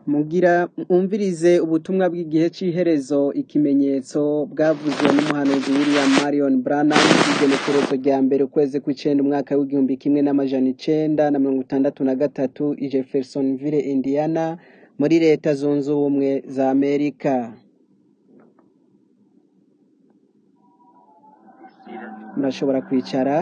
Mugira mwumvirize ubutumwa bw'igihe c'iherezo ikimenyetso bwavuzwe n'umuhanuzi William Marion Branham kw'igenekerezo rya mbere ukwezi kw'icenda umwaka w'igihumbi kimwe n'amajana icenda na mirongo itandatu na gatatu i Jeffersonville Indiana muri leta zunze ubumwe za Amerika murashobora kwicara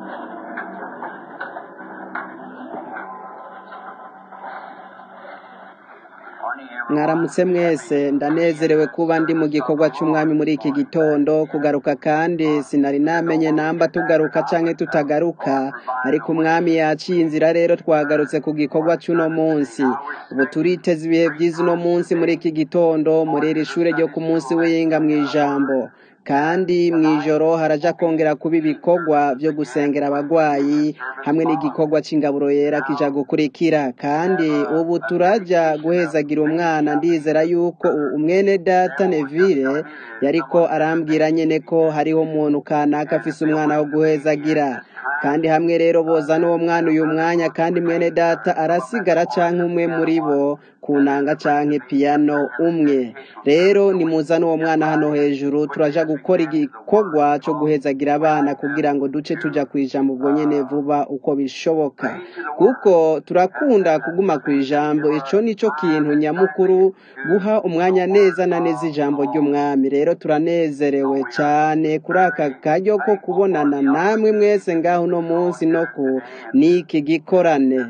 mwaramutse mwese ndanezerewe kuba ndi mu gikorwa c'umwami muri iki gitondo kugaruka kandi sinari namenye namba tugaruka canke tutagaruka ariko umwami yaciye inzira rero twagarutse ku gikorwa c'uno munsi ubu turiteze ibihe vyiza uno munsi muri iki gitondo muri iri shure ryo ku munsi w'iyinga mw'ijambo kandi mw'ijoro haraja kongera kuba ibikorwa vyo gusengera abagwayi hamwe n'igikorwa c'ingaburo yera kija gukurikira kandi ubu turaja guhezagira umwana ndizera yuko umwene data Neville yariko arambwira nyene ko hariho umuntu kanaka afise umwana wo guhezagira kandi hamwe rero boza n'uwo mwana uyu mwanya kandi mwene data arasigara canke umwe muri bo kunanga canke piyano umwe rero nimuzane uwo mwana hano hejuru turaja gukora igikorwa co guhezagira abana kugira ngo duce tuja kwijambo ubwo nyene vuba uko bishoboka kuko turakunda kuguma kwijambo ico nico kintu nyamukuru guha umwanya neza na neza ijambo ry'umwami rero turanezerewe cane kuri aka karyo ko kubonana namwe mwese ngaho uno munsi no ku niki gikorane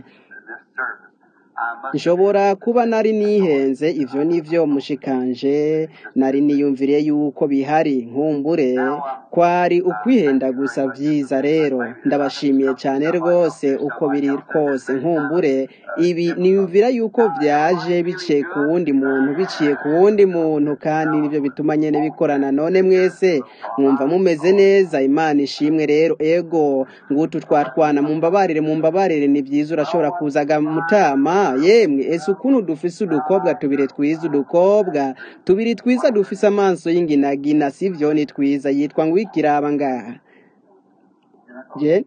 nshobora kuba nari nihenze ivyo nivyo mushikanje nari niyumviriye yuko bihari nkumbure kwari ukwihenda gusa vyiza rero ndabashimiye cane rwose uko biri kose nkumbure ibi niyumvira yuko vyaje biciye ku wundi muntu biciye ku wundi muntu kandi nivyo bituma nyene bikorana none mwese mwumva mumeze neza imana ishimwe rero ego ngutu twatwana mumbabarire mumbabarire ni vyiza urashobora kuzaga mutama yemwe ese ukuntu dufise udukobwa tubiri twiza udukobwa tubiri twiza dufise amaso y'inginagina sivyo ni twiza yitwa ngo ikiraba ngaha je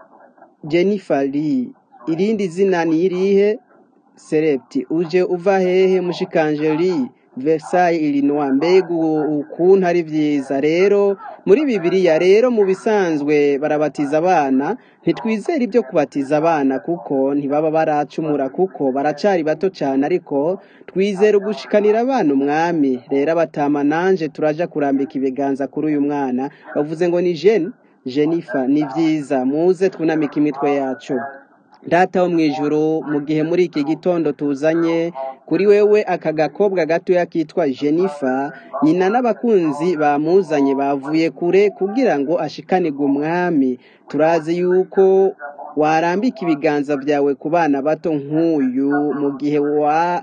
Jennifer Lee irindi zina ni irihe Serepti uje uva hehe mushikanje Lee Versailles Illinois mbega ukuntu ari vyiza rero muri bibiliya rero mu bisanzwe barabatiza abana ntitwizera ibyo kubatiza abana kuko ntibaba baracumura kuko baracari bato cane ariko twizera ugushikanira abana umwami rero abatama nanje turaja kurambika ibiganza kuri uyu mwana bavuze ngo ni Jeune Jennifer ni vyiza muze twunamika imitwe yacu data wo mwijuru mu gihe muri iki gitondo tuzanye kuri wewe aka gakobwa gatoya kitwa Jennifer nyina n'abakunzi bamuzanye bavuye kure kugira ngo ashikanirwe umwami turazi yuko warambika ibiganza vyawe ku bana bato nk'uyu mu gihe wa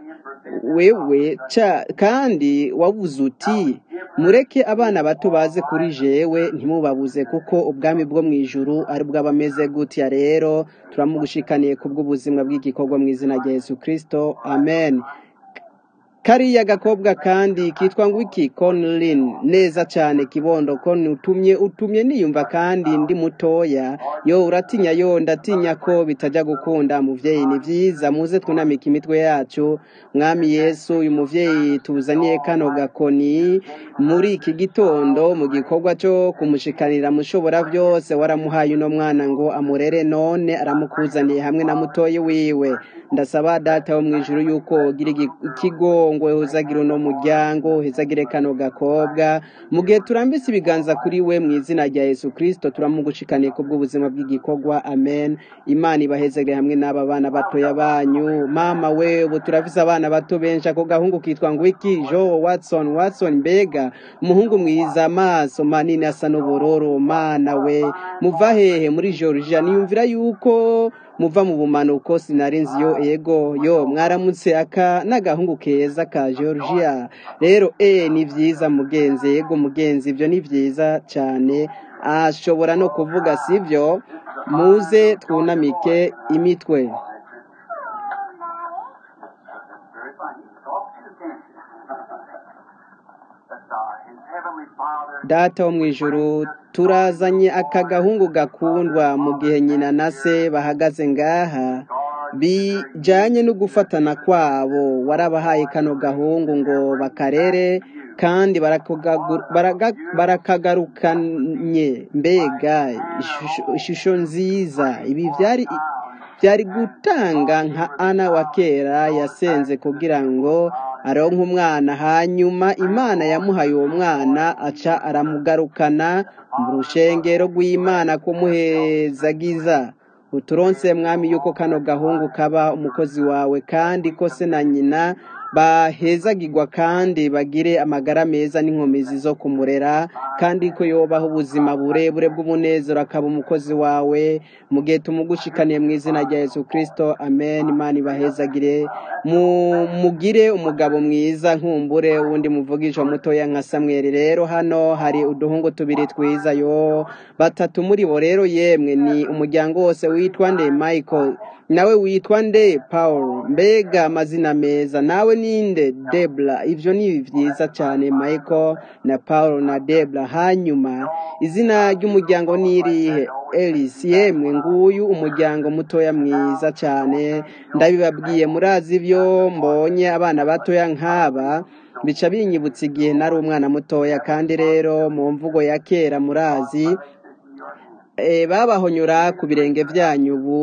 wewe ca kandi wavuze uti mureke abana bato baze kuri jewe ntimubabuze kuko ubwami bwo mwijuru ari bw'abameze gutya rero turamugushikaniye kubw'ubuzima bw'igikorwa mu izina rya Yesu Kristo amen kariya gakobwa kandi kitwa ngo iki Conlin neza cyane kibondo kon utumye utumye niyumva kandi ndi mutoya yo uratinya yo ndatinya ko bitajya gukunda muvyeyi ni vyiza muze twunamika imitwe yacu mwami Yesu uyu muvyeyi tuzaniye kano gakoni muri iki gitondo mu gikorwa cyo kumushikanira mushobora vyose waramuhaye uno mwana ngo amurere none aramukuzaniye hamwe na mutoyi wiwe ndasaba data wo mwijuru yuko gira ikigo ngo hezagire uno muryango hezagire kano gakobwa mu gihe turambise ibiganza kuri we mu izina rya Yesu Kristo turamugushikaniye kubw'ubuzima bw'igikorwa amen imana ibahezagire hamwe n'aba bana batoya banyu mama we ubu turafise abana bato benshi ako gahungu kitwa ngo iki Jo Watson Watson mbega umuhungu mwiza amaso manini asa n'ubururu mana we muva hehe muri Georgia niyumvira yuko muva mu bumanuko sinari nzi yo ego yo mwaramutse aka n'agahungu keza ka Georgia rero eh ni vyiza mugenzi yego mugenzi ibyo ni vyiza cyane ashobora no kuvuga sivyo muze twunamike imitwe data wo mu ijuru turazanye aka gahungu gakundwa mu gihe nyina na se bahagaze ngaha bijanye no gufatana kwabo warabahaye kano gahungu ngo bakarere kandi barakaga- baraga- barakagarukanye mbega ishusho ishusho nziza ibi byari byari gutanga nka ana wa kera yasenze kugira ngo aronke umwana hanyuma imana yamuhaye uwo mwana aca aramugarukana mu rushengero rw'imana kumuhezagiza uturonse mwami yuko kano gahungu kaba umukozi wawe kandi ko se na nyina bahezagirwa kandi bagire amagara meza n'inkomezi zo kumurera kandi ko yobaho ubuzima burebure bw'umunezero akaba umukozi wawe mu gihe tumugushikaniye mu izina rya yesu kirisito amen imana ibahezagire mu- mugire umugabo mwiza nkumbure wundi muvugisha mutoya nka samweli rero hano hari uduhungu tubiri twiza yo batatu muri bo rero yemwe ni umuryango wose witwa nde michael nawe witwa nde paul mbega amazina meza nawe ninde debra ivyo ni vyiza cyane michael na paul na debra hanyuma izina ry'umuryango ni irihe elis yemwe nguyu umuryango mutoya mwiza cyane ndabibabwiye murazi ibyo mbonye abana batoya nk'aba bica binyibutsa igihe nari umwana mutoya kandi rero mu mvugo ya kera murazi Eh, babahonyora ku birenge byanyu ubu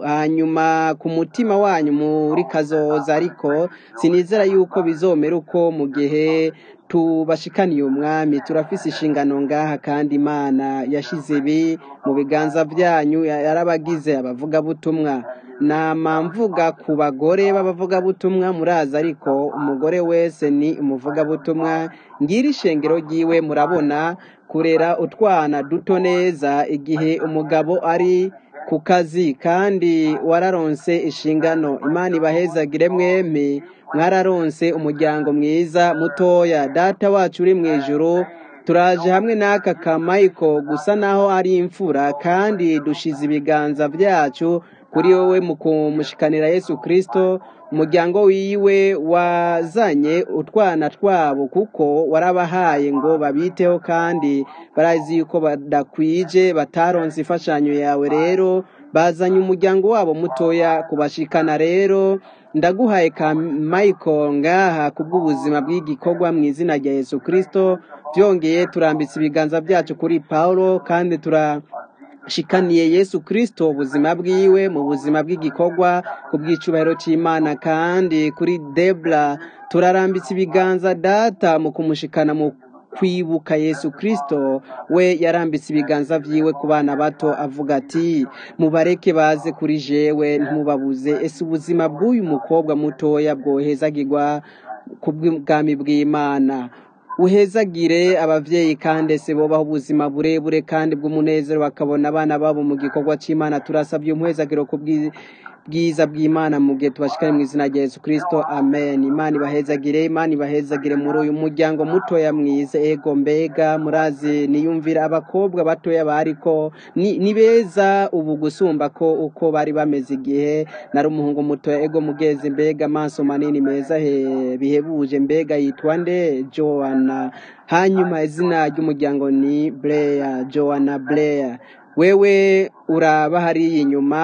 hanyuma ku mutima wanyu muri kazoza ariko sinizera yuko bizomera uko mu gihe tubashikaniye umwami turafise inshingano ngaha kandi imana yashize ibi mu biganza byanyu ya- yarabagize abavugabutumwa nama mvuga ku bagore b'abavugabutumwa murazi ariko umugore wese ni umuvugabutumwa ngira ishengero ryiwe murabona kurera utwana duto neza igihe umugabo ari ku kazi kandi wararonse inshingano imana ibahezagire mwempi mwararonse umuryango mwiza mutoya data wacu uri mu ijuru turaje hamwe n'aka kamayiko gusa naho ari imfura kandi dushize ibiganza byacu kuri wowe mu kumushikanira yesu kirisito umuryango wiwe wazanye utwana twabo kuko warabahaye ngo babiteho kandi barazi yuko badakwije bataronse imfashanyo yawe rero bazanye umuryango wabo mutoya kubashikana rero ndaguhaye ka michael ngaha kubw'ubuzima bw'igikorwa mu izina rya yesu kirisito byongeye turambitse ibiganza byacu kuri paulo kandi tura shikaniye yesu kirisito ubuzima bwiwe mu buzima bw'igikorwa ku bw'icubahiro cy'imana kandi kuri debra turarambitse ibiganza data mu kumushikana mu kwibuka yesu kirisito we yarambitse ibiganza byiwe ku bana bato avuga ati mubareke baze kuri jewe ntimubabuze ese ubuzima bw'uyu mukobwa mutoya bwohezagirwa ku bw'ubwami bw'imana uhezagire abavyeyi kandi ese bobaho ubuzima burebure kandi bw'umunezero bakabona abana babo mu gikorwa c'imana turasabye umuhezagiro ku bwi- bwiza bw'imana mu gihe tubashikane mu izina rya yesu kirisito amen imana ibahezagire imana ibahezagire muri uyu muryango mutoya mwiza ego mbega murazi niyumvira abakobwa batoya bariko ni, ni beza ubu gusumba ko uko bari bameze igihe nari umuhungu mutoya ego mugezi mbega amaso manini meza he, bihebuje mbega yitwa nde joana hanyuma izina ry'umuryango ni Blair joana Blair wewe uraba hariya inyuma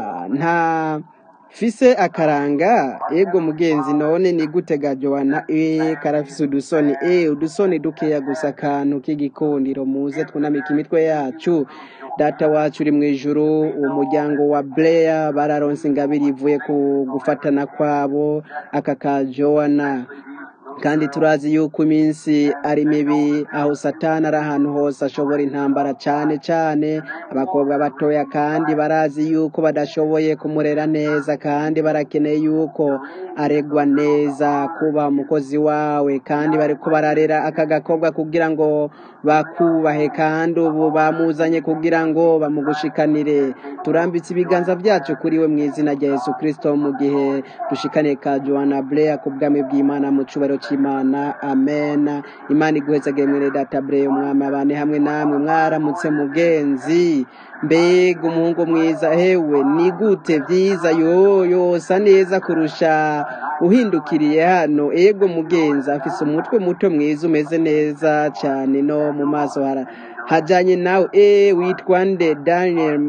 nta fise akaranga ego mugenzi none ni gute ga joana e karafise udusoni e udusoni dukeya gusa akantu k'igikundiro muze twunamika imitwe yacu data wacu uri mu ijuru uwo muryango wa Blair bararonse ingabire ivuye ku gufatana kwabo aka ka joana kandi turazi yuko iminsi ari mibi aho satani ari ahantu hose ashobora intambara cyane cyane abakobwa batoya kandi barazi yuko badashoboye kumurera neza kandi barakeneye yuko aregwa neza kuba umukozi wawe kandi bariko bararera aka gakobwa kugira ngo bakubahe kandi ubu bamuzanye kugira ngo bamugushikanire turambitse ibiganza byacu kuri we mu izina rya yesu kirisito mu gihe dushikaniye ka joana Blair ku bwami bw'imana mu cubaro cy'imana amen imana iguhezagire mwene data Blair umwami abane hamwe namwe mwaramutse mugenzi mbega umuhungu mwiza hewe ni gute byiza yo yosa neza kurusha uhindukiriye hano ego mugenzi afise umutwe muto mwiza umeze neza cyane no mu maso hara hajanye nawe e witwa nde Daniel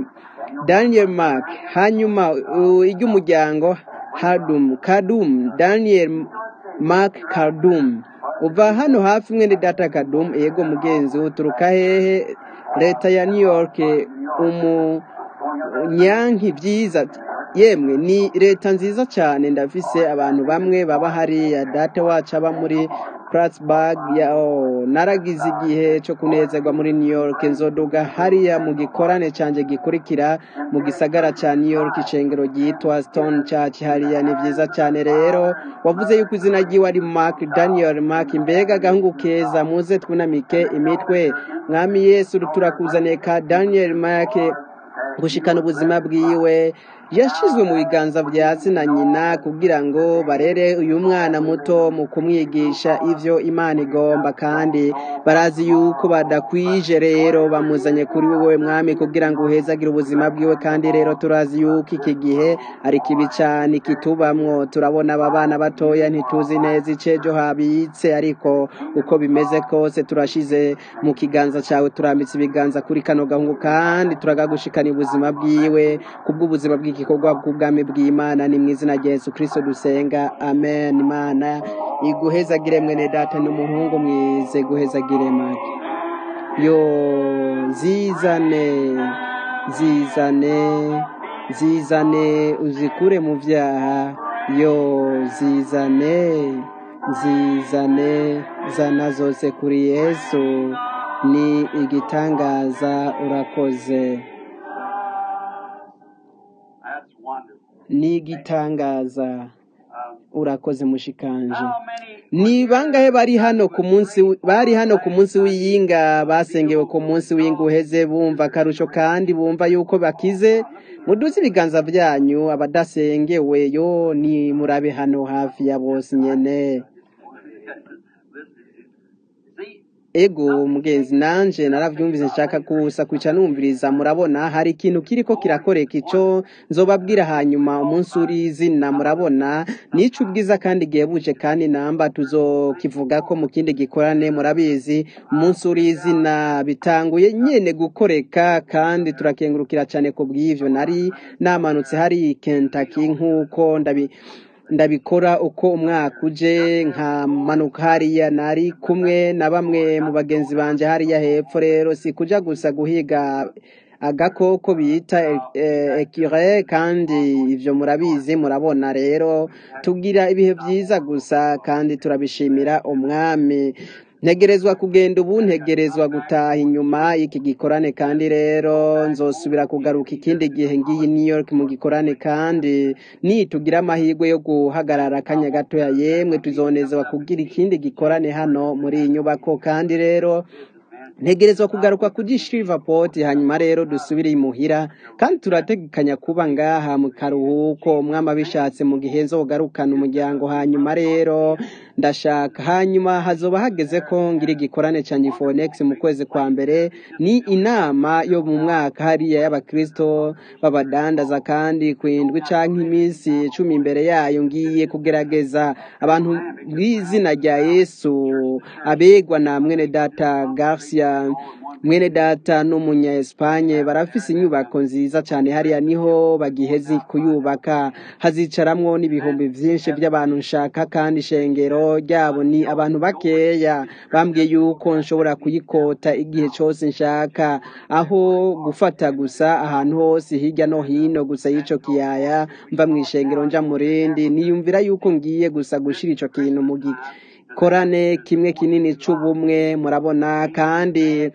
daniel mark hanyuma uh, iry'umuryango hadum kadum daniel mark kadum uva hano hafi mwene data kadum yego mugenzi uturuka hehe leta ya new york umu nyanki byiza yemwe ni leta nziza cyane ndafise abantu bamwe baba hariya data wacu aba muri Plattsburgh ya oh, naragize igihe cyo kunezerwa muri New York nzoduga hariya mu gikorane canje gikurikira mu gisagara ca New York icengero ryitwa Stone Church hariya ni vyiza cyane rero wavuze yuko izina ryiwe ari Mark Daniel Mark mbega gahungu keza muze twunamike imitwe mwami Yesu turakuzaniye ka Daniel Mark gushikana ubuzima bwiwe yashizwe mu biganza bya se na nyina kugira ngo barere uyu mwana muto mu kumwigisha ivyo imana igomba kandi barazi yuko badakwije rero bamuzanye kuri wowe mwami kugira ngo uhezagire ubuzima bwiwe kandi rero turazi yuko iki gihe ari kibi cyane kitubamwo turabona aba bana batoya ntituzi neza icejo habitse ariko uko bimeze kose turashize mu kiganza cyawe turambitse ibiganza kuri kano gahungu kandi turagagushikana ubuzima bwiwe kubw'ubuzima bw'igikorwa bw'ubwami bw'imana ni mu izina rya yesu kirisito dusenga amen imana iguhezagire mwene data n'umuhungu mwize guhezagire make yo zizane zizane zizane uzikure mu byaha yo zizane zizane zana zose kuri yesu ni igitangaza urakoze That's wonderful. ni igitangaza Um, urakoze mushikanje how many ni bangahe bari hano ku munsi wi- bari hano ku munsi w'iyinga basengewe ku munsi w'iyinga uheze bumva akarusho kandi bumva yuko bakize muduze ibiganza byanyu abadasengewe yo ni murabe hano hafi ya bose nyene see? ego mugenzi nanje naravyumvise nshaka kusa kwica numviriza murabona hari ikintu kiriko kirakoreka ico nzobabwira hanyuma umunsi uri izina murabona nico ubwiza kandi gihebuje kandi namba tuzokivugako mu kindi gikorane murabizi umunsi uri izina bitanguye nyene gukoreka kandi turakengurukira cane ku bw'ivyo nari namanutse hari Kentucky nk'uko ndabi ndabikora uko umwaka uje nkamanuka hariya nari kumwe na bamwe mu bagenzi banje hariya hepfo rero si kuja gusa guhiga agakoko bita ekire kandi ivyo murabizi murabona rero tugira ibihe vyiza gusa kandi turabishimira umwami ntegerezwa kugenda ubu ntegerezwa gutaha inyuma y'iki gikorane kandi rero nzosubira kugaruka ikindi gihe ngiyi New York mu gikorane kandi nitugira amahirwe yo guhagarara akanya gatoya yemwe tuzonezwa kugira ikindi gikorane hano muri iyi nyubako kandi rero ntegerezwa kugaruka kuri Shreveport hanyuma rero dusubire imuhira kandi turategekanya kuba ngaha mu karuhuko umwami abishatse mu gihe nzogarukana umuryango hanyuma rero ndashaka hanyuma hazoba hageze ko ngira igikorane cya Nifonex mu kwezi kwa mbere ni inama yo mu mwaka hariya y'abakristo b'abadandaza kandi kwindwi canke iminsi cumi imbere yayo ngiye kugerageza abantu b'izina rya Yesu abegwa na mwene data Garcia mwene data n'umunya Espanye barafise inyubako nziza cyane hariya niho bagihezi kuyubaka hazicaramwo n'ibihumbi vyinshi by'abantu nshaka kandi ishengero ryabo ni abantu bakeya bambwiye yuko nshobora kuyikota igihe cyose nshaka aho gufata gusa ahantu hose hirya no hino gusa y'ico kiyaya mva mu ishengero nja mu rindi niyumvira yuko ngiye gusa gushira ico kintu mu gikorane kimwe kinini c'ubumwe murabona kandi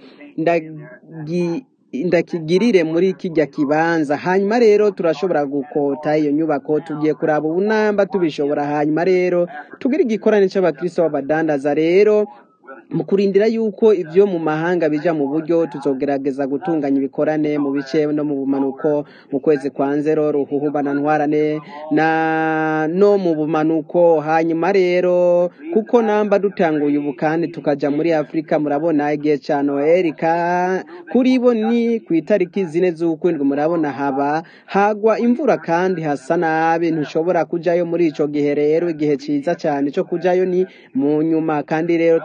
ndagi ndakigirire muri kijya kibanza hanyuma rero turashobora gukota iyo nyubako tugiye kuraba ubunamba tubishobora hanyuma rero tugire igikorane cy'abakristo b'abadandaza rero mu kurindira yuko ibyo mu mahanga bija mu buryo tuzogerageza gutunganya ibikorane mu bice no mu bumanuko mu kwezi kwa nzero ruhuhubana ntwarane na no mu bumanuko hanyuma rero kuko namba dutanguye ubu kandi tukaja muri afurika murabona igihe ca noel ka kuri bo ni ku itariki zine z'ukwindwi murabona haba hagwa imvura kandi hasa nabi ntushobora kujayo muri ico gihe rero igihe ciza cyane cyo kujayo ni mu nyuma kandi rero turashaka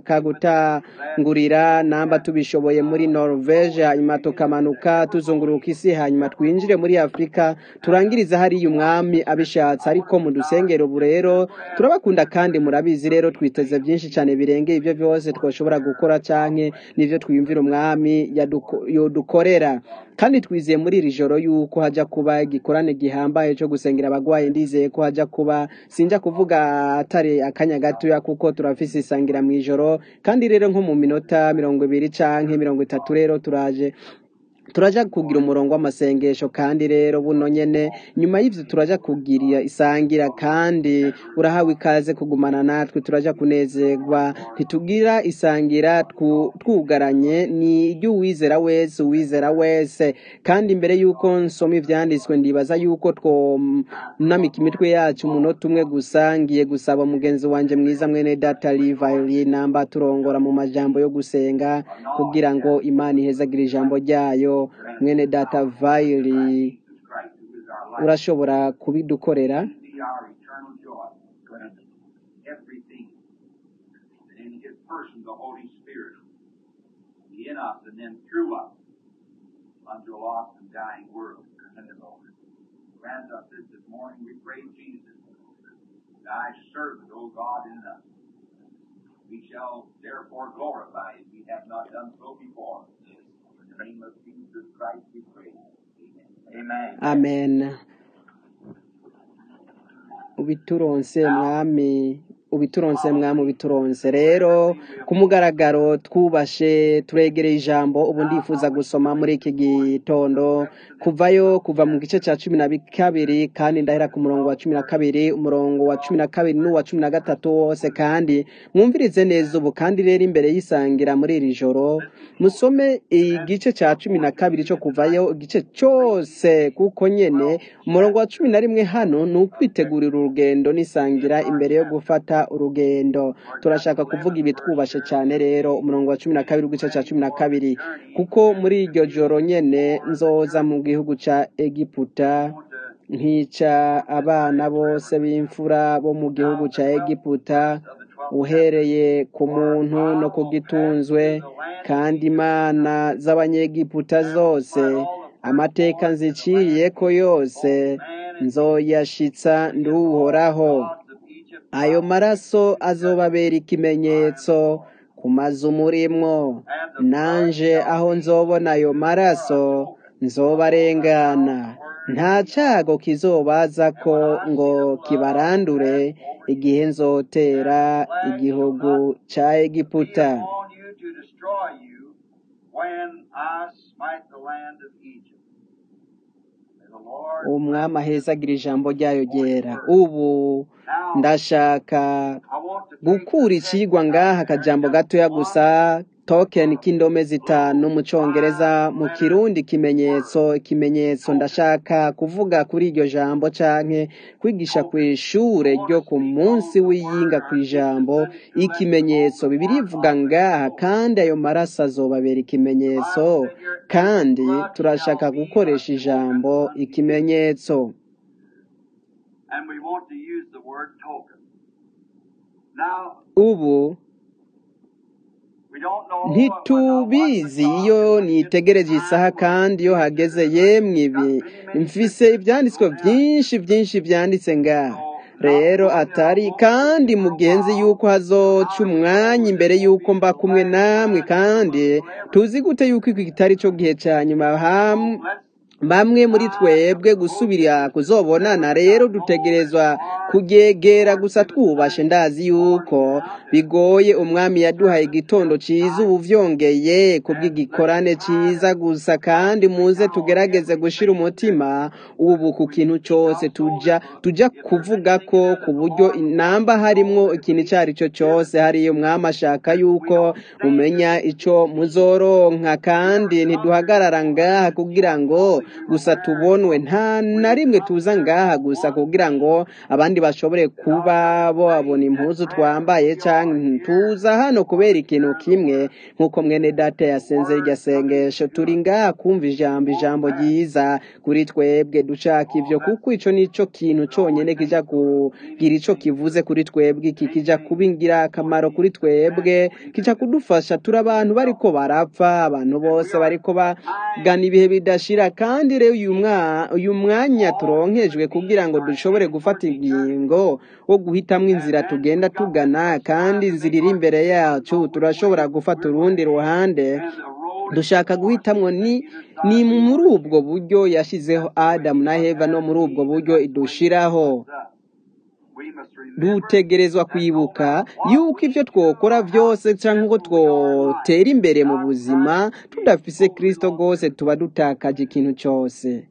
dushaka gutangurira namba tubishoboye muri norvege hanyuma tukamanuka tuzunguruka isi hanyuma twinjire muri afurika turangiriza hariya umwami abishatse ariko mu dusengero ubu rero turabakunda kandi murabizi rero twiteze byinshi cyane birengeye ibyo byose twashobora gukora canke n'ivyo twiyumvira umwami yaduko- yodukorera kandi twizeye muri iri joro yuko hajya kuba igikorane gihambaye cyo gusengera abagwayi ndizeye ko hajya kuba sinjya kuvuga atari akanya gatoya kuko turafise isangira mu ijoro kandi rero nko mu minota mirongo ibiri canke mirongo itatu rero turaje turaja kugira umurongo w'amasengesho kandi rero buno nyene nyuma y'ivyo turaja kugira isangira kandi urahawe ikaze kugumana natwe turaja kunezerwa ntitugira isangira twu- twugaranye ni iry'uwizera wese uwizera wese kandi mbere y'uko nsoma ivyanditswe ndibaza y'uko twonamika imitwe yacu umunota umwe gusa ngiye gusaba mugenzi wanje mwiza mwene data livayli namba turongora mu majambo yo gusenga kugira ngo imana ihezagire ijambo ryayo mwene data vayili Christ, who is our life, urashobora kubidukorera be our eternal joy, granted everything that in His person, the Holy Spirit, be in us and then through us unto a lost and dying world. Grant us this this morning, we pray, Jesus, thy servant, O God, in us. We shall therefore glorify if we have not done so before. In the name of Jesus Christ we pray. Amen. Amen. amen ubituronse mwami ubituronse mwami ubituronse rero ku mugaragaro twubashe turegereye ijambo ubu ndifuza gusoma muri iki gitondo kuvayo kuva mu gice cya cumi na kabiri kandi ndahera ku murongo wa cumi na kabiri umurongo wa cumi na kabiri n'uwa cumi na gatatu wose kandi mwumvirize neza ubu kandi rero imbere y'isangira muri iri joro musome igice cya cumi na kabiri cyo kuvayo igice cyose kuko nyene umurongo wa cumi na rimwe hano ni ukwitegurira urugendo n'isangira imbere yo gufata urugendo turashaka kuvuga ibi twubashe cyane rero umurongo wa cumi na kabiri w'igice cya cumi na kabiri kuko muri iryo joro nyene nzoza mu gihugu ca egiputa nkica abana bose b'imfura bo mu gihugu ca egiputa uhereye ku muntu no ku gitunzwe kandi imana z'abanyegiputa zose amateka nziciriye ko yose nzoyashitsa nduhoraho ayo maraso azobabera ikimenyetso ku mazu murimwo nanje aho nzobona ayo maraso nzobarengana nta cago kizobaza ko ngo kibarandure igihe nzotera igihugu ca egiputa on you to destroy you when I smite the land of Egypt. May the Lord umwami ahezagira ijambo ryayo ryera ubu ndashaka I want to take gukura icigwa ngaha akajambo gatoya gusa token k'indome zitanu mu congereza mu kirundi ikimenyetso ikimenyetso ndashaka kuvuga kuri iryo jambo canke kwigisha ku ishure ryo ku munsi w'iyinga ku ijambo ikimenyetso bibiri ivuga ngaha kandi ayo maraso azobabera ikimenyetso kandi turashaka gukoresha ijambo ikimenyetso and we want to use the word token. Now, ubu we don't know ntitubizi iyo nitegereje isaha kandi iyo hageze yemwe ibi mfise ibyanditswe byinshi byinshi byanditse ngaha rero atari kandi mugenzi yuko hazoca umwanya imbere yuko mba kumwe namwe kandi tuzi gute yuko iki kitari cyo gihe cya nyuma ham- bamwe muri twebwe gusubira kuzobonana rero dutegerezwa kuryegera gusa twubashe ndazi yuko bigoye umwami yaduhaye igitondo ciza ubu vyongeye kubw'igikorane ciza gusa kandi muze tugerageze gushira umutima ubu ku kintu cose tuja tuja kuvuga ko ku buryo inamba harimwo ikintu ico ari cyo cose hariyo umwami ashaka yuko mumenya ico muzoronka kandi ntiduhagarara ngaha kugira ngo gusa tubonwe nta na rimwe tuza ngaha gusa kugira ngo abandi bashobore kuba babona impuzu twambaye cyangwa tuza hano kubera ikintu kimwe nk'uko mwene data yasenze iryo sengesho turi ngaha kumva ijambo ijambo ryiza kuri twebwe dushaka ivyo kuko ico nico kintu conyene kija kugira ico kivuze kuri twebwe iki kija kubingira akamaro kuri twebwe kija kudufasha turi abantu bariko barapfa abantu bose bariko bagana ibihe bidashira kandi rero uyu mwa- uyu mwanya turonkejwe kugira ngo dushobore gufata ingingo wo guhitamwo inzira tugenda tugana kandi inzira iri imbere yacu turashobora gufata urundi ruhande dushaka guhitamwo ni ni muri ubwo buryo yashyizeho adamu na heva no muri ubwo buryo idushiraho dutegerezwa kwibuka yuko ibyo twokora byose cyangwa ngo twotera imbere mu buzima tudafise kristo rwose tuba dutakaje ikintu cyose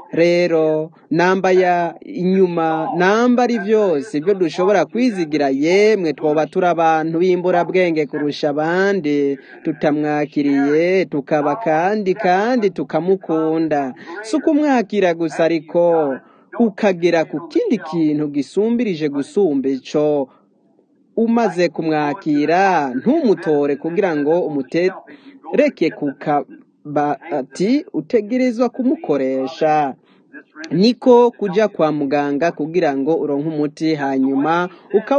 rero namba ya inyuma namba ari byose ibyo dushobora kwizigira yemwe twoba turi abantu b'imburabwenge kurusha abandi tutamwakiriye tukaba kandi kandi tukamukunda si ukumwakira gusa ariko ukagera ku kindi kintu gisumbirije gusumba ico umaze kumwakira ntumutore kugira ngo umutereke ku kabati utegerezwa kumukoresha niko kuja kwa muganga kugira ngo uronke umuti hanyuma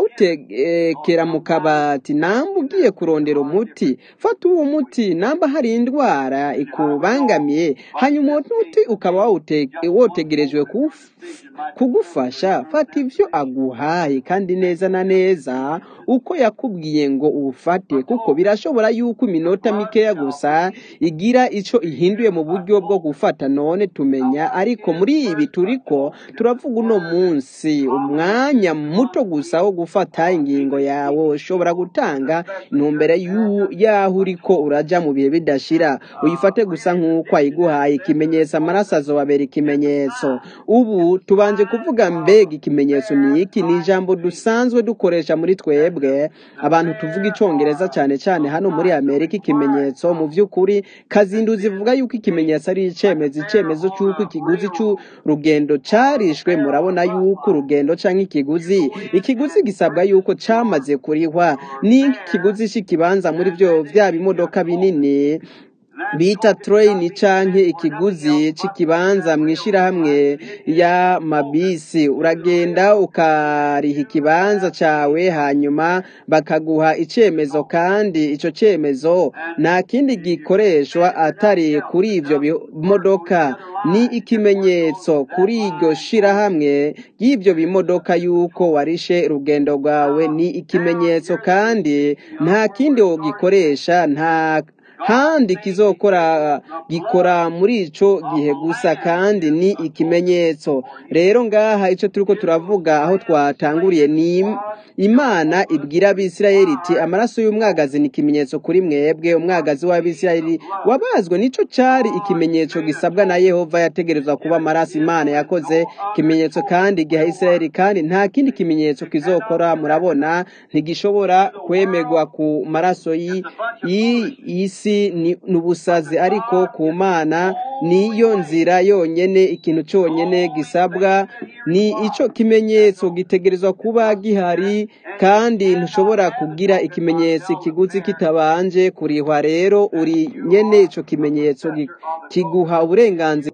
ukawutekera mu kabati namba ugiye kurondera umuti fata uwo muti namba hari indwara ikubangamiye hanyuma uwo muti ukaba wawute- wotegerejwe kuwuf- kugufasha fata ivyo aguhaye kandi neza na neza uko yakubwiye ngo uwufate kuko birashobora yuko iminota mikeya gusa igira ico ihinduye mu buryo bwo gufata none tumenya ariko muri ibi turiko turavuga uno munsi umwanya muto gusa wo gufata ingingo yawe ushobora gutanga intumbero y'u- y'aho uriko uraja mu bihe bidashira uyifate gusa nk'uko ayiguhaye ikimenyetso amaraso azobabera ikimenyetso ubu tubanje kuvuga mbega ikimenyetso ni iki ni ijambo dusanzwe dukoresha muri twebwe abantu tuvuga icongereza cyane cyane hano muri amerika ikimenyetso mu by'ukuri kazinduzi ivuga yuko ikimenyetso ari icyemezo icyemezo cy'uko ikiguzi cy'urugendo carishwe murabona yuko urugendo canke ikiguzi ikiguzi gisabwa yuko camaze kurihwa ni ikiguzi c'ikibanza muri byo vya bimodoka binini bita train canke ikiguzi c'ikibanza mw'ishirahamwe ya mabisi uragenda ukariha ikibanza cawe hanyuma bakaguha icemezo kandi ico cemezo nta kindi gikoreshwa atari kuri ivyo bimodoka ni ikimenyetso kuri iryo shirahamwe y'ivyo bimodoka yuko warishe urugendo rwawe ni ikimenyetso kandi nta kindi wogikoresha nta handi kizokora gikora muri ico gihe gusa kandi ni ikimenyetso rero ngaha ico turiko turavuga aho twatanguriye ni im- imana ibwira abisirayeli iti amaraso y'umwagazi ni ikimenyetso kuri mwebwe umwagazi w'abisirayeli wabazwe nico cari ikimenyetso gisabwa na yehova yategerezwa kuba amaraso imana yakoze ikimenyetso kandi igiha isirayeli kandi nta kindi kimenyetso kizokora murabona ntigishobora kwemerwa ku maraso y'i- y'i- y'isi ni ni ubusazi ariko ku mana niyo nzira yonyene ikintu cyonyene gisabwa ni ico kimenyetso gitegerezwa kuba gihari kandi ntushobora kugira ikimenyetso ikiguzi kitabanje kurihwa rero uri nyene ico kimenyetso gi- kiguha uburenganzira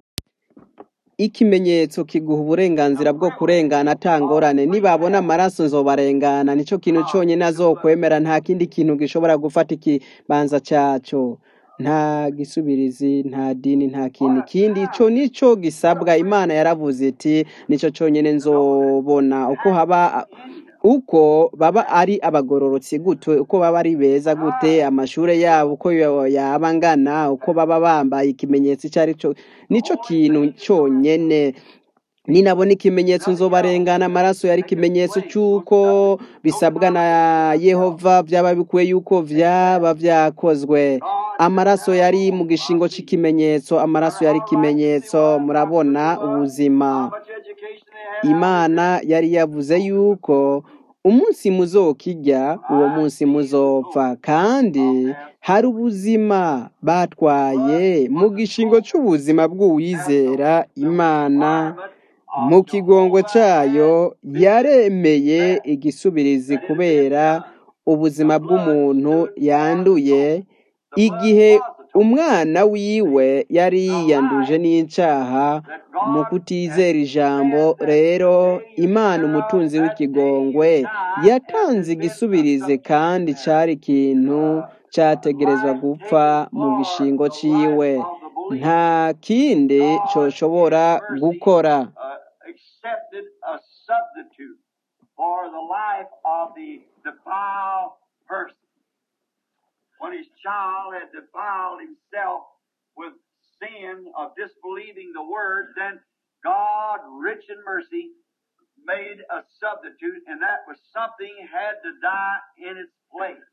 ikimenyetso kiguha uburenganzira bwo kurengana atangorane nibabona amaraso nzobarengana nico kintu cyonyine azokwemera nta kindi kintu gishobora gufata ikibanza cyaco nta gisubirizi nta dini nta kintu kindi ico nico gisabwa imana yaravuze iti nico cyonyine nzobona uko haba uko baba ari abagororotsi gute uko baba ari beza gute amashure yabo uko yo- yaba angana uko baba bambaye ikimenyetso icyo ari cyo nico kintu cyonyene ninabona ikimenyetso nzobarengana amaraso yari ikimenyetso cy'uko bisabwa na yehova byaba bikuwe yuko byaba byakozwe amaraso yari mu gishingo cy'ikimenyetso amaraso yari ikimenyetso murabona ubuzima imana yari yavuze yuko umunsi muzokirya uwo munsi muzopfa kandi hari ubuzima batwaye mu gishingo cy'ubuzima bw'uwizera imana mu kigongo cyayo yaremeye igisubirizi kubera ubuzima bw'umuntu yanduye igihe umwana wiwe yari yiyanduje n'icyaha mu kutizera ijambo rero imana umutunzi w'ikigongwe yatanze igisubirizi kandi cyari ikintu cyategerezwa gupfa mu gishingo cyiwe nta kindi cyoshobora gukora uh, accepted a substitute for the life of the defiled person. When his child had defiled himself with sin of disbelieving the word, then God, rich in mercy, made a substitute, and that was something had to die in its place.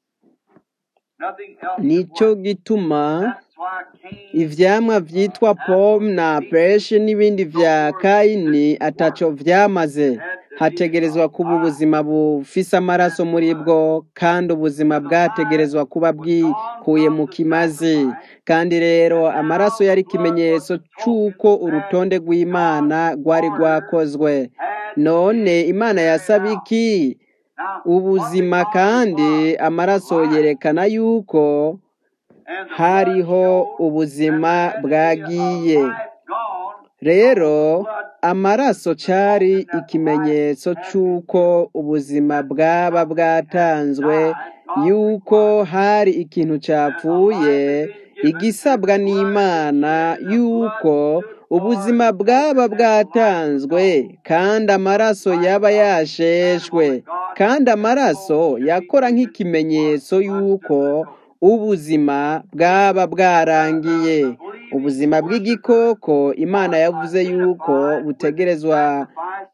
Nothing else could nicyo work. gituma That's why Cain ivyamwa vyitwa pome na peshe n'ibindi vya kayini ataco vyamaze hategerezwa kuba ubuzima bufise amaraso muri bwo kandi ubuzima bwategerezwa kuba bwikuye mu kimazi kandi rero amaraso yari ikimenyetso c'uko urutonde rw'imana rwari rwakozwe none imana yasaba iki Now, ubuzima kandi amaraso yerekana yuko and the hariho blood ubuzima showed bwagiye that life gone rero amaraso cyari ikimenyetso cy'uko ubuzima bwaba bwatanzwe yuko hari ikintu cyapfuye igisabwa n'imana yuko ubuzima bwaba bwatanzwe kandi amaraso yaba yasheshwe kandi amaraso yakora nk'ikimenyetso yuko ubuzima bwaba bwarangiye ubuzima bw'igikoko imana yavuze yuko butegerezwa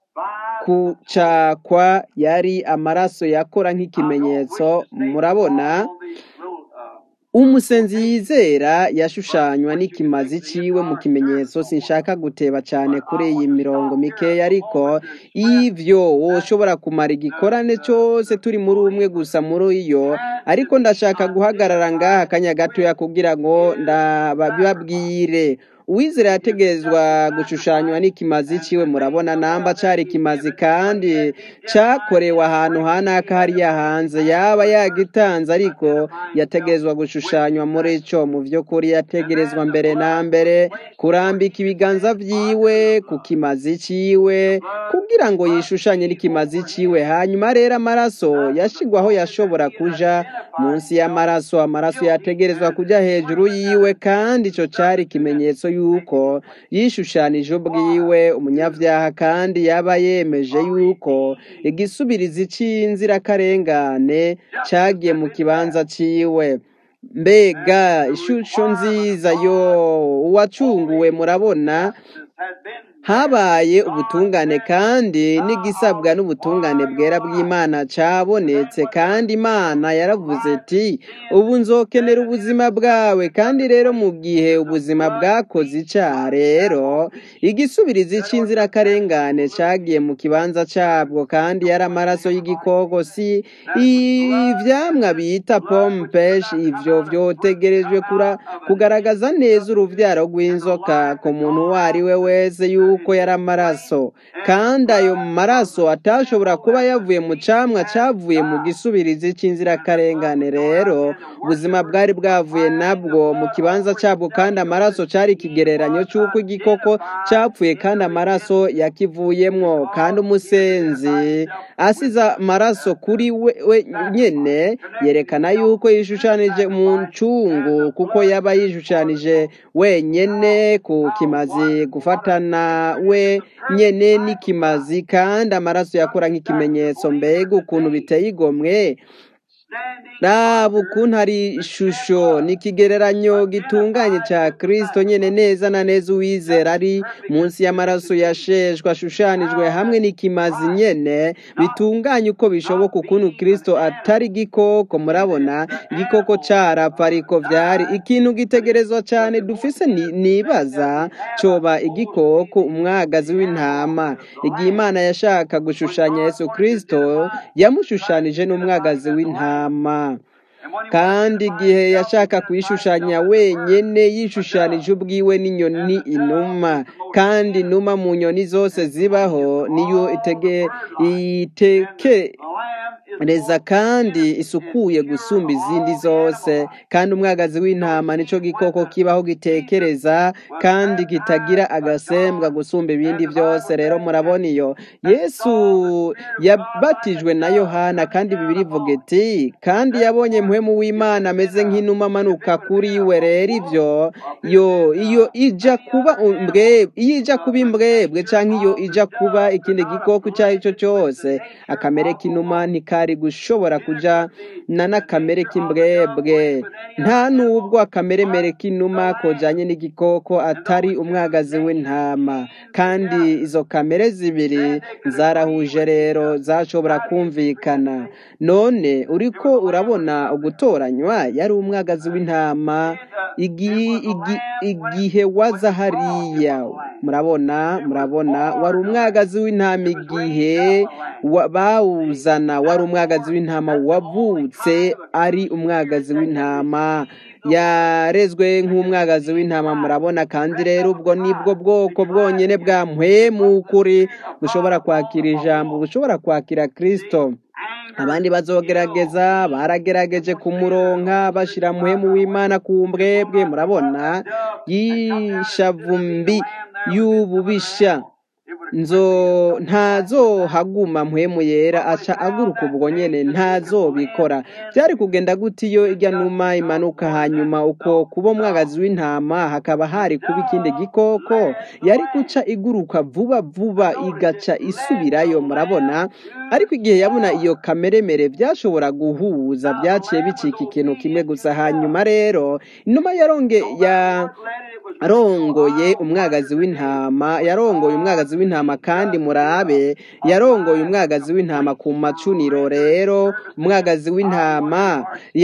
kucakwa yari amaraso yakora nk'ikimenyetso murabona umusenzi yizera yashushanywa n'ikimazi ciwe mu kimenyetso sinshaka guteba cyane kuri iyi mirongo mikeya ariko ivyo woshobora kumara igikorane cyose turi muri umwe gusa muri iyo ariko ndashaka guhagarara ngaha akanya gatoya kugira ngo ndababwire uwizera yategerezwa gushushanywa n'ikimazi ciwe murabona namba cari ikimazi kandi cakorewe ahantu hanaka hariya hanze yaba yagitanze ariko yategerezwa gushushanywa muri ico mu vy'ukuri yategerezwa mbere na mbere kurambika ibiganza vyiwe ku kimazi ciwe kugira ngo yishushanye n'ikimazi ciwe hanyuma rero amaraso yashigwaho yashobora kuja munsi y'amaraso amaraso yategerezwa kuja hejuru yiwe kandi ico cari ikimenyetso yuko yishushanije ubwiwe umunyavyaha kandi yaba yemeje yuko igisubirizi c'inzirakarengane cagiye mu kibanza ciwe mbega ishusho nziza yo uwacunguwe murabona habaye ubutungane kandi n'igisabwa n'ubutungane bwera bw'imana cabonetse kandi imana yaravuze iti ubu nzokenera ubuzima bwawe kandi rero mu gihe ubuzima bwakoze icaha rero igisubirizi c'inzirakarengane cagiye mu kibanza cabwo kandi yari amaraso y'igikoko si ivyamwa bita pomme pesh ivyo vyotegerejwe kura kugaragaza neza uruvyaro rw'inzoka ku muntu uwo ari we wese yuko yari amaraso kandi ayo maraso atashobora kuba yavuye mu camwa cavuye mu gisubirizi c'inzirakarengane rero ubuzima bwari bwavuye nabwo mu kibanza cabwo kandi amaraso cari ikigereranyo c'uko igikoko capfuye kandi amaraso yakivuyemwo kandi umusenzi asize amaraso kuri we, we nyene yerekana yuko yishushanije mu ncungu kuko yaba yishushanije wenyene ku kimazi gufatana we nyene n'ikimazi kandi amaraso yakora nk'ikimenyetso mbega ukuntu biteye igomwe raba ukuntu ari ishusho ni ikigereranyo gitunganye cya kirisito nyine neza na neza uwizera ari munsi y'amaraso yasheshwe ashushanijwe hamwe n'ikimazi nyine bitunganye uko bishoboka ukuntu kirisito atari igikoko murabona igikoko cyarapfa ariko byari ikintu gitegerezwa cyane dufise nibaza cyoba igikoko umwagazi w'intama igihe imana yashaka gushushanya yesu kirisito yamushushanije n'umwagazi w'intama kandi igihe yashaka kuyishushanya wenyine yishushanije ubwiwe n'inyoni inuma kandi inuma mu nyoni zose zibaho niyo itekereza kandi isukuye gusumba izindi zose kandi umwagazi w'intama nicyo gikoko kibaho gitekereza kandi kitagira agasembwa gusumba ibindi byose rero murabona iyo yesu yabatijwe na yohana kandi bibiri ivuga iti kandi yabonye muhemu w'imana ameze nk'inuma amanuka kuri we rero ibyo yo iyo ijya kuba imbwebwe iyo ijya kuba imbwebwe cyangwa iyo ijya kuba ikindi gikoko icyo ari cyo cyose akamere k'inuma ntikari gushobora kujya na n'akamere k'imbwebwe nta n'ubwo akameremere k'inuma kojyanye n'igikoko atari umwagazi w'intama kandi izo kamere zibiri zarahuje rero zashobora kumvikana none uriko urabona ugutoranywa yari umwagazi w'intama igihe waza hariya murabona murabona wari umwagazi w'intama igihe bawuzana wari umwagazi w'intama wavutse ari umwagazi w'intama yarezwe nk'umwagazi w'intama murabona kandi rero ubwo nibwo bwoko bwonyine bwa mpwemukuri bushobora kwakira ijambo bushobora kwakira kirisito abandi bazogerageza baragerageje kumuronka bashyira muhemu w'imana ku mbwebwe murabona y'ishavumbi y'ububisha nzo ntazohaguma mpwemu yera aca aguruka ubwo nyene ntazobikora byari kugenda gute iyo ijya numa imanuka hanyuma uko kuba umwagazi w'intama hakaba hari kuba ikindi gikoko yari guca iguruka vuba vuba igaca isubirayo murabona ariko igihe yabona iyo kameremere byashobora guhuza byaciye bicika ikintu kimwe gusa hanyuma rero inuma yaronge ya yarongoye umwagazi w'intama yarongoye umwagazi w'intama kandi murabe yarongoye umwagazi w'intama ku macuniro rero umwagazi w'intama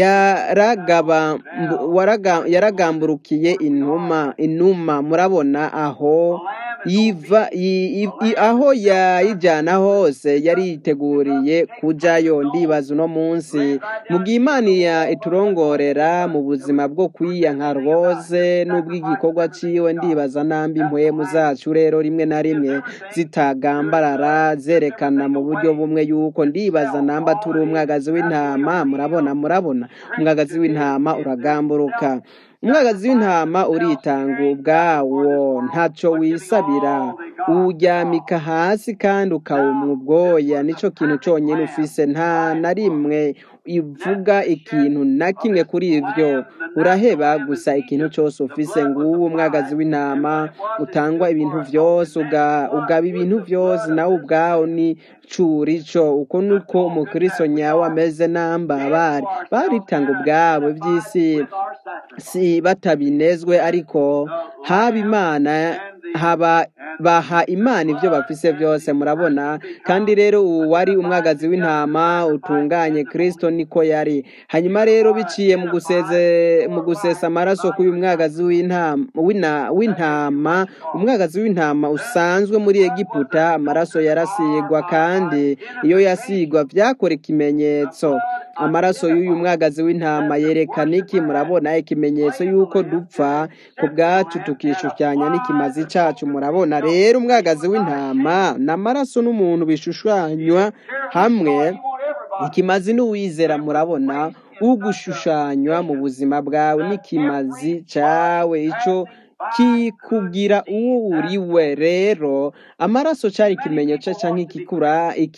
yaragamburukiye inuma inuma murabona aho yiva aho yayijyana hose yari yiteguriye kujyayo ndibaza uno munsi mu gihe imana iturongorera mu buzima bwo kwiyanka rwose n'ubw'igikorwa ciwe ndibaza nambi impwemu zacu rero rimwe na rimwe zitagambarara zerekana mu buryo bumwe yuko ndibaza namba turi umwagazi w'intama murabona murabona umwagazi w'intama uragamburuka umwagazi w'intama uritanga ubwawo ntacyo wisabira uwuryamika hasi kandi ukawumwa ubwoya nicyo kintu cyonyine ufise nta na rimwe ivuga ikintu na kimwe kuri ibyo uraheba gusa ikintu cyose ufise nguwo umwagazi w'intama utangwa ibintu byose ugaba ibintu byose nawe ubwawo ni curico uko nuko umukristo nyawe ameze namba bari baritanga ubwabo by'isi si batabinezwe ariko haba imana haba baha imana ibyo bafise byose murabona kandi rero ubu wari umwagazi w'intama utunganye kirisito niko yari hanyuma rero biciye mu guseze mu gusesa amaraso k'uyu mwagazi w'intama umwagazi w'intama usanzwe muri egiputa amaraso yarasigwa kandi iyo yasigwa byakora ikimenyetso amaraso y'uyu mwagazi w'intama yerekana iki murabona ikimenyetso y'uko dupfa ku bwacu tukishushanya n'ikimazi cyacu murabona rero umwagazi w'intama n'amaraso n'umuntu bishushanywa hamwe ikimazi n'uwizera murabona ugushushanywa mu buzima bwawe n'ikimazi cyawe icyo kikugira uwo uriwe rero amaraso cyari ikimenyetso cyangwa ikikura iki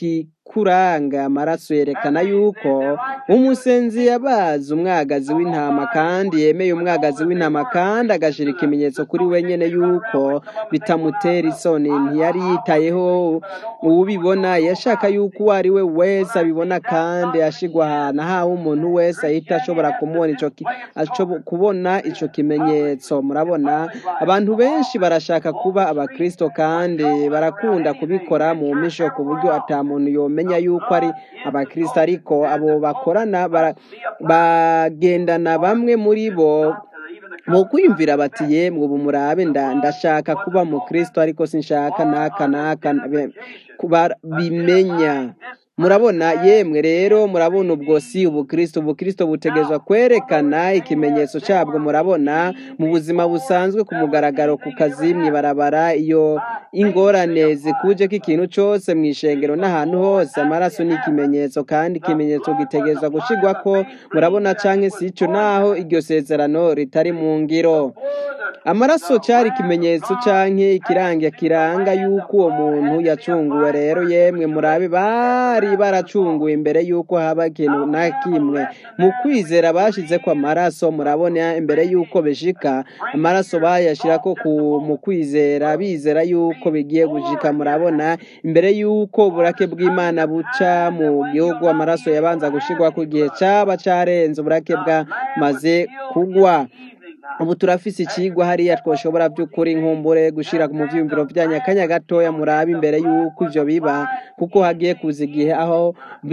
ikuranga amaraso yerekana yuko umusenzi yabaze umwagazi w'intama kandi yemeye umwagazi w'intama kandi agashira ikimenyetso kuri we nyene yuko bitamutera isoni ntiyari yitayeho uwubibona yashaka yuko uwo ari we wese abibona kandi ashigwa ahantu ahawe umuntu wese ahita ashobora kumubona ico ki- ashobo- kubona ico kimenyetso murabona abantu benshi barashaka kuba abakristo kandi barakunda kubikora mu misho ku buryo ata muntu yomenya yuko ari abakristo ariko abo bakorana bara- bagendana bamwe muri bo mu kwiyumvira bati yemwe ubu murabe nda- ndashaka kuba mu kristo ariko sinshaka naka naka be- kuba bimenya murabona yemwe rero murabona ubwo si ubukristo ubukristo butegerezwa kwerekana ikimenyetso cyabwo murabona mu buzima busanzwe ku mugaragaro ku kazi mwibarabara iyo ingorane zikuje ko ikintu cyose mu ishengero n'ahantu hose amaraso ni ikimenyetso kandi ikimenyetso gitegerezwa gushigwa ko murabona canke si ico naho iryo sezerano ritari mu ngiro amaraso cyari ikimenyetso canke ikiranga kiranga yuko uwo muntu yacunguwe rero yemwe murabe bari baracunguwe imbere yuko haba ikintu na kimwe mu kwizera bashize ko amaraso murabona imbere yuko bishika amaraso bayashirako ku mu kwizera bizera yuko bigiye gushika murabona imbere yuko uburake bw'imana buca mu gihugu amaraso yabanza gushigwa ku gihe caba carenze uburake bwamaze kugwa ubu turafise ikigwa hariya twoshobora by'ukuri nkumbure gushira mu vyiyumviro vyanyu akanya gatoya murabe imbere yuko ivyo biba kuko hagiye kuza igihe aho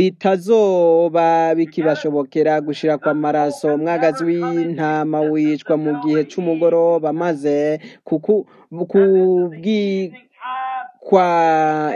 bitazoba bikibashobokera gushira kwa maraso umwagazi w'intama wicwa mu gihe c'umugoroba maze kuku kubwi kwa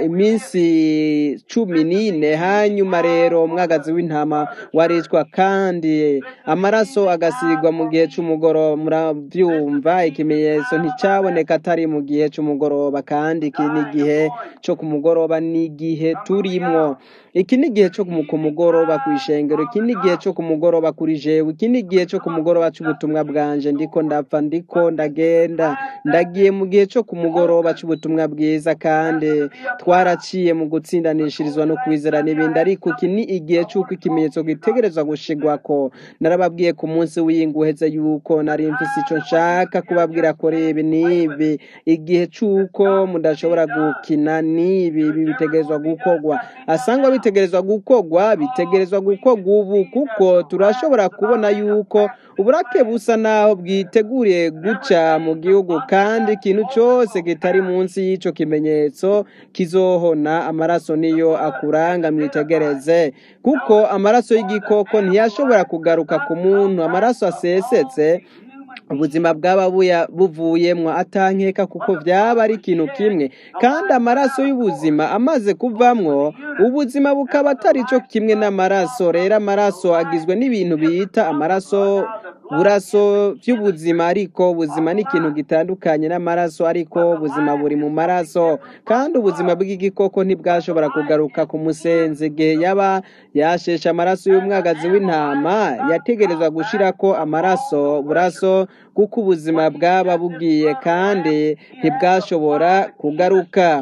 iminsi cumi n'ine hanyuma rero umwagazi w'intama waricwa kandi amaraso agasigwa mu gihe c'umugoroba muravyumva ikimenyetso nticaboneka atari mu gihe c'umugoroba kandi iki ni igihe co ku mugoroba ni igihe turimwo iki ni igihe cyo ku mugoroba ku ishengero iki ni igihe cyo ku mugoroba kuri jewe iki ni igihe cyo ku mugoroba c'ubutumwa bwanje ndiko ndapfa ndiko ndagenda ndagiye mu gihe cyo ku mugoroba c'ubutumwa bwiza kandi twaraciye mu gutsindanishirizwa no kwizera n'ibindi ariko iki ni igihe c'uko ikimenyetso gitegerezwa gushigwako narababwiye ku munsi w'iyinguheze yuko nari mfise ico nshaka kubabwira kuri ibi n'ibi igihe c'uko mudashobora gukina n'ibi ibi bitegerezwa gukorwa asangwa bitegerezwa gukorwa bitegerezwa gukorwa ubu kuko turashobora kubona yuko uburake busa naho bwiteguriye guca mu gihugu kandi ikintu cyose kitari munsi y'ico kimenyetso kizohona amaraso niyo akuranga mwitegereze kuko amaraso y'igikoko ntiyashobora kugaruka ku muntu amaraso asesetse ubuzima bwaba buya- buvuyemwo atankeka kuko byaba ari ikintu kimwe kandi amaraso y'ubuzima amaze kuvamwo ubuzima bukaba atari cyo kimwe n'amaraso rero amaraso agizwe n'ibintu bita amaraso buraso by'ubuzima ariko ubuzima ni ikintu gitandukanye n'amaraso ariko ubuzima buri mu maraso kandi ubuzima bw'igikoko ntibwashobora kugaruka ku musenzi igihe yaba yasheshe amaraso y'umwagazi w'intama yategerezwa gushirako amaraso buraso kuko ubuzima bwaba bugiye kandi ntibwashobora kugaruka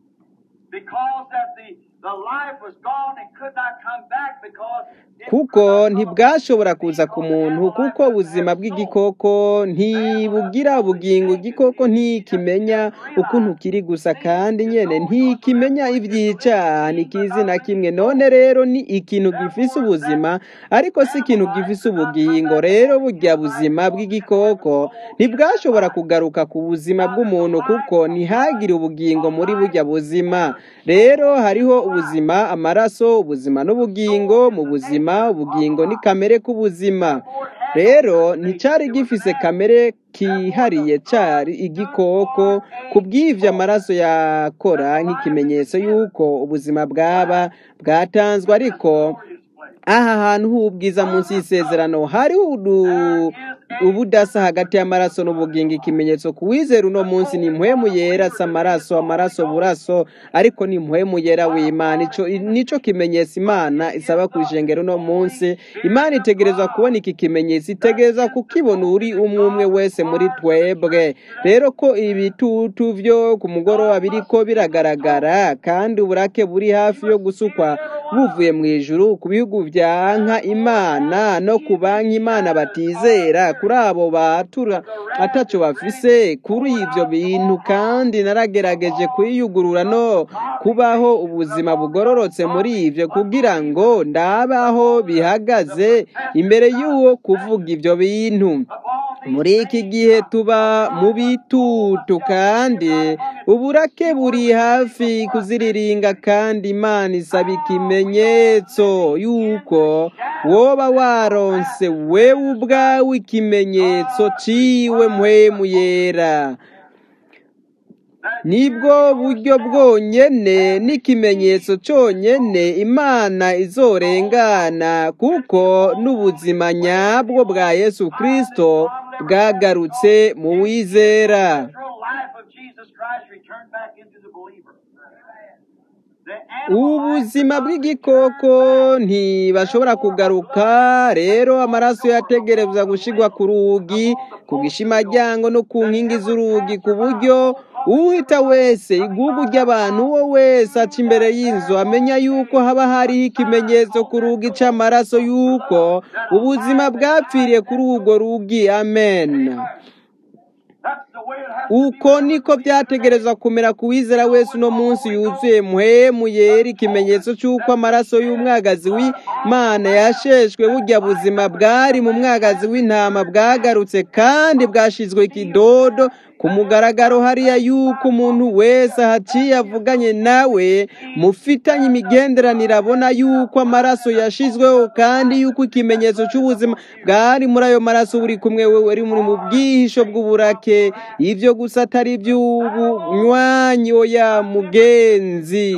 Because that the, the life was gone and could not come back because it kuko ntibwashobora kuza ku muntu kuko ubuzima bw'igikoko ntibugira ubugingo igikoko ntikimenya ukuntu kiri gusa kandi nyene ntikimenya ivy'icaha ntikizi na kimwe none rero ni ikintu gifise ubuzima ariko si ikintu gifise ubugingo rero burya buzima bw'igikoko ntibwashobora kugaruka ku buzima bw'umuntu kuko ntihagire ubugingo muri burya buzima rero hariho ubuzima amaraso ubuzima n'ubugingo mu buzima ubugingo ni kamere k'ubuzima rero nticari gifise kamere kihariye cari igikoko ku bw'ivyo amaraso yakora nk'ikimenyetso y'uko ubuzima bwaba bwatanzwe ariko aha hantu h'ubwiza munsi y'isezerano hariho udu ubudasa hagati y'amaraso n'ubugingo ikimenyetso ku wizera uno munsi ni impwemu yera si amaraso amaraso buraso ariko ni impwemu yera w'imana ico nico kimenyetso imana isaba ku ishengero uno munsi imana itegerezwa kubona iki kimenyetso itegerezwa kukibona uri umwe umwe wese muri twebwe rero ko ibitutu vyo ku mugoroba biriko biragaragara kandi uburake buri hafi yo gusukwa buvuye mu ijuru ku bihugu vyanka imana no ku banki imana batizera kuri abo batura ataco bafise kuri ivyo bintu kandi naragerageje kwiyugurura no kubaho ubuzima bugororotse muri ivyo kugira ngo ndabaho bihagaze imbere y'uwo kuvuga ivyo bintu muri iki gihe tuba mu bitutu kandi uburake buri hafi kuziriringa kandi imana isaba ikimenyetso yuko woba waronse wewe ubwawe ikimenyetso ciwe mpwemu yera nibwo buryo bwonyene n'ikimenyetso cyonyene imana izorengana kuko n'ubuzima nyabwo bwa yesu kristo bwagarutse mu wizera natural life of Jesus Christ returned back into the believer. The animal ubuzima bw'igikoko ntibashobora kugaruka rero amaraso yategerezwa gushigwa ku rugi ku gishimaryango no ku nkingi z'urugi ku buryo uhita wese igugu ry'abantu uwo wese aca imbere y'inzu amenya yuko haba hariho ikimenyetso ku rugi c'amaraso yuko ubuzima bwapfiriye kuri urwo rugi amen That's the way it has to be. uko niko byategerezwa kumera ku wizera wese uno munsi yuzuye muhemu yera ikimenyetso cy'uko amaraso y'umwagazi w'imana yasheshwe burya buzima bwari mu mwagazi w'intama bwagarutse kandi bwashizwe ikidodo ku mugaragaro hariya yuko umuntu wese ahaciye avuganye nawe mufitanye imigenderanire abona yuko amaraso yashizweho kandi yuko ikimenyetso cy'ubuzima bwari muri ayo maraso buri kumwe wewe uri muri mu bwihisho bw'uburake ivyo gusa atari iby'ubunywanyi oya mugenzi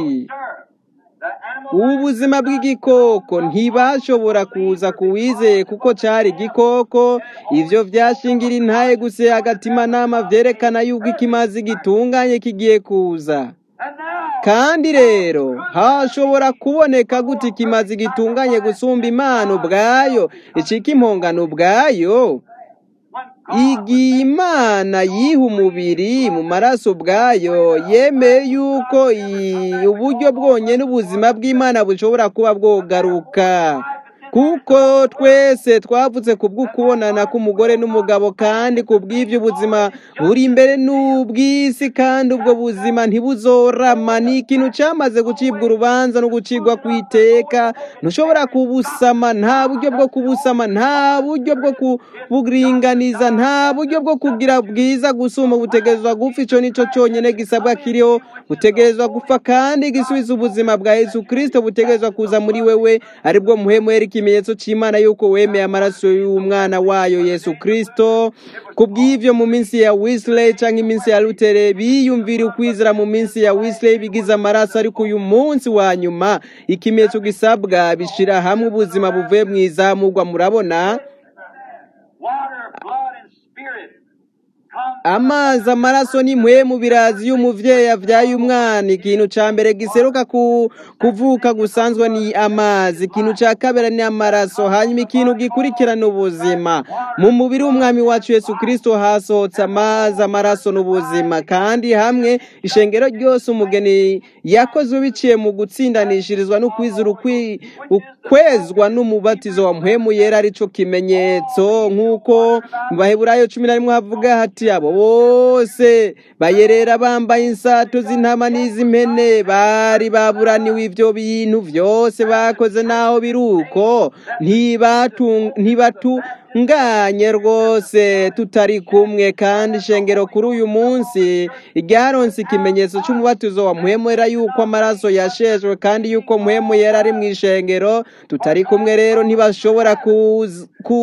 The animal ubu buzima bw'igikoko ntibashobora kuza kuwizeye kuko cari igikoko ivyo vyashingira intaye gusa agatima vyerekana yuko ikimazi gitunganye kigiye kuza and now kandi rero hashobora kuboneka gute ikimazi gitunganye gusumba imana ubwayo icika impongano ubwayo when igihe imana yiha umubiri mu maraso ubwayo yemeye yuko i- uburyo bwonyine ubuzima bw'imana bushobora kuba bwogaruka kuko twese twavutse ku bw'ukubonana k'umugore n'umugabo kandi ku bw'ibyo ubuzima buri imbere n'ubw'isi kandi ubwo buzima ntibuzorama ni ikintu cyamaze gucibwa urubanza no gucibwa ku iteka ntushobora kubusama nta buryo bwo kubusama nta buryo bwo kuburinganiza nta buryo bwo kugira bwiza gusuma butegerezwa gupfa icyo nicyo cyonyine gisabwa kiriho butegerezwa gupfa kandi gisubiza ubuzima bwa yesu kirisito butegerezwa kuza muri wewe aribwo muhemwera ikimenyetso cy'imana yuko wemeye amaraso y'umwana wayo yesu kirisito ku bw'ibyo mu minsi ya wisley cyangwa iminsi ya lutere biyumvira ukwizera mu minsi ya wisley bigize amaraso ariko uyu munsi wa nyuma ikimenyetso gisabwa bishyira hamwe ubuzima buvuye mu izamurwa murabona water, blood, and spirit come amazi amaraso n'impwemu birazi y'umuvyeyi avyaye umwana ikintu ca mbere giseruka ku kuvuka gusanzwe ni amazi ikintu ca kabiri ni amaraso hanyuma ikintu gikurikirana ubuzima mu mubiri w'umwami wacu yesu kristo hasohotse amazi amaraso n'ubuzima kandi hamwe ishengero ryose umugeni yakoze biciye mu gutsindanishirizwa no kwizera ukwi- ukwezwa n'umubatizo wa mpwemu yera arico kimenyetso nk'uko mu baheburayo cumi na rimwe havuga hati abo bose bayerera bambaye insato z'intama n'iz'impene bari baburaniwe ivyo bintu vyose bakoze naho biri uko ntibatu- ntibatunganye rwose tutari kumwe kandi ishengero kuri uyu munsi ryaronse ikimenyetso cy'umubatizo wa muhemwera yuko amaraso yashejwe kandi yuko muhemwera ari mu ishengero tutari kumwe rero ntibashobora kuz-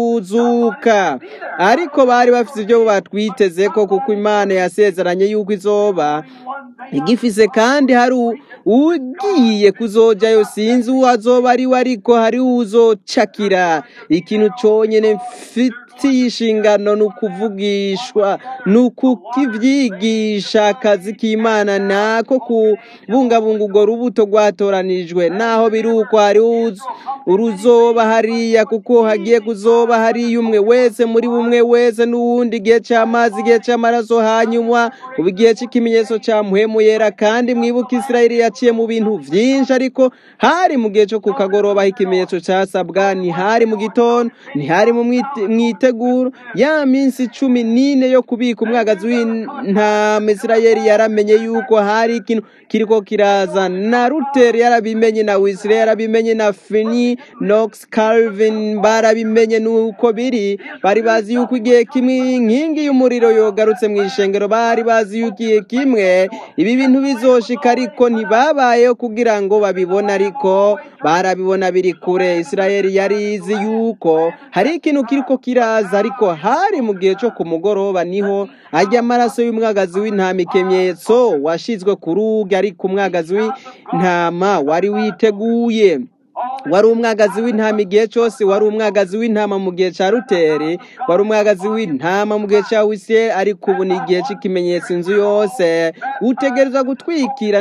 kuzuka ariko bari bafite ibyo batwiteze ko kuko imana yasezeranye yuko izoba igifise kandi hari u- ugiye kuzojayo sinzi uwo azoba ari we ariko hari uzocakira ikintu conyene mfi- bifitiye inshingano ni ukuvugishwa ni ukukivyigisha akazi k'imana nako kubungabunga urwo rubuto rwatoranijwe naho biri uko hari uz- uruzoba hariya kuko hagiye kuzoba hariya umwe wese muri bumwe wese n'uwundi igihe c'amazi igihe c'amaraso hanyuma ubu igihe c'ikimenyetso ca muhemu yera kandi mwibuka isirayeli yaciye mu bintu vyinshi ariko hari mu gihe co ku kagoroba aho ikimenyetso casabwa ntihari mu gitondo ntihari mu mwite- mwiteguro ya minsi cumi n'ine yo kubika umwagazi w'intama isirayeli yaramenye yuko hari ikintu kiriko kiraza na ruteri yarabimenye na wisire yarabimenye na fini nox calvin barabimenye nuko biri bari bazi yuko igihe kimwe inkingi y'umuriro yogarutse mu ishengero bari bazi yuko igihe kimwe ibi bintu bizoshika ariko ntibabayeho kugira ngo babibone ariko barabibona biri kure isirayeli yari izi yuko hari ikintu kiriko kiraza ariko hari mu gihe cyo ku mugoroba niho ajya amaraso y'umwagazi w'intama ikimenyetso washizwe ku rugi ariko umwagazi w'intama wari witeguye wari umwagazi w'intama igihe cyose wari umwagazi w'intama mu gihe cya ruteri wari umwagazi w'intama mu gihe cya wisiye ariko ubu ni igihe cy'ikimenyetso inzu yose utegereza gutwikirwa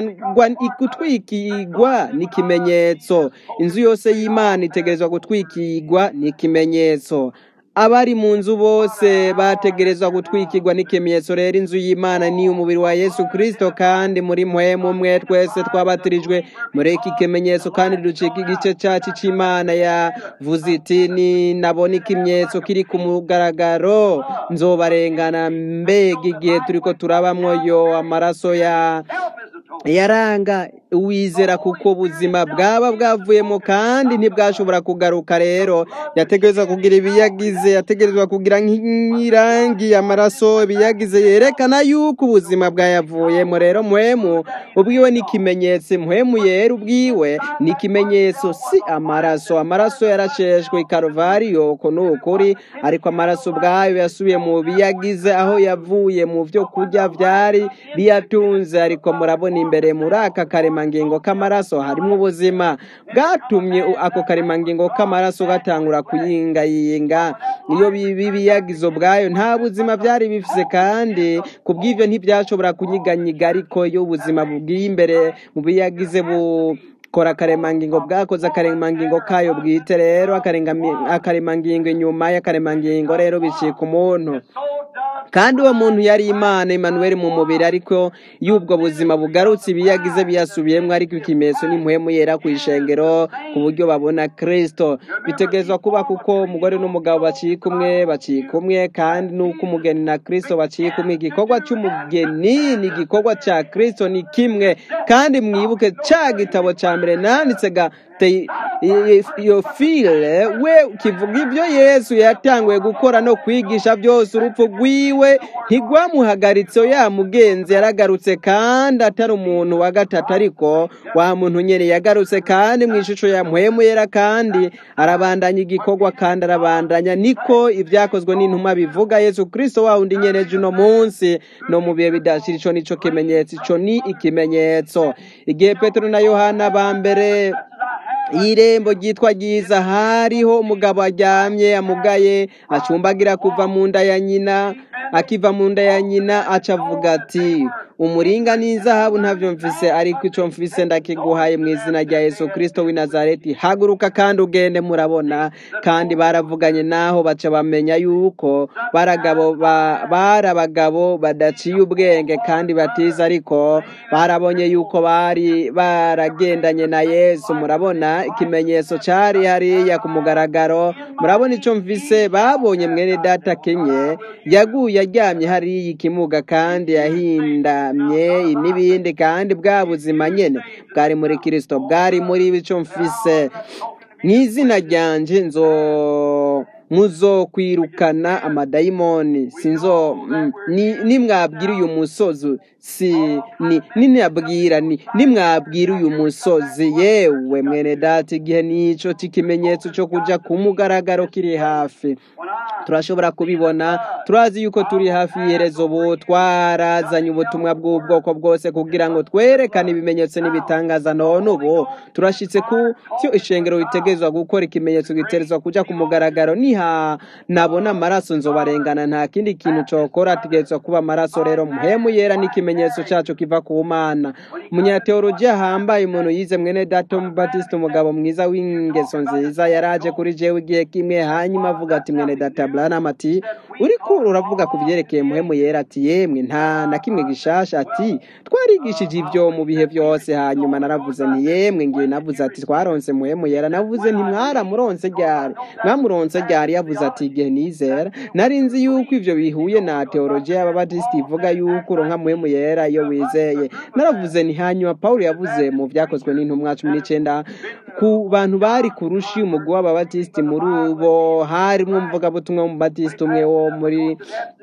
gutwikirwa n'ikimenyetso inzu yose y'imana itegerezwa gutwikirwa n'ikimenyetso abari mu nzu bose bategerezwa gutwikirwa n'ikimenyetso rero inzu y'imana ni umubiri wa yesu kirisito kandi muri mpwemu umwe twese twabatirijwe muri iki kimenyetso kandi ducika igice cyacu cy'imana yavuze iti ni nabona ikimenyetso kiri ku mugaragaro nzobarengana mbega igihe turiko turabamwo yo amaraso ya yaranga uwizera kuko ubuzima bwaba bwavuyemo kandi ntibwashobora kugaruka rero yategerezwa kugira ibiyagize yategerezwa kugira nk'irangi amaraso ibiyagize yerekana yuko ubuzima bwayavuyemo rero muhemu ubwiwe ni ikimenyetso muhemu yera ubwiwe ni ikimenyetso si amaraso amaraso yarasheshwe i karuvariyo uko ni ukuri ariko amaraso ubwayo yasubiye mu biyagize aho yavuye mu byo kurya byari biyatunze ariko murabona imbere muri aka karemangingo k'amaraso harimo ubuzima bwatumye u- ako karemangingo k'amaraso gatangura kuyingayinga iyo bibi biyagizo bwayo nta buzima byari bifise kandi ku bw'ivyo ntibyashobora kunyiganyiga ariko iyo ubuzima bubwiye imbere mu biyagize bu kora akaremangingo bwakoze akaremangingo kayo bwite rero akarengami- akaremangingo inyuma y'akaremangingo rero bicika umuntu kandi uwo muntu yari imana Emmanuel mu mubiri ariko iyo ubwo buzima bugarutse ibiyagize biyasubiyemo ariko ikimenyetso n'imuhemu yera ku ishengero ku buryo babona kristo bitegerezwa kuba kuko umugore n'umugabo baciye kumwe baciye kumwe kandi n'uko umugeni na kristo baciye kumwe igikorwa cy'umugeni ni igikorwa cya kristo ni kimwe kandi mwibuke cya gitabo cya mbere nanditse ga te- iyo file we kivuga ibyo yesu yatanguye gukora no kwigisha byose urupfu rwiwe ntigwamuhagaritse yamugenzi yaragarutse kandi atari umuntu wa gatatu ariko wa muntu nyene yagarutse kandi mu ishusho ya mpwemu yera kandi arabandanya igikorwa kandi arabandanya niko ibyakozwe n'intumwa bivuga yesu kristo wa wundi nyene ejo uno munsi no mu bihe bidashira ico nico kimenyetso ico ni ikimenyetso igihe petero na yohana ba mbere y'irembo ryitwa ryiza hariho umugabo aryamye amugaye acumbagira kuva mu nda ya nyina akiva mu nda ya nyina aca avuga ati umuringa n'izahabu ntabyo mfise ariko ico mfise ndakiguhaye mu izina rya yesu kristo w'i nazareti haguruka kandi ugende murabona kandi baravuganye naho baca bamenya yuko baragabo ba- bari abagabo badaciye ubwenge kandi batiza ariko barabonye yuko bari baragendanye na yesu murabona ikimenyetso cari hariya ku mugaragaro murabona ico mvise babonye mwene data kenye yaguye aryamye hariya ikimuga kandi yahindamye n'ibindi kandi bwa buzima nyene bwari muri kristo bwari muri ico mfise mu izina ryanje nzo muzokwirukana amadayimoni sinzo mm, ni- nimwabwira uyu musozi si ni ninabwira ni nimwabwira uyu musozi yewe mwene data igihe nico c'ikimenyetso cyo kuja ku mugaragaro kiri hafi turashobora kubibona turazi yuko turi hafi y'iherezo ubu twarazanye ubutumwa bw'ubwoko bwose kugira ngo twerekane ibimenyetso n'ibitangaza none ubu turashyitse ku cyo ishengero ritegerezwa gukora ikimenyetso giterezwa kujya ku mugaragaro niha nabona amaraso nzobarengana nta kindi kintu cokora ategerezwa kuba amaraso rero muhemu yera n'ikimenyetso cyacu kiva ku mana umunyateolojiya ahambaye umuntu yize mwene dato batiste umugabo mwiza w'ingeso nziza yaraje kuri jewe igihe kimwe hanyuma avuga ati mwene data branham ati uriko uravuga ku byerekeye muhemu yera ati yemwe nta na kimwe gishasha ati twarigishije ibyo mu bihe byose hanyuma naravuze nti yemwe ngiye navuze ati twaronse muhemu yera navuze nti mwaramuronse ryari mwamuronse ryari yavuze ati igihe nizera nari nzi yuko ivyo bihuye na teolojiya y'ababatisiti ivuga yuko uronka muhemu yera iyo wizeye naravuze nti hanyuma pawulo yavuze mu vyakozwe n'intumwa cumi n'icenda ku bantu bari ku rushi umugwi w'ababatisiti muri ubo harimwo umuvugabutumwa w'umubatisiti umwe wo muri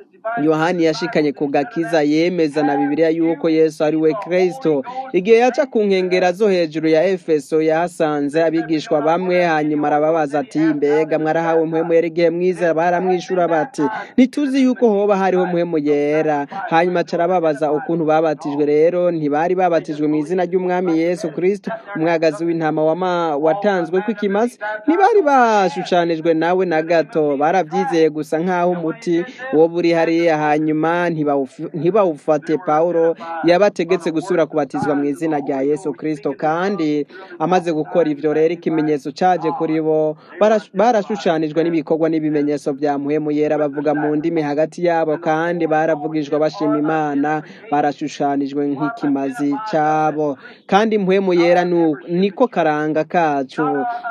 yohani yashikanye ku gakiza yemeza na bibiliya yuko yesu ari we kristo igihe yaca ku nkengera zo hejuru ya efeso yahasanze abigishwa bamwe hanyuma arababaza ati mbega mwarahawe muhemu yera igihe mwizera baramwishura bati ntituzi yuko hoba hariho muhemu yera hanyuma aca arababaza ukuntu babatijwe rero ntibari babatijwe mu izina ry'umwami yesu kristo umwagazi w'intama wama- watanzwe ko ikimazi ntibari bashushanijwe nawe na gato barabyizeye gusa nk'aho umuti wo buri hariya hanyuma ntibawufi- ntibawufate pawulo yabategetse gusubira kubatizwa mu izina rya yesu kristo kandi amaze gukora ivyo rero ikimenyetso caje kuri bo barash- barashushanijwe n'ibikorwa n'ibimenyetso bya muhemu yera bavuga mu ndimi hagati yabo kandi baravugijwe bashima imana barashushanijwe nk'ikimazi cabo kandi muhemu yera nu- niko karanga kacu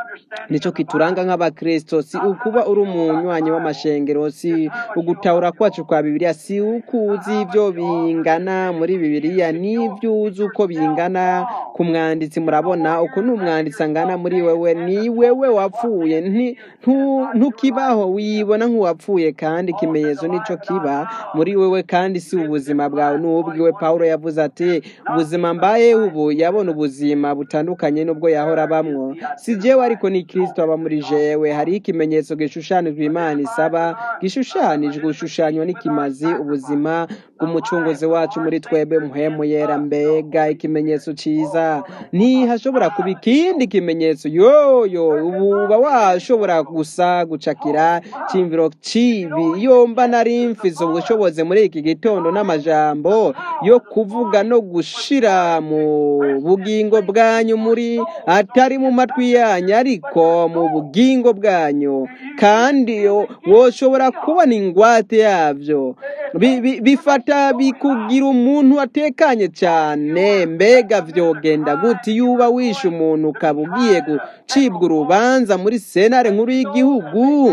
nico kituranga nk'abakristo si ukuba uri umunywanyi w'amashengero si ugutahura kwacu kwa bibiliya si ukuzi ibyo bingana muri bibiliya n'ibyo uzi uko bingana ku mwanditsi murabona uko ni umwanditsi angana muri wewe ni wewe wapfuye nti- ntu- ntukibaho wibona nk'uwapfuye kandi ikimenyetso nico kiba muri wewe kandi si ubuzima bwawe n'ubwiwe pawulo yavuze ati ubuzima mbaye ubu yabona ubuzima butandukanye n'ubwo yahora abamwo si jewe ariko ni kristo aba muri jewe hariho ikimenyetso gishushanijwe imana isaba gishushanijwe gushushanywa n'ikimazi ubuzima bw'umucunguzi wacu muri twebwe muhemu yera mbega ikimenyetso ciza ntihashobora kuba ikindi kimenyetso yoyo ubu uba washobora gusa gucakira cimviro cibi iyo mba nari mfise ubushobozi muri iki gitondo n'amajambo yo kuvuga no gushira mu bugingo bwanyu muri atari mu matwi yanyu ariko mu bugingo bwanyu kandi yo- woshobora kubona ingwate yavyo Bi- bi- bifata bikugira umuntu atekanye cyane mbega vyogenda gute iyo uba wishe umuntu ukaba ugiye gucibwa urubanza muri senare nkuru y'igihugu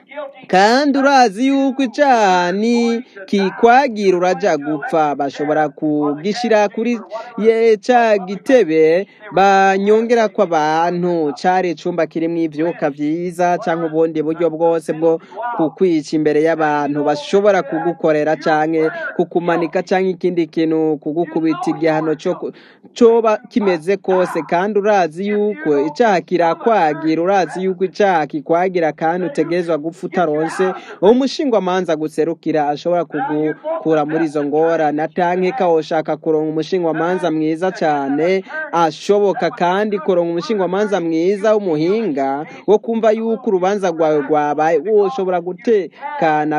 kandi urazi yuko icyaha ni kikwagira uraja gupfa bashobora kugishira kuri ye ca gitebe banyongera ko abantu cari icumba kirimwo ivyuka vyiza canke ubundi buryo bwose bwo kukwica imbere y'abantu bashobora kugukorera canke kukumanika canke ikindi kintu kugukubita igihano co ku- coba kimeze kose kandi urazi yuko icaha kirakwagira urazi yuko icaha kikwagira kandi utegerezwa gupfa utaronse umushingwamanza guserukira ashobora kugukura muri izo ngorane atanke ka woshaka kuronka umushingwamanza mwiza cane ashoboka kandi kuronka umushingwamanza mwiza w'umuhinga wo kumva yuko urubanza rwawe rwabaye woshobora gutekana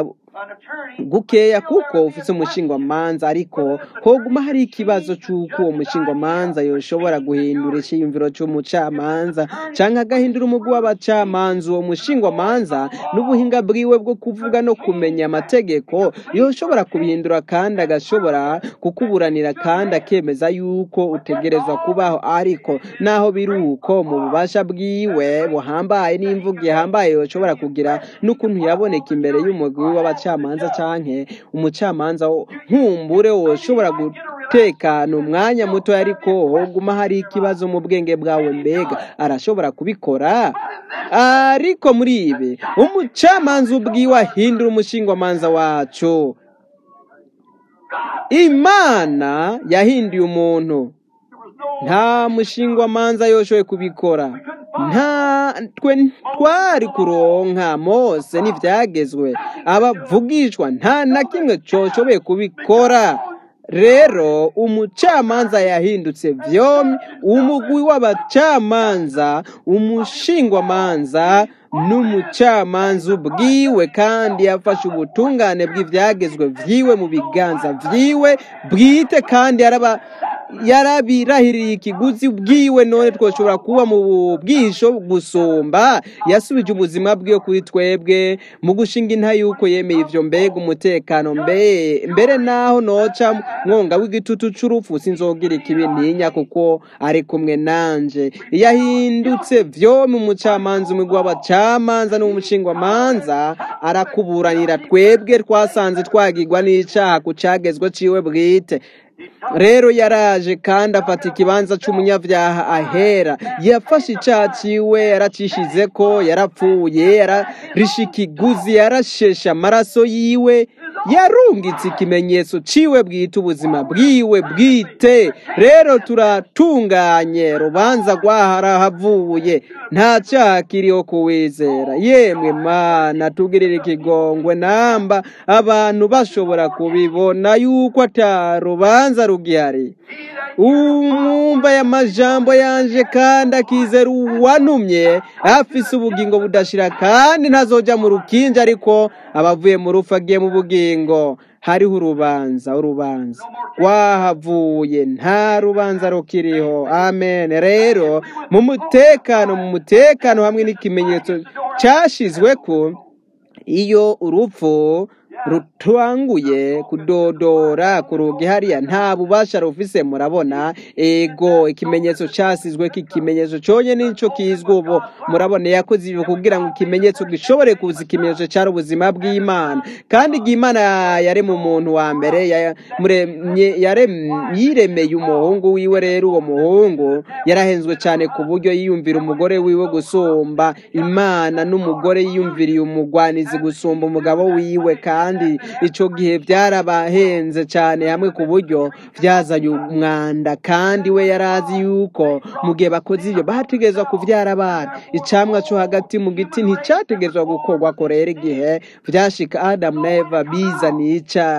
gukeya kuko ufite umushingwamanza ariko hoguma hari ikibazo cy'uko uwo mushingwamanza yoshobora guhindura icyiyumviro cy'umucamanza cyangwa agahindura umugwi w'abacamanza uwo mushingwamanza n'ubuhinga bwiwe bwo kuvuga no kumenya amategeko yoshobora kubihindura kandi agashobora kukuburanira kandi akemeza yuko utegerezwa kubaho ariko naho biri uko mu bubasha bwiwe buhambaye n'imvugo ihambaye yoshobora kugira n'ukuntu yaboneka imbere y'umugwi w'abacamanza canke umucamanza wo- nkumbure woshobora gutekana umwanya muto ariko hoguma hari ikibazo mu bwenge bwawe mbega arashobora kubikora ariko muri ibi umucamanza ubwiwe ahindura umushingwamanza wacu imana yahinduye umuntu nta mushingwamanza yoshoboye kubikora nta twe twari kuronka mose n'ibyagezwe abavugishwa nta na kimwe coshoboye kubikora rero umucamanza yahindutse vyomi umugwi w'abacamanza umushingwamanza n'umucamanza ubwiwe kandi yafashe ubutungane bw'ivyagezwe vyiwe mu biganza vyiwe bwite kandi yaraba yarabirahiriye ikiguzi bwiwe none twoshobora kuba mu bwisho gusumba yasubije ubuzima bwiwe kuri twebwe mu gushinga inta yuko yemeye ivyo mbega umutekano mbe mbere naho noca mwonga w'igitutu c'urupfu sinzogira ikibi ntinya kuko ari kumwe nanje yahindutse vyo mu mucamanza umugwi w'abacamanza n'umushingwamanza arakuburanira twebwe twasanze twagirwa n'icaha ku cagezwe ciwe bwite rero yaraje kandi afata ikibanza c'umunyavyaha ahera yafashe icaha ciwe yaracishize ko yarapfuye yararisha ikiguzi yarashesha amaraso yiwe yarungitse ikimenyetso ciwe bwite ubuzima bwiwe bwite rero turatunganye rubanza rwaharahavuye nta cyaha kiriho kuwizera yemwe mana tugirira ikigongwe namba abantu bashobora kubibona yuko ata rubanza rugihari umwumva y'amajambo yanje kandi akizera uwantumye afise ubugingo budashira kandi ntazoja mu rukinja ariko abavuye mu rufu agiye mu bugingo hariho urubanza urubanza rwahavuye nta rubanza rukiriho amen rero mu mutekano mu mutekano hamwe n'ikimenyetso cyashizwe ko iyo urupfu rutanguye kudodora ku rugi hariya nta bubasha rufise murabona ego ikimenyetso casizwe k'ikimenyetso conye nico kizwi ubu murabona yakoze ibyo kugira ngo ikimenyetso gishobore kuza ikimenyetso cari ubuzima bw'imana kandi igihe imana yaremye umuntu wa mbere ya- muremye- yarem- yiremeye umuhungu wiwe rero uwo muhungu yarahenzwe cyane ku buryo yiyumvira umugore wiwe gusumba imana n'umugore yiyumviriye umugwanizi gusumba umugabo wiwe kandi ico gihe byarabahenze cyane hamwe ku buryo byazanye umwanda kandi we yarazi yuko mu gihe bakoze ibyo bategerezwa kuvyara abana icamwa co hagati mu giti nticategerezwa gukorwa ko rero igihe vyashika adamu na eva bizaniye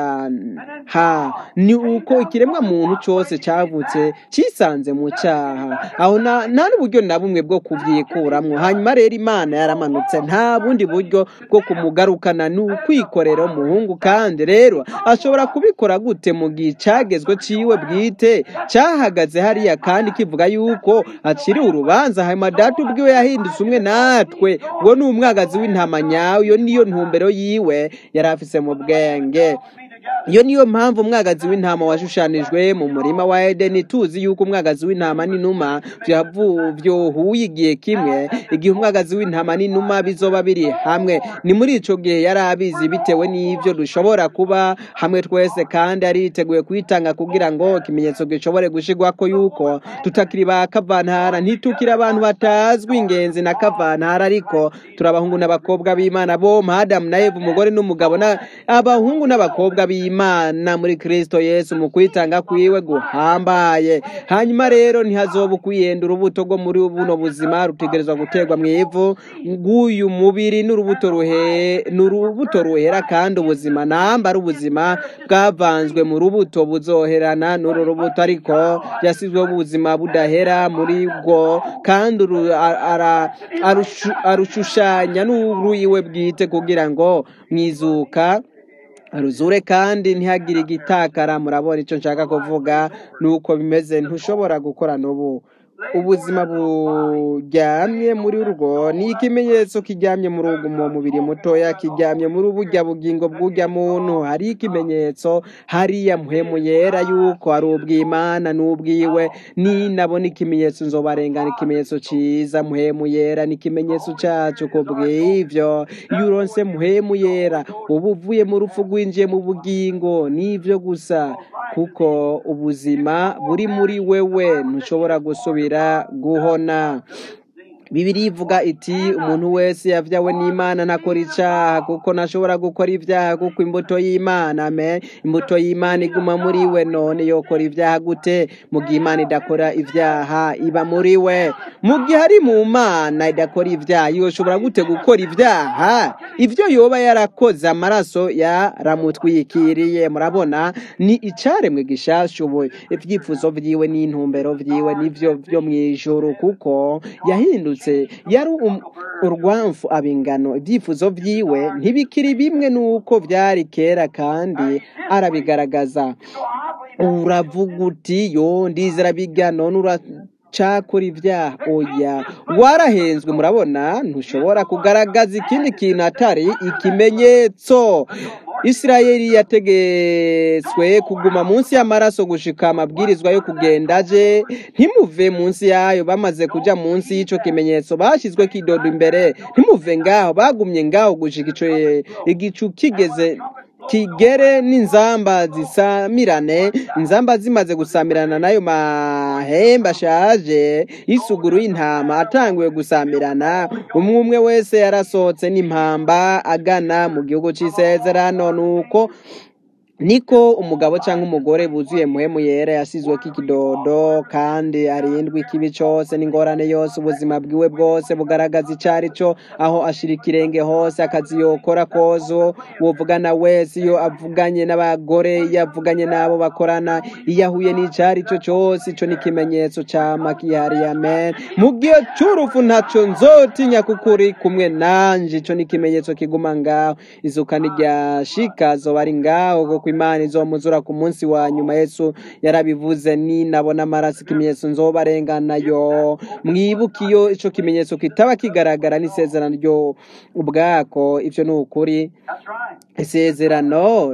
icaha ni uko ikiremwa muntu cose cavutse cisanze mu caha aho na- nta n'uburyo na bumwe bwo kuvyikuramwo hanyuma rero imana yaramanutse nta bundi buryo bwo kumugarukana ni ukwikorera umuhungu kandi rero ashobora kubikora gute mu gihe cagezwe ciwe bwite cahagaze hariya kandi kivuga yuko aciriwe urubanza hanyuma data ubwiwe yahindutse umwe natwe uwo ni umwagazi w'intama nyawe iyo niyo ntumbero yiwe yari afise mu bwenge iyo niyo mpamvu umwagazi w'intama washushanijwe mu murima wa edeni tuzi yuko umwagazi w'intama n'inuma vyavu- vyohuye igihe kimwe igihe umwagazi w'intama n'inuma bizoba biri hamwe ni muri ico gihe yari abizi bitewe n'ivyo dushobora kuba hamwe twese kandi ariteguye kwitanga kugira ngo ikimenyetso gishobore gushirwako yuko tutakiri ba kavantara ntitukiri abantu batazwi ingenzi na kavantara ariko turi abahungu n'abakobwa b'imana bo adamu na eva umugore n'umugabo na abahungu n'abakobwa b'imana muri kristo yesu mu kwitanga kwiwe guhambaye hanyuma rero ntihazoba ukwiyenda urubuto rwo muri buno buzima rutegerezwa guterwa mu ivu bw'uyu mubiri n'urubuto ruhe n'urubuto ruhera kandi ubuzima namba ari ubuzima bwavanzwe mu rubuto buzoherana n'uru rubuto ariko yasizweho ubuzima budahera muri bwo kandi uru- a- ara- arushu- arushushanya n'uruyiwe bwite kugira ngo mwizuka ruzure kandi ntihagire igitakara murabona icyo nshaka kuvuga nuko bimeze ntushobora gukora n'ubu ubuzima buryamye muri urwo ni ikimenyetso kiryamye muri ugu mu mubiri mutoya kiryamye muri ubujya bugingo bw'ujya muntu hari ikimenyetso hariya muhemu yera yuko ari ubw'imana n'ubwiwe ni nabona ikimenyetso nzobarengana ikimenyetso ciza muhemu yera ni ikimenyetso cacu ku bw'ivyo iyo uronse muhemu yera uba uvuye mu rupfu rwinjiye mu bugingo nivyo gusa kuko ubuzima buri muri wewe ntushobora gusubira guhona bibiri ivuga iti umuntu wese yavyawe n'imana ntakora icaha kuko ntashobora gukora ivyaha kuko imbuto y'imana ame imbuto y'imana iguma muri we none yokora ivyaha gute mu gihe imana idakora ivyaha iba muri we mu gihe ari mu mana idakora ivyaha yoshobora gute gukora ivyaha ivyo yoba yarakoze amaraso yaramutwikiriye murabona ni icaremwe gishasha ubu ivyifuzo vyiwe n'intumbero vyiwe nivyo vyo mw'ijuru kuko yahindutse yari um- urwamfu abingano ibyifuzo vyiwe ntibikiri bimwe n'uko vyari kera kandi arabigaragaza uravuga uti yo ndizera bijya none uracakora ibyaha oya warahenzwe murabona ntushobora kugaragaza ikindi kintu atari ikimenyetso isirayeli yategetswe kuguma munsi y'amaraso gushika amabwirizwa yo kugenda aje ntimuve munsi yayo bamaze kuja munsi y'ico kimenyetso bashyizwe kidodo imbere ntimuve ngaho bagumye ngaho gushika ico igicu kigeze kigere n'inzamba zisamirane inzamba zimaze gusamirana n'ayo mahembe ashaje y'isuguru y'intama atanguye gusamirana umwe umwe wese yarasohotse n'impamba agana mu gihugu c'isezerano nuko niko umugabo cyangwa umugore buzuye muhemu yera yasizwe k'ikidodo kandi arindwi ikibi cyose n'ingorane yose ubuzima bwiwe bwose bugaragaza icari cyo aho ashira ikirenge hose akazi yokora kozo wovugana wese iyo avuganye n'abagore iyo avuganye n'abo bakorana iyo ahuye n'icari cyo cyose ico ni ikimenyetso cama kihari amen mu gihe c'urupfu ntaco nzotinya kuko uri kumwe nanje ico ni ikimenyetso kiguma ngaho izuka n'iryashika zoba ari ngaho kuko imana izomuzura ku munsi wa nyuma yesu yarabivuze ni nabona amaraso ikimenyetso nzobarengana yo mwibuke iyo ico kimenyetso kitaba kigaragara n'isezerano ryo ubwako ivyo ni ukuri That's right. isezerano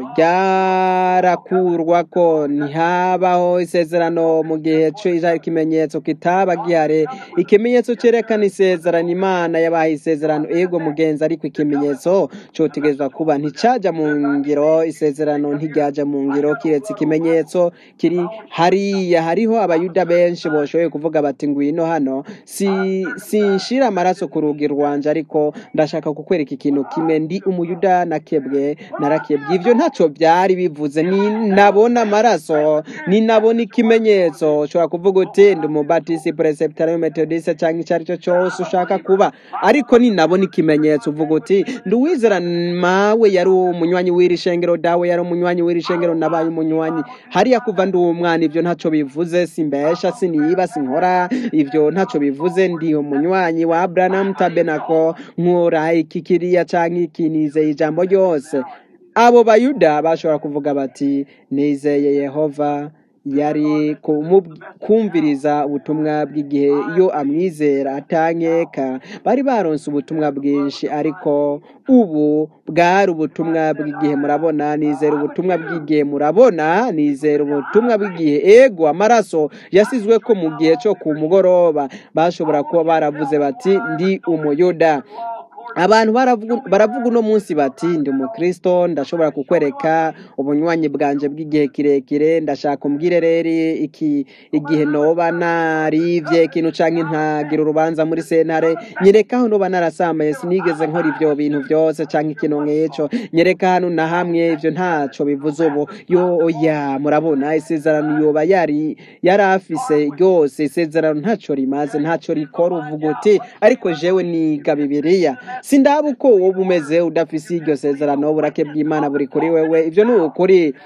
ryarakurwa ko ntihabaho isezerano mu gihe c'ica ikimenyetso kitaba gihari ikimenyetso cerekana isezerano imana yabaye isezerano ego mugenzi ariko ikimenyetso cotegerezwa kuba nticaja mu ngiro isezerano ntiryaja mu ngiro kiretse ikimenyetso kiri hariya hariho abayuda benshi boshoboye kuvuga bati ngwino hano si sinshira amaraso ku rugi rwanje ariko ndashaka kukwereka ikintu kimwe ndi umuyuda nakebwe narakebwe ivyo ntaco byari bivuze ni nabona amaraso ni nabona ikimenyetso ushobora kuvuga uti ndi umubatisi preceptarian methodiste cyangwa icyo ari cyo cyose ushaka kuba ariko ni nabona ikimenyetso uvuga uti ndi uwizera mawe yari umunywanyi w'iri shengero dawe yari umunywanyi w'iri shengero nabaye umunywanyi hariya kuva ndi umwana ivyo ntaco bivuze simbesha siniba sinkora ivyo ntaco bivuze ndi umunywanyi wa Abraham Tabernacle nkora iki kiriya canke iki nizeye ijambo ryose abo bayuda bashobora kuvuga bati nizeye yehova yari kumu- kumviriza ubutumwa bw'igihe iyo amwizera atankeka bari baronse ubutumwa bwinshi ariko ubu bwari ubutumwa bw'igihe murabona nizera ubutumwa bw'igihe murabona nizera ubutumwa bw'igihe ego amaraso yasizwe ko mu gihe cyo ku mugoroba bashobora kuba baravuze bati ndi umuyuda abantu baravuga baravuga uno munsi bati ndi umukristo ndashobora kukwereka ubunywanyi bwanje bw'igihe kirekire ndashaka umbwire rero iki igihe noba narivye ikintu canke ntagira urubanza muri sentare nyereka aho noba narasambaye sinigeze nkora ivyo bintu vyose canke ikintu nk'ico nyereka hano na hamwe ivyo ntaco bivuze ubu yo oya murabona isezerano yoba yari yari afise ryose isezerano ntaco rimaze ntaco rikora uvuga uti ariko jewe niga bibiliya sindaba uko woba umeze udafise iryo sezerano uburake bw'imana buri kuri wewe ivyo ni ukuri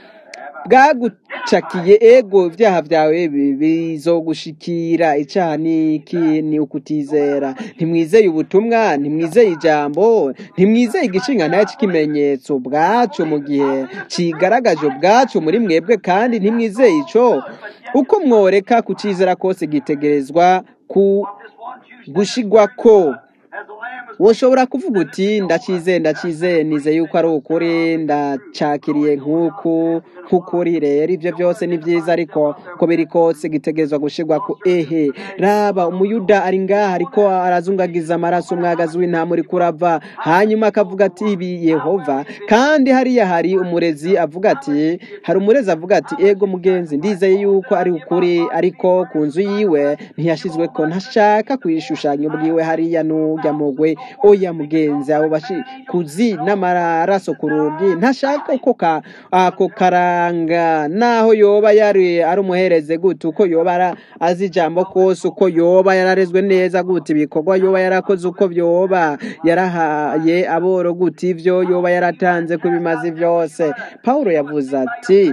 bwagucakiye ego ibyaha byawe bi- bizogushikira icaha ni iki ni ukutizera ntimwizeye ubutumwa ntimwizeye ijambo ntimwizeye igishinga nayo cy'ikimenyetso bwacu mu gihe kigaragaje ubwacu muri mwebwe kandi ntimwizeye ico uko mworeka kucizera kose gitegerezwa ku What this one Jew gushigwako as the lamb was woshobora kuvuga uti ndacizeye ndacizeye nizeye yuko ari ukuri ndacakiriye nk'uku nk'ukuri rero ibyo byose ni byiza ariko uko biri kose gitegerezwa gushirwa ku ehe raba umuyuda ari ngaha ariko arazungagiza amaraso umwagazi w'intama uri kurava hanyuma akavuga ati ibi yehova kandi hariya hari umurezi avuga ati hari umurezi avuga ati ego mugenzi ndizeye yuko ari ukuri ariko ku nzu yiwe ntiyashizwe ko ntashaka kuyishushanya ubwiwe hariya n'ujya mugwe oya mugenzi abo bashikuzi n'amaraso ku rugi ntashaka uko ka ako karanga naho yoba yari ari umuhereze gute uko yoba ara- azi ijambo kose uko yoba yararezwe neza gute ibikorwa yoba yarakoze uko byoba yarahaye aboro gute ivyo yoba yaratanze ko ibimazi byose pawulo yavuze ati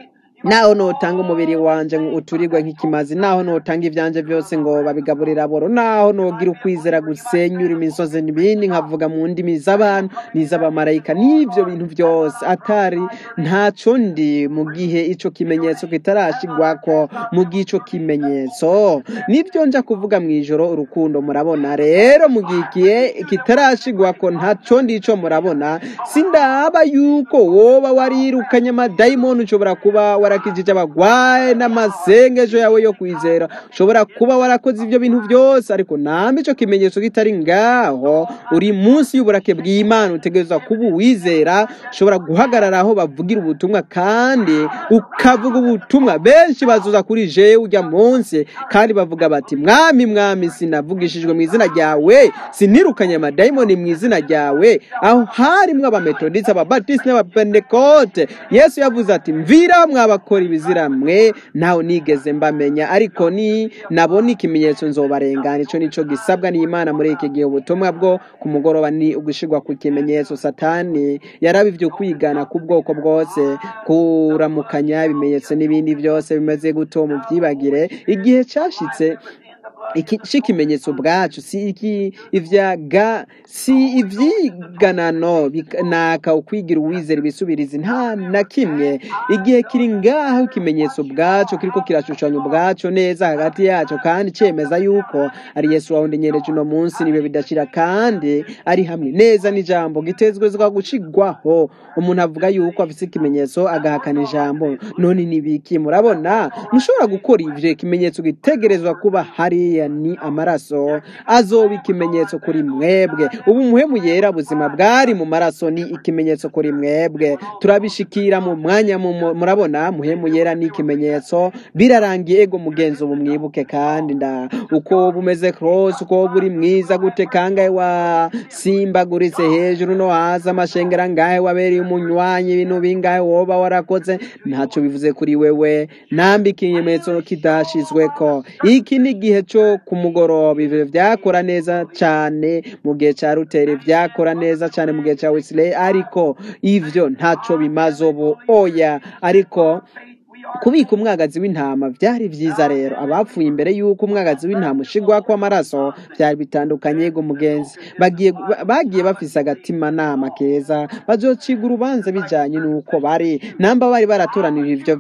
naho notanga umubiri wanje ngo uturirwe nk'ikimazi naho notanga ivyanje byose ngo babigaburire aboro naho nogira ukwizera gusenyura imisozi n'ibindi nkavuga mu ndimi z'abantu n'iz'abamarayika n'ivyo bintu byose atari ntaco ndi mu gihe ico kimenyetso kitarashigwako mu gihe ico kimenyetso nibyo nja kuvuga mu ijoro urukundo murabona rero mu gihe ikihe kitarashigwako ntaco ndi ico murabona sindaba yuko woba warirukanye amadayimoni ushobora kuba warakijije abagwaye n'amasengesho yawe yo kwizera ushobora kuba warakoze ibyo bintu byose ariko nambe ico kimenyetso kitari ngaho uri munsi y'uburake bw'imana utegerezwa kuba uwizera ushobora guhagarara aho bavugira ubutumwa kandi ukavuga ubutumwa benshi bazuza kuri jewe ujya munsi kandi bavuga bati mwami mwami sinavugishijwe mu izina ryawe sinirukanye amadayimoni mu izina ryawe aho harimwo abametodisi ababatisi n'abapentekote yesu yavuze ati mvira mwabakora ibizira mwe ntawe nigeze mbamenya ariko ni nabona ikimenyetso nzobarengana ico nico gisabwa n'imana muri iki gihe ubutumwa bwo ku mugoroba ni ugushirwa ku kimenyetso satani yarabivye kwigana ku bwoko bwose kuramukanya ibimenyetso n'ibindi byose bimeze guto mu byibagire igihe cashitse iki c'ikimenyetso bwacu si iki ivyaga si ivyiganano naka ukwigira uwizera ibisubirizi nta na kimwe igihe kiri ngaho ikimenyetso bwacu kiriko kirashushanya ubwacu neza hagati yacu kandi cemeza yuko ari yesu wawundenyereje uno munsi nibe bidashira kandi ari hamwe neza n'ijambo gitezwezwa gushigwaho umuntu avuga yuko afise ikimenyetso agahakana ijambo none nibiki murabona mushobora gukora ivyo ikimenyetso gitegerezwa kuba hariya ni amaraso azoba ikimenyetso kuri mwebwe ubu muhemu yera buzima bwari mu maraso ni ikimenyetso kuri mwebwe turabishikira mu mwanya mu- mu- murabona muhemu yera ni ikimenyetso birarangiye ego mugenzi ubu mwibuke kandi nda uko bumeze cross uko buri mwiza gute kangahe wasimbaguritse hejuru no hasi amashengera ngahe wabereye umunywanyi ibintu bingahe woba warakoze ntacyo bivuze kuri wewe nambi ikimenyetso kidashizweko iki ni igihe cyo ku mugoroba ivyo vyakora neza cane mu gihe ca ruteri vyakora neza cane mu gihe ca wesley ariko ivyo ntaco bimaze ubu oya ariko kubika umwagazi w'intama byari byiza rero abapfuye imbere y'uko umwagazi w'intama ushigwa kw'amaraso byari bitandukanye yego mugenzi bagiye bagiye bafise agatima nama keza bazociga urubanza bijanye n'uko bari namba bari baratoranije ivyo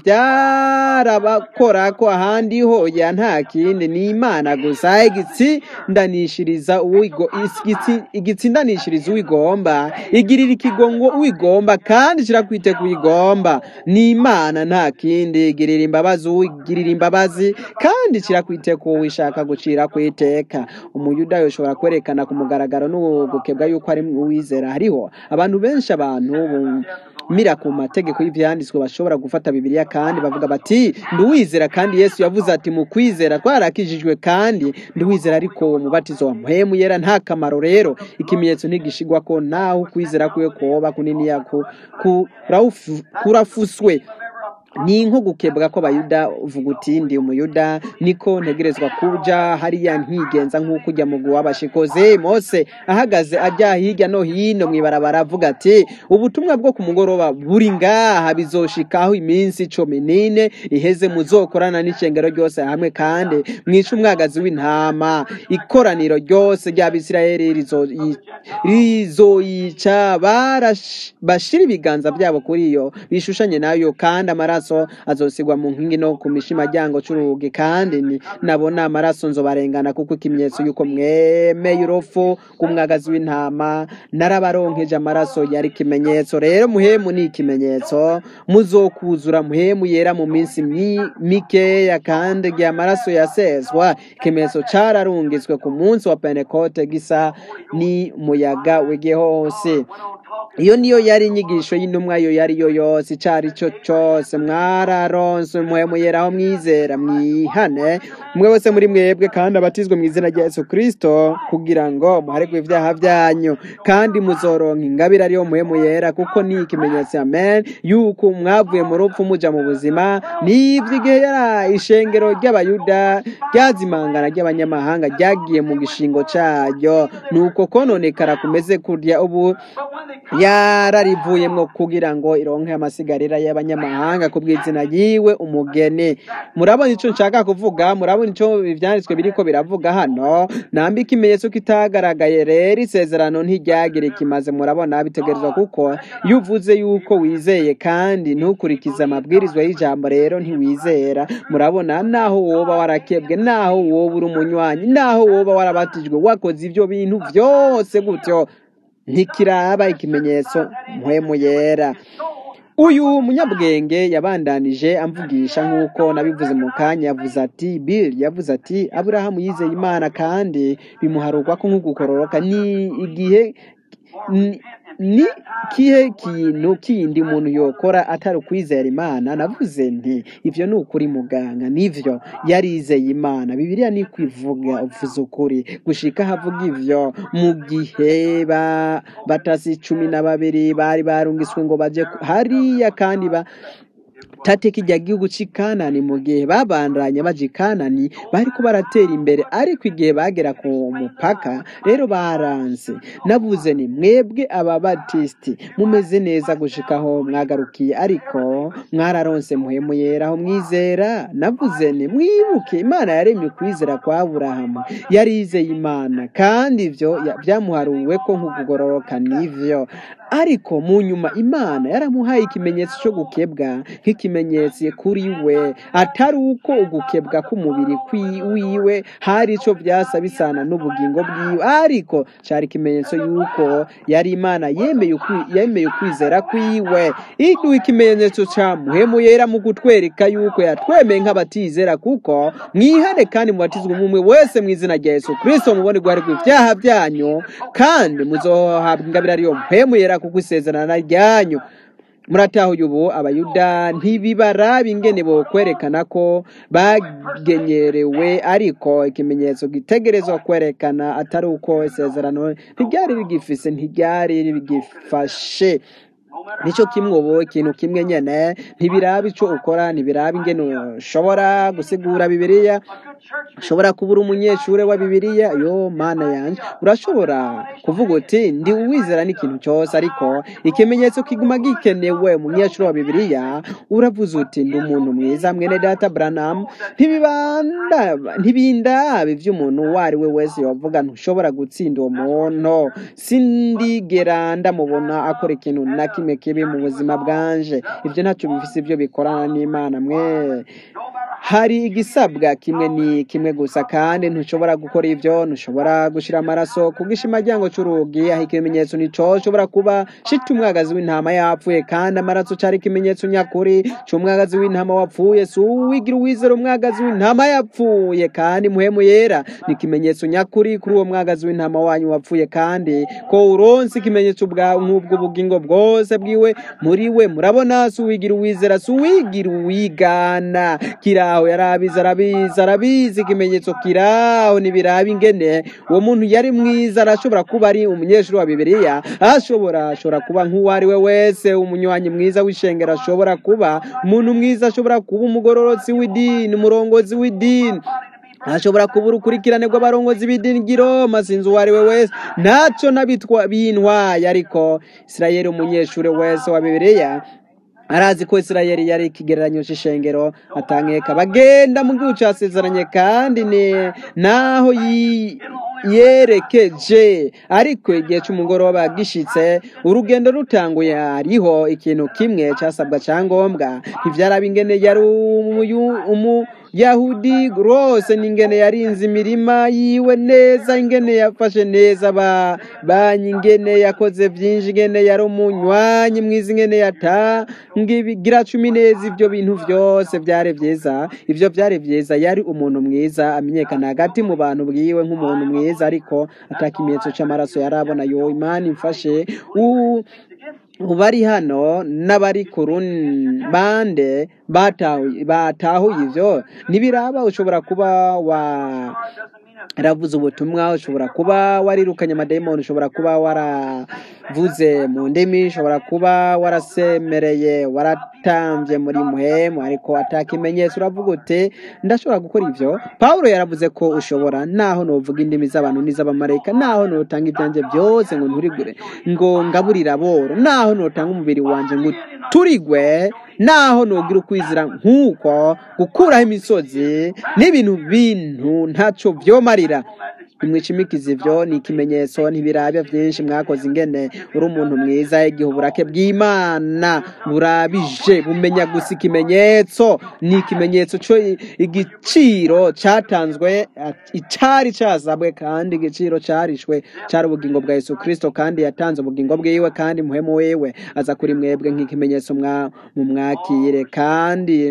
byarabakora ko ahandi hoya nta kindi ni imana gusa igitsindanishiriza uwigo igitsi- igitsindanishiriza uwigomba igirira ikigongo uwigomba kandi kirakwite kuwigomba ni imana nta kindi igirira imbabazi uwigirira imbabazi kandi kirakwite ku wishaka gucira ku iteka umuyuda yoshobora kwerekana ku mugaragaro n'ugukebwa yuko ari uwizera hariho abantu benshi abantu bumira ku mategeko y'ivyanditswe bashobora gufata bibiliya kandi bavuga bati nduwizera kandi yesu yavuze ati mu kwizera twarakijijwe kandi nduwizera ariko uwo mubatizo wa mpwemu yera nta kamaro rero ikimenyetso ntigishigwa ko naho ukwizera kwiwe koba kuniniya ku- kuraufu- kurafuswe ni nko gukebwa kw'abayuda uvuga uti ndi umuyuda niko ntegerezwa kuja hariya nkigenza nk'uko ujya mu w'abashikoze mose ahagaze ajya hirya no hino mw'ibarabara avuga ati ubutumwa bwo ku mugoroba buri ngaha bizoshikaho iminsi cumi n'ine iheze muzokorana n'icengero ryose hamwe kandi mwice umwagazi w'intama ikoraniro ryose ry'abisirayeli rizoyi- rizoyica barash- bashira ibiganza byabo kuri yo bishushanye nayo kandi amaraso amaraso azosigwa mu nkingi no ku mishimaryango c'urugi kandi ni nabona amaraso nzobarengana kuko ikimenyetso yuko mwemeye urufu rw'umwagazi w'intama narabaronkeje amaraso yari ikimenyetso rero muhemu ni ikimenyetso muzokuzura muhemu yera mu minsi mi- mikeya kandi igihe amaraso yaseswa ikimenyetso cararungitswe ku munsi wa pentekote gisa ni muyaga w'igihe hose iyo niyo yari inyigisho y'intumwa yo yari yo yose icari cyo cyose mwararonse muhemu yeraho mwizera mwihane umwe wese muri mwebwe kandi abatizwe mu izina rya yesu kristo kugira ngo muharegwe ibyaha byanyu kandi muzoronka ingabire ariyo muhemu yera kuko ni ikimenyetso amen yuko mwavuye mu rupfu muja mu buzima nivyo igihe yari ishengero ry'abayuda ryazimangana ry'abanyamahanga ryagiye mu gishingo caryo nuko kononekara kumeze kurya ubu yararivuyemwo kugira ngo ironke amasigarira y'abanyamahanga ku bw'izina yiwe umugeni murabona ico nshaka kuvuga murabona ico ivyanditswe biriko biravuga hano nambi ikimenyetso kitagaragaye rero isezerano ntiryagira ikimaze murabona bitegerezwa kuko iyo uvuze yuko wizeye kandi ntukurikize amabwirizwa y'ijambo rero ntiwizera murabona naho woba warakebwe naho woba uri umunywanyi naho woba warabatijwe wakoze ivyo bintu vyose gutyo ntikiraba ikimenyetso mpwemu yera uyu munyabwenge yabandanije amvugisha nk'uko nabivuze mu kanya yavuze ati bill yavuze ati aburahamu yizeye imana kandi bimuharurwa ko nk'ugukororoka ni igihe ni ni kihe kintu kindi umuntu yokora atari ukwizera imana navuze nti ivyo ni ukuri muganga nivyo yarizeye imana bibiliya ni kwivuga uvuze ukuri gushika havuga ivyo mu gihe ba batasi cumi na babiri bari barungiswe ngo baje ku- hariya kandi ba tateka ijya gihugu cy'i kanani mu gihe babandanya baje i kanani bariko baratera imbere ariko igihe bagera ku mupaka rero baranze navuze ni mwebwe ababatisiti mumeze neza gushikaho mwagarukiye ariko mwararonse muhemu yera aho mwizera navuze ni mwibuke imana yaremye ukwizera kwa aburahamu yarizeye imana kandi ivyo ya- vyamuharuwe ko nk'ukugororoka nivyo ariko mu nyuma imana yaramuhaye ikimenyetso cyo gukebwa nk'ikimenyetso kuri we atari uko ugukebwa k'umubiri kwi- wiwe hari ico vyasa bisana n'ubugingo bwiwe ariko cari ikimenyetso yuko yari imana yemeye ukwi- yemeye ukwizera kwiwe iduha ikimenyetso ca muhemu yera mu kutwereka yuko yatwemeye nk'abatizera kuko mwihane kandi mubatizwe umwe wese mu izina rya yesu kristo mubone guharirwa ivyaha vyanyu kandi muzohabwa ingabire ariyo mpemu yera kuko isezerana ryanyu muratahuye ubu abayuda ntibibaraba ingene bokwerekana ko bagenyerewe ariko ikimenyetso gitegerezwa kwerekana atari uko isezerano ntiryari rigifise ntiryari rigifashe nicyo kimwe ubu ikintu kimwe nyene ntibiraba ico ukora ntibiraba ingene ushobora gusigura bibiliya ushobora kuba uri umunyeshure wa bibiliya yo mana yanje urashobora kuvuga uti ndi uwizera n'ikintu cyose ariko ikimenyetso kiguma gikenewe umunyeshure wa bibiliya uravuze uti ndi umuntu mwiza mwene data branham ntibibanda ntibindaba ivy'umuntu uwo ari we wese yovuga ntushobora gutsinda uwo muntu sindigera ndamubona akora ikintu na kimwe kibi mu buzima bwanje ivyo ntacyo bifise ivyo bikorana n'imana mwe hari igisabwa kimwe ni kimwe gusa kandi ntushobora gukora ivyo ntushobora gushira amaraso ku gishimaryango c'urugi aho ikimenyetso nico ushobora kuba shita umwagazi w'intama yapfuye kandi amaraso cari ikimenyetso nyakuri c'umwagazi w'intama wapfuye si uwigira uwizera umwagazi w'intama yapfuye kandi muhemu yera ni ikimenyetso nyakuri kuri uwo mwagazi w'intama wanyu wapfuye kandi ko uronse ikimenyetso bwawe nk'ubwo bugingo bwose bwiwe muri we murabona si uwigira uwizera si uwigira uwigana kiraho yarabizi arabizi arabizi ikimenyetso kiraho ntibiraba ingene uwo muntu yari mwiza arashobora kuba ari umunyeshuri wa bibiliya ashobora ashobora kuba nk'uwo ari we wese umunywanyi mwiza w'ishengero ashobora kuba umuntu mwiza ashobora kuba umugororotsi w'idini umurongozi w'idini ashobora kuba urukurikirane rw'abarongozi b'idini ry'iroma sinzi uwo ari we wese ntacyo n'abitwa bintwaye ariko isirayeli umunyeshuri wese wa bibiliya arazi ko isirayeli yari ikigereranyo c'ishengero atankeka bagenda mu gihugu casezeranye kandi ni naho yi- yerekeje ariko igihe c'umugoroba gishitse urugendo rutanguye hariho ikintu kimwe casabwa cangombwa ntivyaraba ingene yari umuyu- umuyahudi rwose n'ingene yarinze imirima yiwe neza ingene yafashe neza ba banyi ingene yakoze vyinshi ingene yari umunywanyi mwiza ingene yatanga ibigira cumi neza ivyo bintu vyose vyari vyiza ivyo vyari vyiza yari umuntu mwiza amenyekana hagati mu bantu bwiwe nk'umuntu mwiza ariko ata kimenyetso c'amaraso yari abona yo imana imfashe u bari hano n'abari ku bande batahuye batahuye ivyo ntibiraba ushobora kuba wa ravuze ubutumwa ushobora kuba warirukanye amadayimoni ushobora kuba waravuze mu ndimi ushobora kuba warasemereye waratambye muri muhemu ariko atakimenyetso uravuga uti ndashobora gukora ivyo pawulo yaravuze ko ushobora naho novuga indimi z'abantu n'iz'abamarayika naho notanga ibyanjye byose ngo nturigure ngo ngaburire aboro naho notanga umubiri wanje ngo turigwe naho nogira ukwizira nk'uko gukuraho imisozi n'ibintu bintu ntaco vyomarira imwicimikiza ivyo ni ikimenyetso ntibirabya vyinshi mwakoze ingene uri umuntu mwiza igihe uburake bw'imana burabije bumenya gusa ikimenyetso ni ikimenyetso co igiciro catanzwe icari casabwe kandi igiciro carishwe cari ubugingo bwa yesu kristo kandi yatanze ubugingo bwiwe kandi muhemu wiwe aza kuri mwebwe nk'ikimenyetso mwa- mumwakire kandi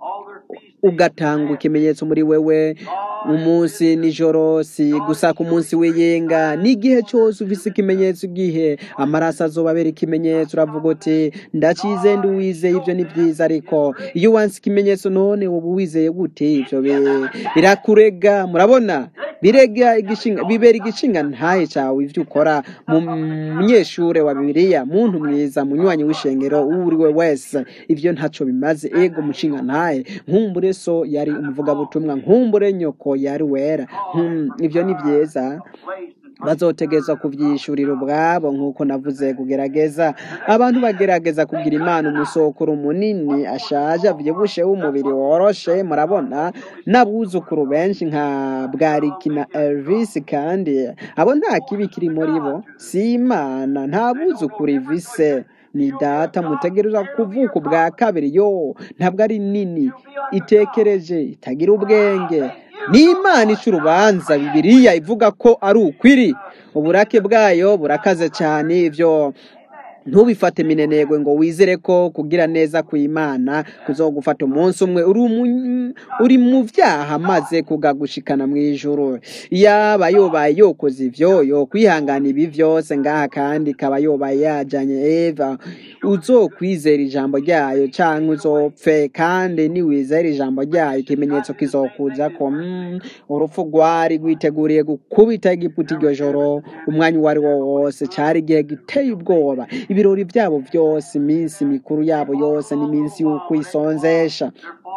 ugatanga ikimenyetso muri wewe umunsi nijoro si gusa ku munsi w'iyinga n'igihe cyose ufise ikimenyetso igihe amaraso azobabera ikimenyetso uravuga uti ndacize ndi uwizeye ivyo ni vyiza ariko iyo wanse ikimenyetso none uba uwizeye gute ivyo bi- birakurega murabona birega igishinga bibera igishinga ntahe cawe ivyo ukora mu munyeshure wa bibiliya muntu mwiza munywanyi w'ishengero uwo uri we wese ivyo ntaco bimaze ego mushinga ntahe nkumbure so yari umuvugabutumwa nkumbure nyoko yari wera Hmm, ivyo ni vyiza bazotegezwa kuvyishurira ubwabo nk'uko navuze kugerageza abantu bagerageza kugira imana umusokuru munini ashaje avyibushe w'umubiri woroshe murabona n'abuzukuru benshi nka bwariki na elvis kandi abo nta kibi kiri muri bo si imana nta buzukuru ivise ni data mutegerezwa kuvuka ubwa kabiri yo ntabwo ari nini itekereje itagira ubwenge ni imana ica urubanza bibiliya ivuga ko ari ukwiri uburake bwayo burakaze cyane ivyo ntubifate minenegwe ngo wizere ko kugira neza kw'imana kuzogufata umunsi umwe uri umu- uri mu vyaha maze kugagushikana mu ijuru yaba yobaye yokoze ivyo yo kwihangana ibi vyose ngaha kandi ikaba yobaye yajanye eva uzokwizera ijambo ryayo canke uzopfe kandi niwizera ijambo ryayo ikimenyetso kizokuzako mm, urupfu rwari rwiteguriye gukubita igiputa iryo joro umwanya uwo ari wo wose cari igihe giteye ubwoba ibirori byabo byose iminsi mikuru yabo yose n'iminsi y'ukwisonzesha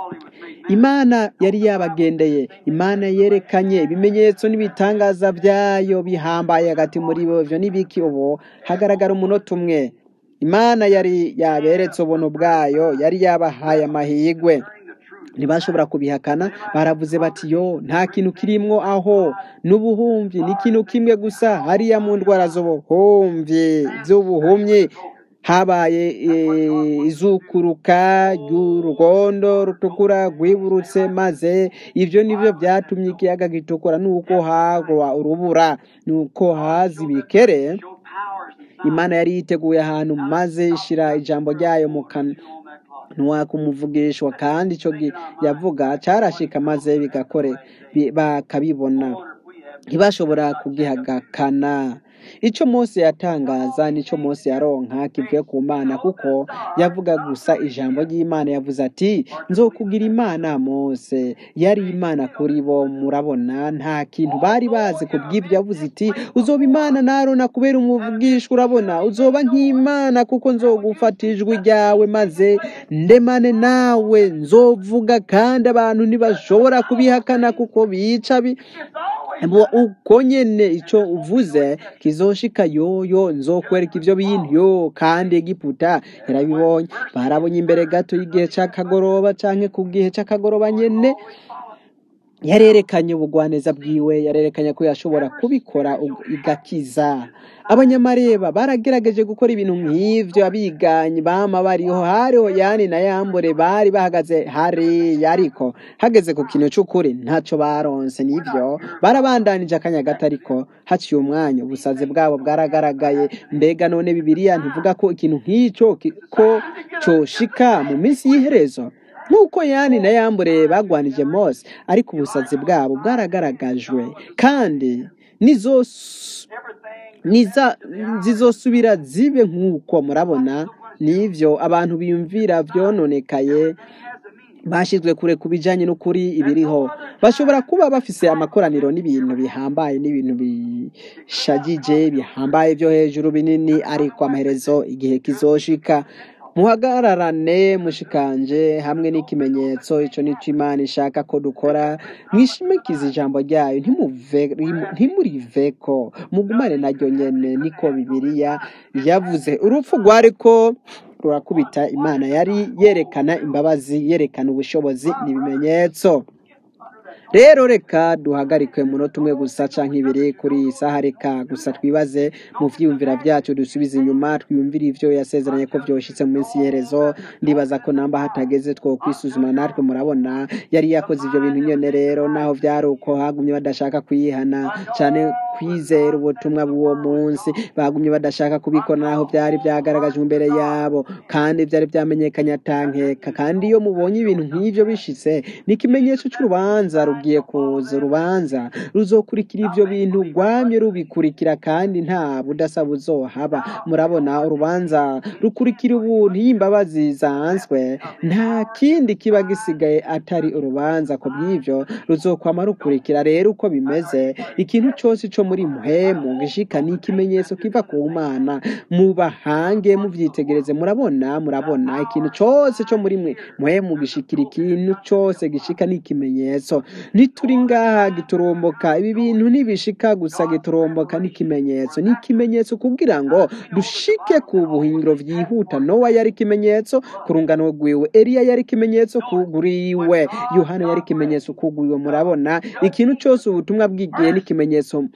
imana yari yabagendeye imana yerekanye ibimenyetso n'ibitangaza byayo bihambaye hagati muri bo ivyo n'ibiki ubu hagaragara umunota umwe imana yari yaberetse ubuntu bwayo yari yabahaye amahigwe ntibashobora kubihakana baravuze bati yo nta kintu kirimwo aho n'ubuhumyi ni ikintu kimwe gusa hariya mu ndwara z'ubuhumyi z'ubuhumyi habaye eh, izukuruka ry'urugondo rutukura rwiburutse maze ivyo nivyo vyatumye ikiyaga gitukura nuko hagwa urubura nuko haza ibikere imana yari yiteguye ahantu maze ishira ijambo ryayo mu kanwa ntiwakumuvugishwa kandi ico gi- yavuga carashika maze bigakore bi- bakabibona ntibashobora kugihagakana ico mose yatangaza nico mose yaronka kivuye ku mana kuko yavuga gusa ijambo ry'imana yavuze ati nzokugira imana mose yari imana kuri bo murabona nta kintu bari bazi ku bw'ibyo yavuze iti uzoba imana na arona kubera umuvugishwa urabona uzoba nk'imana kuko nzogufata ijwi ryawe maze ndemane nawe nzovuga kandi abantu ntibashobora kubihakana kuko bica bi Mbo uko nyene ico uvuze kizoshika yoyo nzokwereka ivyo bintu yo kandi Egiputa yarabibonye barabonye imbere gato y'igihe c'akagoroba canke ku gihe c'akagoroba nyene yarerekanye ubugwaneza bwiwe yarerekanye ko yashobora kubikora ug- igakiza abanyamareba baragerageje gukora ibintu nk'ivyo abiganyi bama bariho hariho yani na yambure bari bahagaze hariya ariko hageze ku kintu c'ukuri ntaco baronse nivyo barabandanije akanya gato ariko haciye umwanya ubusazi bwabo bwaragaragaye mbega none bibiliya ntivuga ko ikintu nk'ico ki- ko coshika mu minsi y'iherezo nk'uko yani na yambure bagwanije mose ariko ubusazi bwabo bwaragaragajwe kandi nizos niza zizosubira zibe nk'uko murabona nivyo abantu biyumvira vyononekaye bashizwe kure ku bijanye n'ukuri ibiriho bashobora kuba bafise amakoraniro n'ibintu bihambaye n'ibintu bishagije bihambaye vyo hejuru binini ariko amaherezo igihe kizoshika muhagararane mushikanje hamwe n'ikimenyetso ico nico imana ishaka ko dukora mwishimikize ijambo ryayo ntimuve- ntimuriveko mugumane naryo nyene niko bibiliya yavuze urupfu rwariko rurakubita imana yari yerekana imbabazi yerekana ubushobozi n'ibimenyetso rero reka duhagarike umunota umwe gusa canke ibiri kuri iyi saha reka gusa twibaze mu vyiyumvira vyacu dusubize inyuma twiyumvire ivyo yasezeranye ko vyoshitse mu minsi y'iherezo ndibaza ko namba hatageze two kwisuzuma natwe murabona yari yakoze ivyo bintu nyene rero naho vyari uko hagumye badashaka kuyihana cane kwizera ubutumwa bw'uwo munsi bagumye badashaka kubikora naho vyari vyagaragajwe imbere yabo kandi vyari vyamenyekanye atankeka kandi iyo mubonye ibintu nk'ivyo bishitse ni ikimenyetso c'urubanza rugiye kuza urubanza ruzokurikira ivyo bintu rwamye rubikurikira kandi nta budasa buzohaba murabona urubanza rukurikira ubuntu iyo imbabazi zanzwe nta kindi kiba gisigaye atari urubanza ku bw'ivyo ruzokwama rukurikira rero uko bimeze ikintu cose co muri muhemu gishika ni ikimenyetso kiva ku mana mubahange muvyitegereze murabona murabona ikintu cose co muri mwe muhemu gishikira ikintu cose gishika ni ikimenyetso ntituri ngaha giturumbuka ibi bintu ntibishika gusa giturumbuka n'ikimenyetso ni ikimenyetso kugira ngo dushike ku buhingiro vyihuta nowa yari ikimenyetso ku rungano rwiwe eliya yari ikimenyetso kuguriwe yohana yari ikimenyetso kuguriwe murabona ikintu cose ubutumwa bw'igihe n'ikimenyetso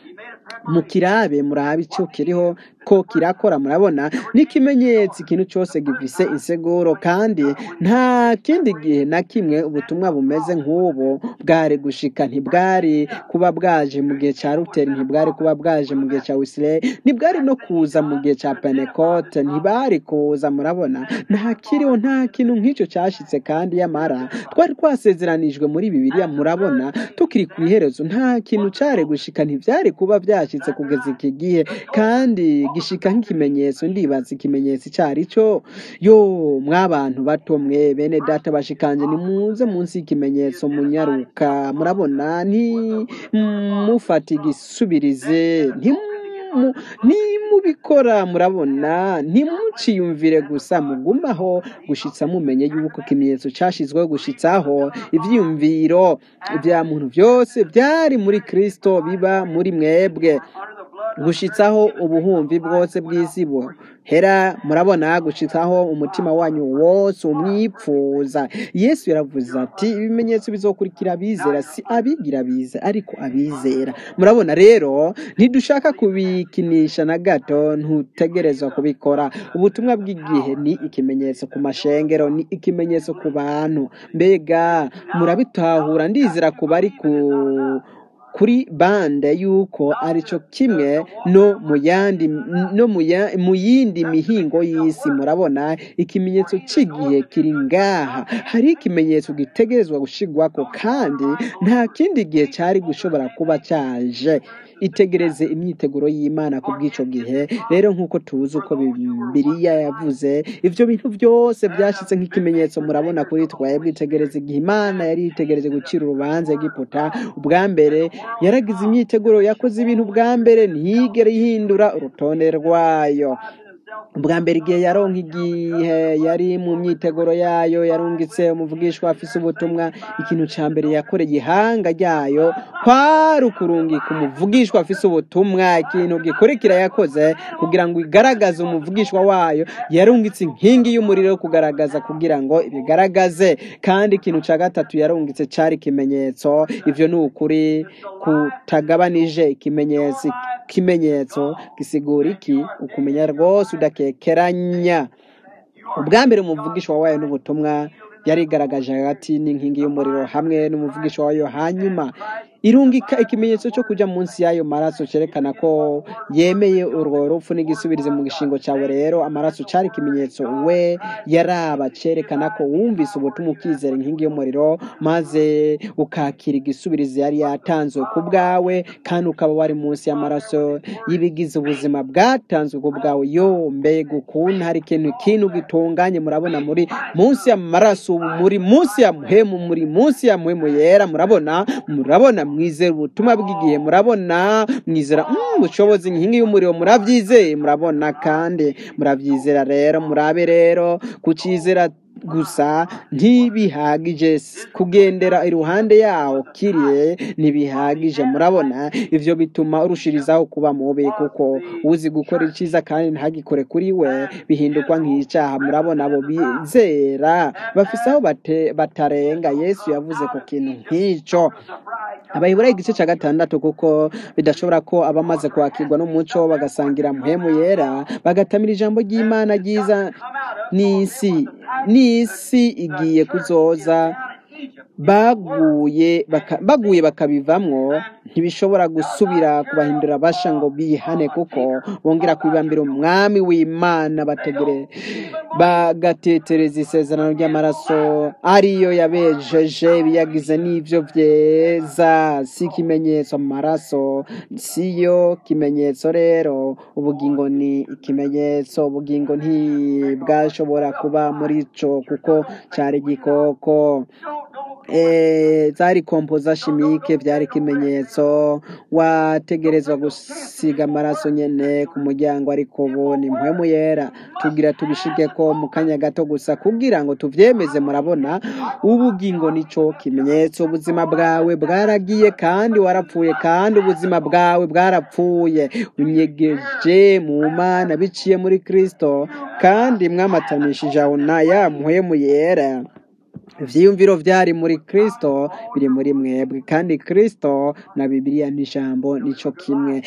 mukirabe murabe ico kiriho ko kirakora murabona n'ikimenyetso ikintu cose gifise inseguro kandi nta kindi gihe na kimwe ubutumwa bumeze nk'ubu bwari gushika ntibwari kuba bwaje mu gihe ca ruteri ntibwari kuba bwaje mu gihe ca wisire ntibwari no kuza mu gihe ca penekote ntibari kuza murabona nta kiriho nta kintu nk'ico cashitse kandi yamara twari twasezeranijwe muri bibiliya murabona tukiri ku iherezo nta kintu cari gushika ntivyari kuba vyashitse kugeza iki gihe kandi gishika nk'ikimenyetso ndibaza ikimenyetso icari co yo mwabantu bato mwe bene data bashikanje nimuze munsi y'ikimenyetso munyaruka murabona nti mufata igisubirize ntimu nimubikora murabona ntimuciyumvire gusa mugumaho gushitsa mumenye yuko ikimenyetso cashizweho gushitsaho ivyiyumviro vya muntu vyose vyari muri kristo biba muri mwebwe gushitsaho ubuhumvi bwose bw'isi buhera murabona gushitsaho umutima wanyu wose umwipfuza yesu yaravuze ati ibimenyetso bizokurikira abizera si abigira bize ariko abizera murabona rero ntidushaka kubikinisha na gato ntutegerezwa kubikora ubutumwa bw'igihe ni ikimenyetso ku mashengero ni ikimenyetso ku bantu mbega murabitahura ndizera ku bari ku kuri bande yuko arico kimwe no mu yandi no mu ya- mu yindi mihingo y'isi murabona ikimenyetso c'igihe kiri ngaha hari ikimenyetso gitegerezwa gushigwako kandi nta kindi gihe cari gushobora kuba caje itegereze imyiteguro y'imana ku bw'ico gihe rero nk'uko tuzi uko bibiliya yavuze ivyo bintu vyose vyashitse nk'ikimenyetso murabona kuri twebwe itegereze igihe imana yari yitegereje gucira urubanza egiputa ubwa mbere yaragize imyiteguro yakoze ibintu bwa mbere ntiyigere ihindura urutonde rwayo ubwa mbere igihe yaronka igihe yari mu myiteguro yayo yarungitse umuvugishwa afise ubutumwa ikintu ca mbere yakoreye ihanga ryayo kwari ukurungika umuvugishwa afise ubutumwa ikintu gikurikira yakoze kugira ngo igaragaze umuvugishwa wayo yarungitse inkingi y'umuriro yo kugaragaza kugira ngo ibigaragaze kandi ikintu ca gatatu yarungitse cari ikimenyetso ivyo ni ukuri kutagabanije ikimenyetso ikimenyetso gisigura iki ukumenya rwose udakekeranya ubwa mbere umuvugisha wayo n'ubutumwa yarigaragaje hagati n'inkingi y'umuriro hamwe n'umuvugisha wayo hanyuma irungika ikimenyetso cyo kujya munsi y'ayo maraso cyerekana ko yemeye urwo rupfu n'igisubirizo mu gishingo cyawe rero amaraso cyari ikimenyetso we yaraba cyerekana ko wumvise ubutumwa ukizera inkingi y'umuriro maze ukakira igisubirizo yari yatanzwe ku bwawe kandi ukaba wari munsi y'amaraso y'ibigize ubuzima bwatanzwe ku bwawe yo mbega ukuntu hari ikintu ikintu gitunganye murabona muri munsi y'amaraso ubu muri munsi ya muhemu muri munsi ya muhemu yera murabona murabona mwizera ubutumwa bw'igihe murabona mwizera mm, ubushobozi inkingi y'umuriro murabyizeye murabona kandi murabyizera rero murabe rero kucizera gusa ntibihagije kugendera iruhande yawo kiriye ntibihagije murabona ivyo bituma urushirizaho kuba mubi kuko uzi gukora iciza kandi ntagikore kuri we bihindurwa nk'icaha murabona abo bizera bafise aho bate- batarenga yesu yavuze ku kintu nk'ico abayibura igice cya gatandatu kuko bidashobora ko abamaze kwakirwa n'umuco bagasangira muhemu yera bagatamira ijambo ry'imana ryiza n'isi n'isi igiye kuzoza baguye baka- baguye bakabivamwo ntibishobora gusubira kubahindura basha ngo bihane kuko bongera kwibambira umwami w'imana bategere bagatetereza isezerano ry'amaraso ariyo yabejeje biyagize n'ivyo vyeza si ikimenyetso mu maraso siyo kimenyetso rero ubugingo ni ikimenyetso ubugingo ntibwashobora kuba muri co kuko cari igikoko Eh, zari kompoza shimike byari ikimenyetso wategerezwa gusiga amaraso nyene ku muryango ariko ubu ni mpwemu yera tugira tubishike ko mu kanya gato gusa kugira ngo tuvyemeze murabona ubugingo nico kimenyetso ubuzima bwawe bwaragiye kandi warapfuye kandi ubuzima bwawe bwarapfuye unyegeje mu mana biciye muri kristo kandi mwamatanishije aho na ya mpwemu yera ivyiyumviro vyari muri kristo biri muri mwebwe kandi kristo na bibiliya n'ijambo nico kimwe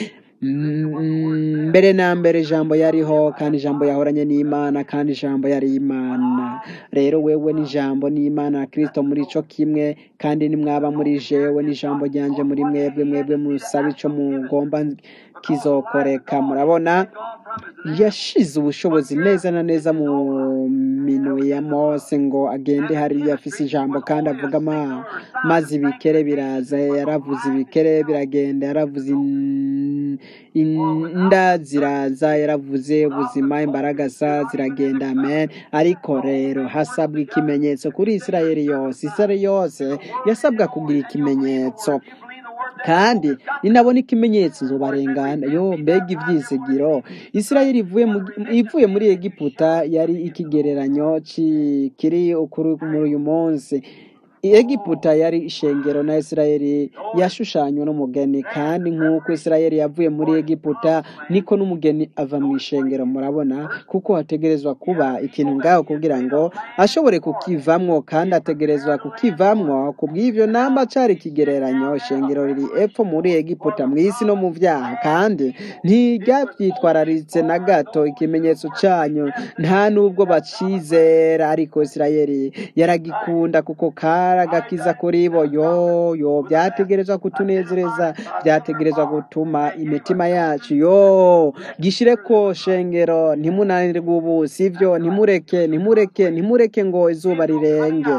Mm, mbere na mbere ijambo yariho kandi ijambo yahoranye n'imana kandi ijambo yari imana rero wewe n'ijambo n'imana na kristo muri ico kimwe kandi nimwaba muri jewe n'ijambo ryanje muri mwebwe mwebwe musaba ico mugomba kizokoreka murabona yashize ubushobozi neza na neza mu minwe ya mose ngo agende hariya afise ijambo kandi avuga ama maze ibikere biraza yaravuze ibikere biragenda yaravuze in- inda ziraza yaravuze ubuzima imbaragasa ziragenda amen ariko rero hasabwa ikimenyetso kuri isirayeli yose isirayeli yose yasabwa kugira ikimenyetso kandi ninabona ikimenyetso nzobarengana yo mbega ivyizigiro isirayeli ivuye mu- ivuye muri egiputa yari ikigereranyo ci- kiri ukuri muri uyu munsi egiputa yari ishengero na isirayeli yashushanywe n'umugeni kandi nk'uko isirayeli yavuye muri egiputa niko n'umugeni ava mu ishengero murabona kuko hategerezwa kuba ikintu ngaho kugira ngo ashobore kukivamwo kandi ategerezwa kukivamwo ku bw'ivyo namba cari ikigereranyo ishengero riri epfo muri egiputa mu isi no mu vyaha kandi ntiryavyitwararitse na gato ikimenyetso canyu nta nubwo bacizera ariko isirayeli yaragikunda kuko karagakiza kuri bo yo yo vyategerezwa kutunezereza vyategerezwa gutuma imitima yacu yo gishireko shengero ntimunanirwe ubu sivyo ntimureke ntimureke ntimureke ngo izuba rirenge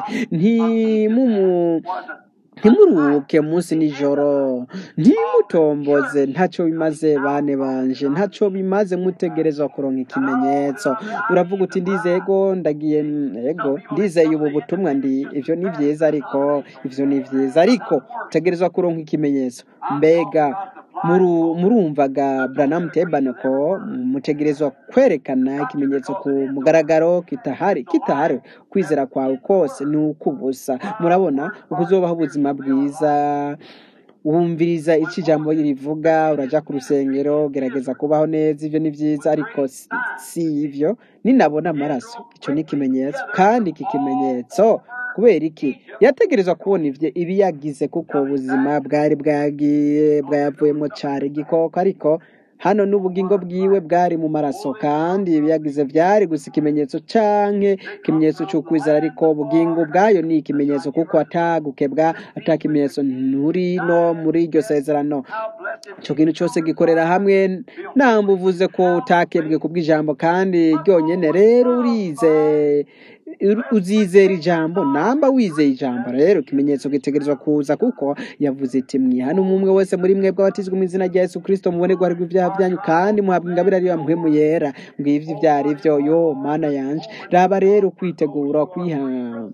ntimumu ntimuruhuke munsi nijoro ntimutomboze ntacyo bimaze bane banje ntacyo bimaze mutegerezwa kuronka ikimenyetso uravuga uti ndizeye ego ndagiye ego ndizeye ubu butumwa ndi ivyo ni vyiza ariko ivyo ni vyiza ariko utegerezwa kuronka ikimenyetso mbega muru- murumvaga Branham Tabernacle mutegerezwa kwerekana ikimenyetso ku mugaragaro kitahari kitahari kwizera kwawe kose ni ukubusa murabona ukuzobaho ubuzima bwiza wumviriza icyo ijambo rivuga uraja ku rusengero gerageza kubaho neza ibyo ni byiza ariko si si ibyo ninabona amaraso icyo ni ikimenyetso kandi iki kimenyetso kubera iki yategerezwa kubona ibyo ibi yagize kuko ubuzima bwari bwagiye bwayavuyemo cyari igikoko ariko hano n'ubugingo bwiwe bwari mu maraso kandi ibi yagize byari gusa ikimenyetso canke ikimenyetso cy'ukwizera ariko ubugingo bwayo ni ikimenyetso kuko atagukebwa atakimenyetso nturi no muri iryo sezerano icyo kintu cyose gikorera hamwe namba uvuze ko utakebwe ku bw'ijambo kandi ryonyine rero urize uzizera ijambo namba wizeye ijambo rero ikimenyetso gitegerezwa kuza kuko yavuze iti mwihane umwe wese muri mwebwe abatizwa mu izina rya yesu kirisito mubone guharirwa ibyaha byanyu kandi muhabwa ingabire ariyo mpwemu yera ngivyo ibyo ari byo yo mana yanje raba rero kwitegura kwiha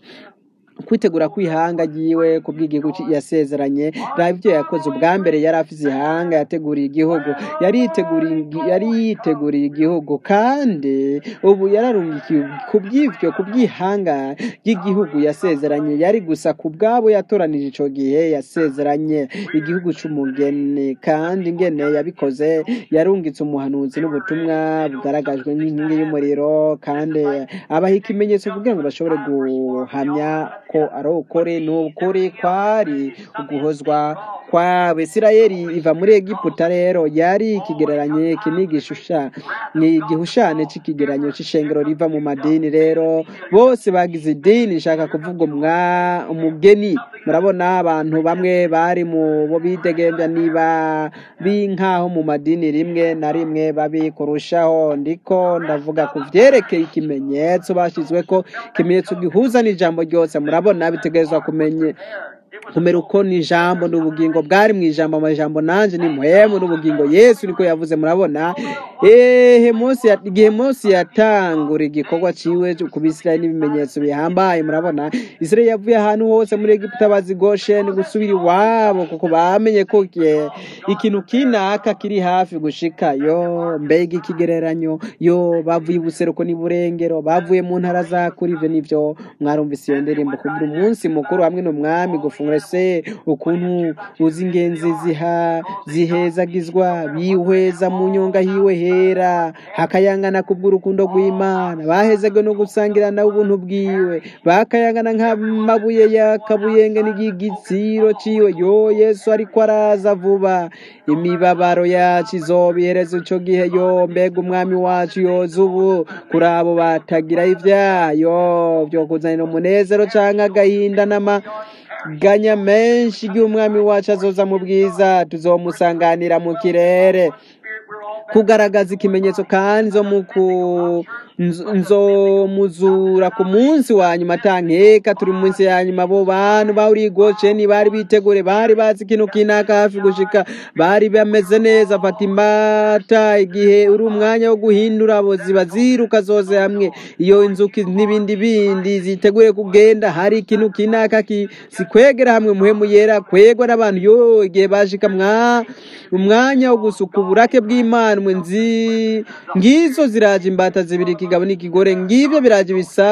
kwitegura kwihanga agiwe ku bw'igihugu ci- yasezeranye raba ibyo yakoze ubwa mbere yari afise ihanga yateguriye igihugu yari yiteguriye igi- yari yiteguriye igihugu kandi ubu yararungikiye ku bw'ivyo ku bw'ihanga ry'igihugu yasezeranye yari gusa ku bwabo yatoranije ico gihe yasezeranye igihugu c'umugeni kandi ingene yabikoze yarungitse umuhanuzi n'ubutumwa bugaragajwe n'inkingi y'umuriro kandi abaha ikimenyetso kugira ngo bashobore guhamya ko ari ukuri ni ukuri kwari uguhozwa kwa Isirayeli iva muri Egiputa rero yari ikigereranye iki ni igishusha ni igihushane cy'ikigereranyo cy'ishengero riva mu madini rero bose bagize idini nshaka kuvuga umwa umugeni murabona abantu bamwe bari mu bo bidegembya niba binkaho mu madini rimwe na rimwe babi kurushaho ndiko ndavuga ku vyerekeye ikimenyetso bashyizwe ko ikimenyetso gihuza n'ijambo ryose murabona bitegerezwa kumenye kumera uko ni ijambo n'ubugingo bwari mu ijambo amajambo nanje ni muhemu n'ubugingo yesu niko yavuze murabona ehe mose ya- igihe mose yatangura igikorwa ciwe cyo ku bisirayeli n'ibimenyetso bihambaye murabona isirayeli yavuye ahantu hose muri egiputa bazi gosheni gusubira iwabo kuko bamenye ko igihe- ikintu kinaka kiri hafi gushika yo mbega ikigereranyo yo bavuye ibuseruko n'iburengero bavuye mu ntara za kuri ivyo nivyo mwarumvise iyo ndirimbo kugira umunsi mukuru hamwe n'umwami gufungura se ukuntu uzi ingenzi ziha zihezagizwa bihweza mu nyonga hiwe hera hakayangana kubw'urukundo rw'imana bahezagwe no gusangira nawe ubuntu bwiwe bakayangana nk'amabuye yakabuyenge n'igitsiro ciwe yo yesu ariko araza vuba imibabaro yacu izoba iherezo ico gihe yo mbega umwami wacu yoza ubu kuri abo batagira ivyayo vyo kuzanira umunezero canke agahinda n'amaganya menshi igihe umwami wacu azoza mu bwiza tuzomusanganira mu kirere kugaragaza ikimenyetso kandi nzo muku nzo- nzomuzura ku munsi wa nyuma atankeka turi mu minsi ya nyuma abo bantu bari gosheni bari bitegure bari bazi ikintu kinaka hafi gushika bari bameze neza fata imbata igihe uri umwanya wo guhindura abo ziba ziruka zose hamwe iyo inzuki n'ibindi bindi zitegure kugenda hari ikintu kinaka ki- sikwegera hamwe muhemu yera kwegwa n'abantu yo igihe bashika mwa umwanya wo gusuka uburake bw'imana mwe nzi ngizo ziraje imbata zibiri ikigabo n'ikigore ngibyo biraje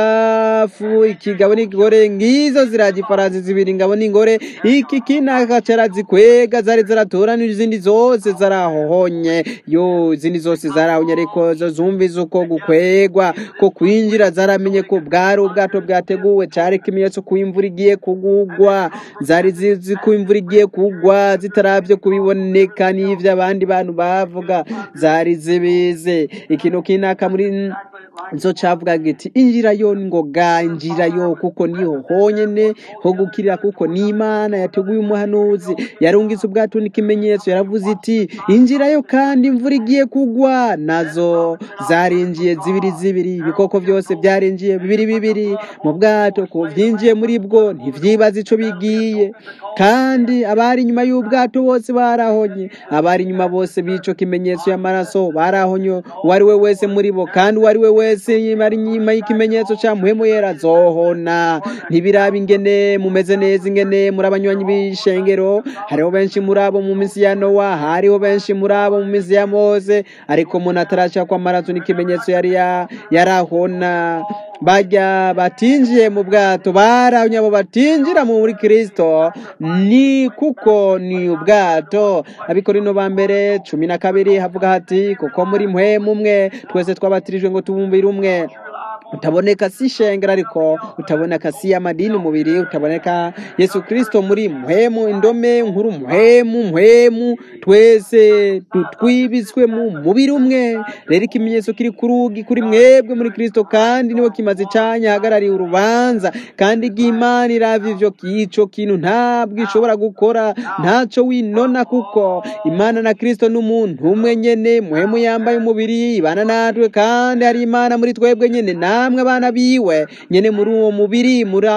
ibisafu ikigabo n'ikigore ngizo ziraje ifaransi zibiri ingabo n'ingore iki kinaka carazikwega zari zaratoranije izindi zose zarahohonye yo izindi zose zarahonye ariko zo zumvize uko gukwegwa ko kwinjira zaramenye ko bwari ubwato bwateguwe cari ikimenyetso ko imvura igiye kugugwa zari zizi ko imvura igiye kugwa zitaravyo kubiboneka n'ivyo abandi bantu bavuga zari zibize ikintu kinaka muri zo cavuga giti injira yo ngoga injira yo kuko niho honyene ho gukirira kuko ni imana yateguye umuhanuzi yarungitse ubwato n'ikimenyetso yaravuze iti injira yo kandi imvura igiye kugwa nazo zarinjiye zibiri zibiri ibikoko byose byarinjiye bibiri bibiri mu bwato ko byinjiye muri bwo ntivyibaza ico bigiye kandi abari inyuma y'ubwato bose barahonye abari inyuma bose b'ico kimenyetso y'amaraso barahonye uwo ari we wese muri bo kandi uwo ari we wese bari inyuma y'ikimenyetso cya muhemu yera azohona ntibiraba ingene mumeze neza ingene muri abanywanyi b'ishengero hariho benshi muri abo mu minsi ya nowa hariho benshi muri abo mu minsi ya mose ariko umuntu ataraca kw'amaraso n'ikimenyetso yari ya- yarahona bajya batinjiye mu bwato barabye abo batinjira muri kristo ni kuko ni ubwato abikorino ba mbere cumi na kabiri havuga hati kuko muri mpwemu umwe twese twabatirijwe ngo tubumbire umwe utaboneka si ishengero ariko utaboneka si amadini umubiri utaboneka yesu kristo muri mpwemu indome nkuru mpwemu mpwemu twese tutwibitswe mu mubiri umwe rero ikimenyetso kiri ku rugi kuri mwebwe muri kristo kandi niwe kimaze icanya hagarariye urubanza kandi bw'imana irava ivyo kico kintu ntabwo ishobora gukora ntaco winona kuko imana na kristo n'umuntu umwe nyene muhemu yambaye umubiri ibana natwe kandi hari imana muri twebwe nyene namwe abana biwe nyene muri uwo mubiri muri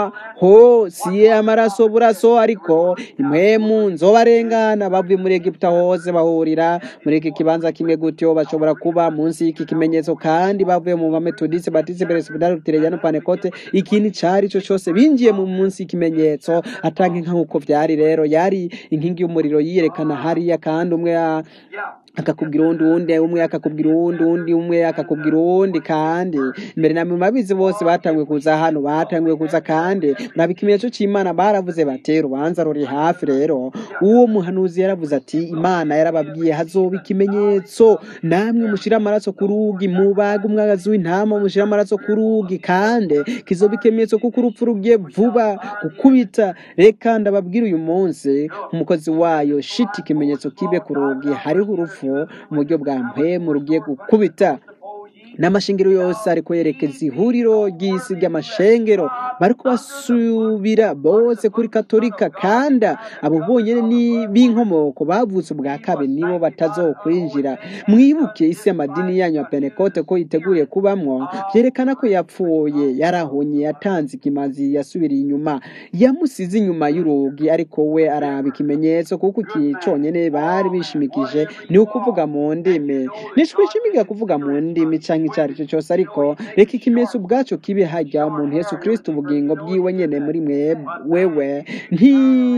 aho si amaraso buraso ariko impwemu nzobarengana bavuye muri egiputa hose bahurira muri iki kibanza kimwe gutyo bashobora kuba munsi y'iki kimenyetso kandi bavuye mu bametodisi batisi peresibidari lutereyano panekote ikintu cari co cose binjiye mu munsi y'ikimenyetso atanke nk'uko vyari rero yari inkingi y'umuriro yiyerekana hariya kandi umwe a- akakubwira uwundi uwundi umwe akakubwira uwundi uwundi umwe akakubwira uwundi kandi mbere na mabizi bose batanguye kuza hano batanguye kuza kandi muraba ikimenyetso c'imana baravuze bati urubanza ruri hafi rero uwo muhanuzi yaravuze ati imana yarababwiye hazoba ikimenyetso namwe mushira amaraso ku rugi mubaga umwagazi w'intama mushira amaraso ku rugi kandi kizoba ikimenyetso kuko urupfu rugiye vuba gukubita reka ndababwira uyu munsi umukozi wayo shiti ikimenyetso kibe ku rugi hariho urupfu mu buryo bwa mpemu rugiye gukubita n'amashengero yose ariko yerekeza ihuriro ry'isi ry'amashengero bari kubasubira bose kuri katolika kandi abo bonyine ni b'inkomoko bavutse ubwa kabiri nibo batazokwinjira mwibuke isi y'amadini yanyu ya penekote ko yiteguriye kubamwo byerekana ko yapfuye yarahonye yatanze ikimazi yasubiriye inyuma yamusize inyuma y'urugi ariko we araba ikimenyetso kuko iki conyene bari bishimikije ni ukuvuga mu ndimi ntitwishimiga kuvuga mu ndimi canke icyo ari cyo cyose ariko reka ikimenyetso ubwaco kibe hajya umuntu yesu kristo ubugingo bwiwe nyene muri mwe wewe nti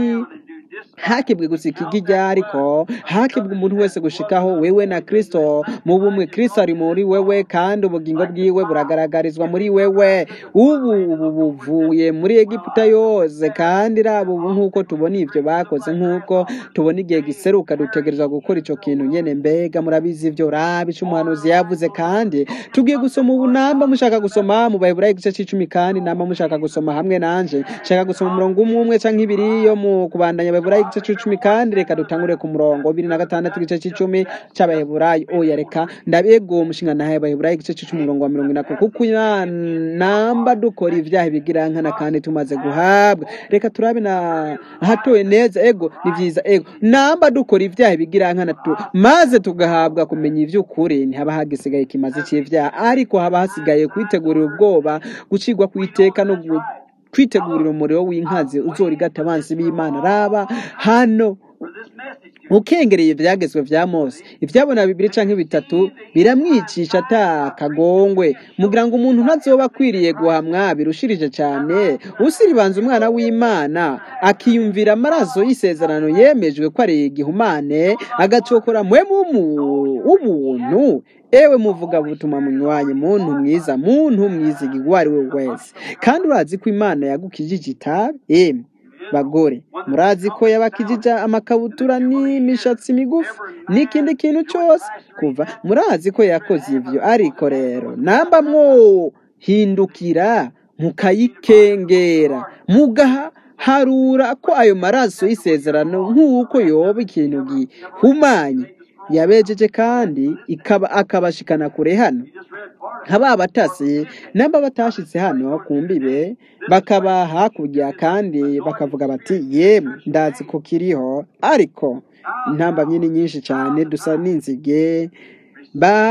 hakebwe gusa ikigijya ariko hakebwe umuntu wese gushikaho wewe na kristo mu bumwe kristo ari muri wewe kandi ubugingo bwiwe buragaragarizwa muri wewe ubu ubu buvuye muri egiputa yose kandi raba ubu nk'uko tubona ivyo bakoze nk'uko tubona igihe giseruka dutegerezwa gukora ico kintu nyene mbega murabizi ivyo raba ico umuhanuzi yavuze kandi tugiye gusoma ubu namba mushaka gusoma mu baheburayo igice c'icumi kandi namba mushaka gusoma hamwe nanje shaka gusoma umurongo umwe umwe canke ibiri yo mu kubandanya abaheburayo igice c'icumi kandi reka dutangure ku murongo bibiri na gatandatu igice c'icumi c'abaheburayo oya reka ndabego umushinga nahaye abaheburayo igice c'icumi umurongo wa mirongo inako kuko ina- namba dukora ivyaha bigirankana kandi tumaze guhabwa reka turabe na hatoye neza ego ni vyiza ego namba dukora ivyaha bigirankana tu maze tugahabwa kumenya ivy'ukuri ntihaba hagisigaye ikimazi c'ivyaha ariko haba hasigaye kwitegurira ubwoba gucigwa kw'iteka no gu- kwitegurira umuriro w'inkazi uzorigata abansi b'imana raba hano ukengereye ivyagezwe vya mose ivyabona bibiri canke bitatu biramwicisha ata kagongwe mugira ngo umuntu ntazoba akwiriye guhamwa birushirije cane usiribanza umwana w'imana akiyumvira amaraso y'isezerano yemejwe ko ari igihumane agacokora mwemu w'umu- w'ubuntu ewe muvuga butuma munywanyi muntu mwiza muntu mwizigi uwo ari we wese kandi urazi ko imana yagukijije itabi emwe bagore murazi ko yabakijije amakabutura n'imishatsi migufi n'ikindi kintu cyose kuva murazi ko yakoze ivyo ariko rero namba mwohindukira mukayikengera mugaharura ko ayo maraso y'isezerano nk'uko yoba ikintu gihumanye yabejeje kandi ikaba akabashikana kure hano nkaba abatasi namba batashitse hano ku mbibe bakaba hakurya kandi bakavuga bati yemwe ndazi ko kiriho ariko intambamyi ni nyinshi cyane dusa n'inzige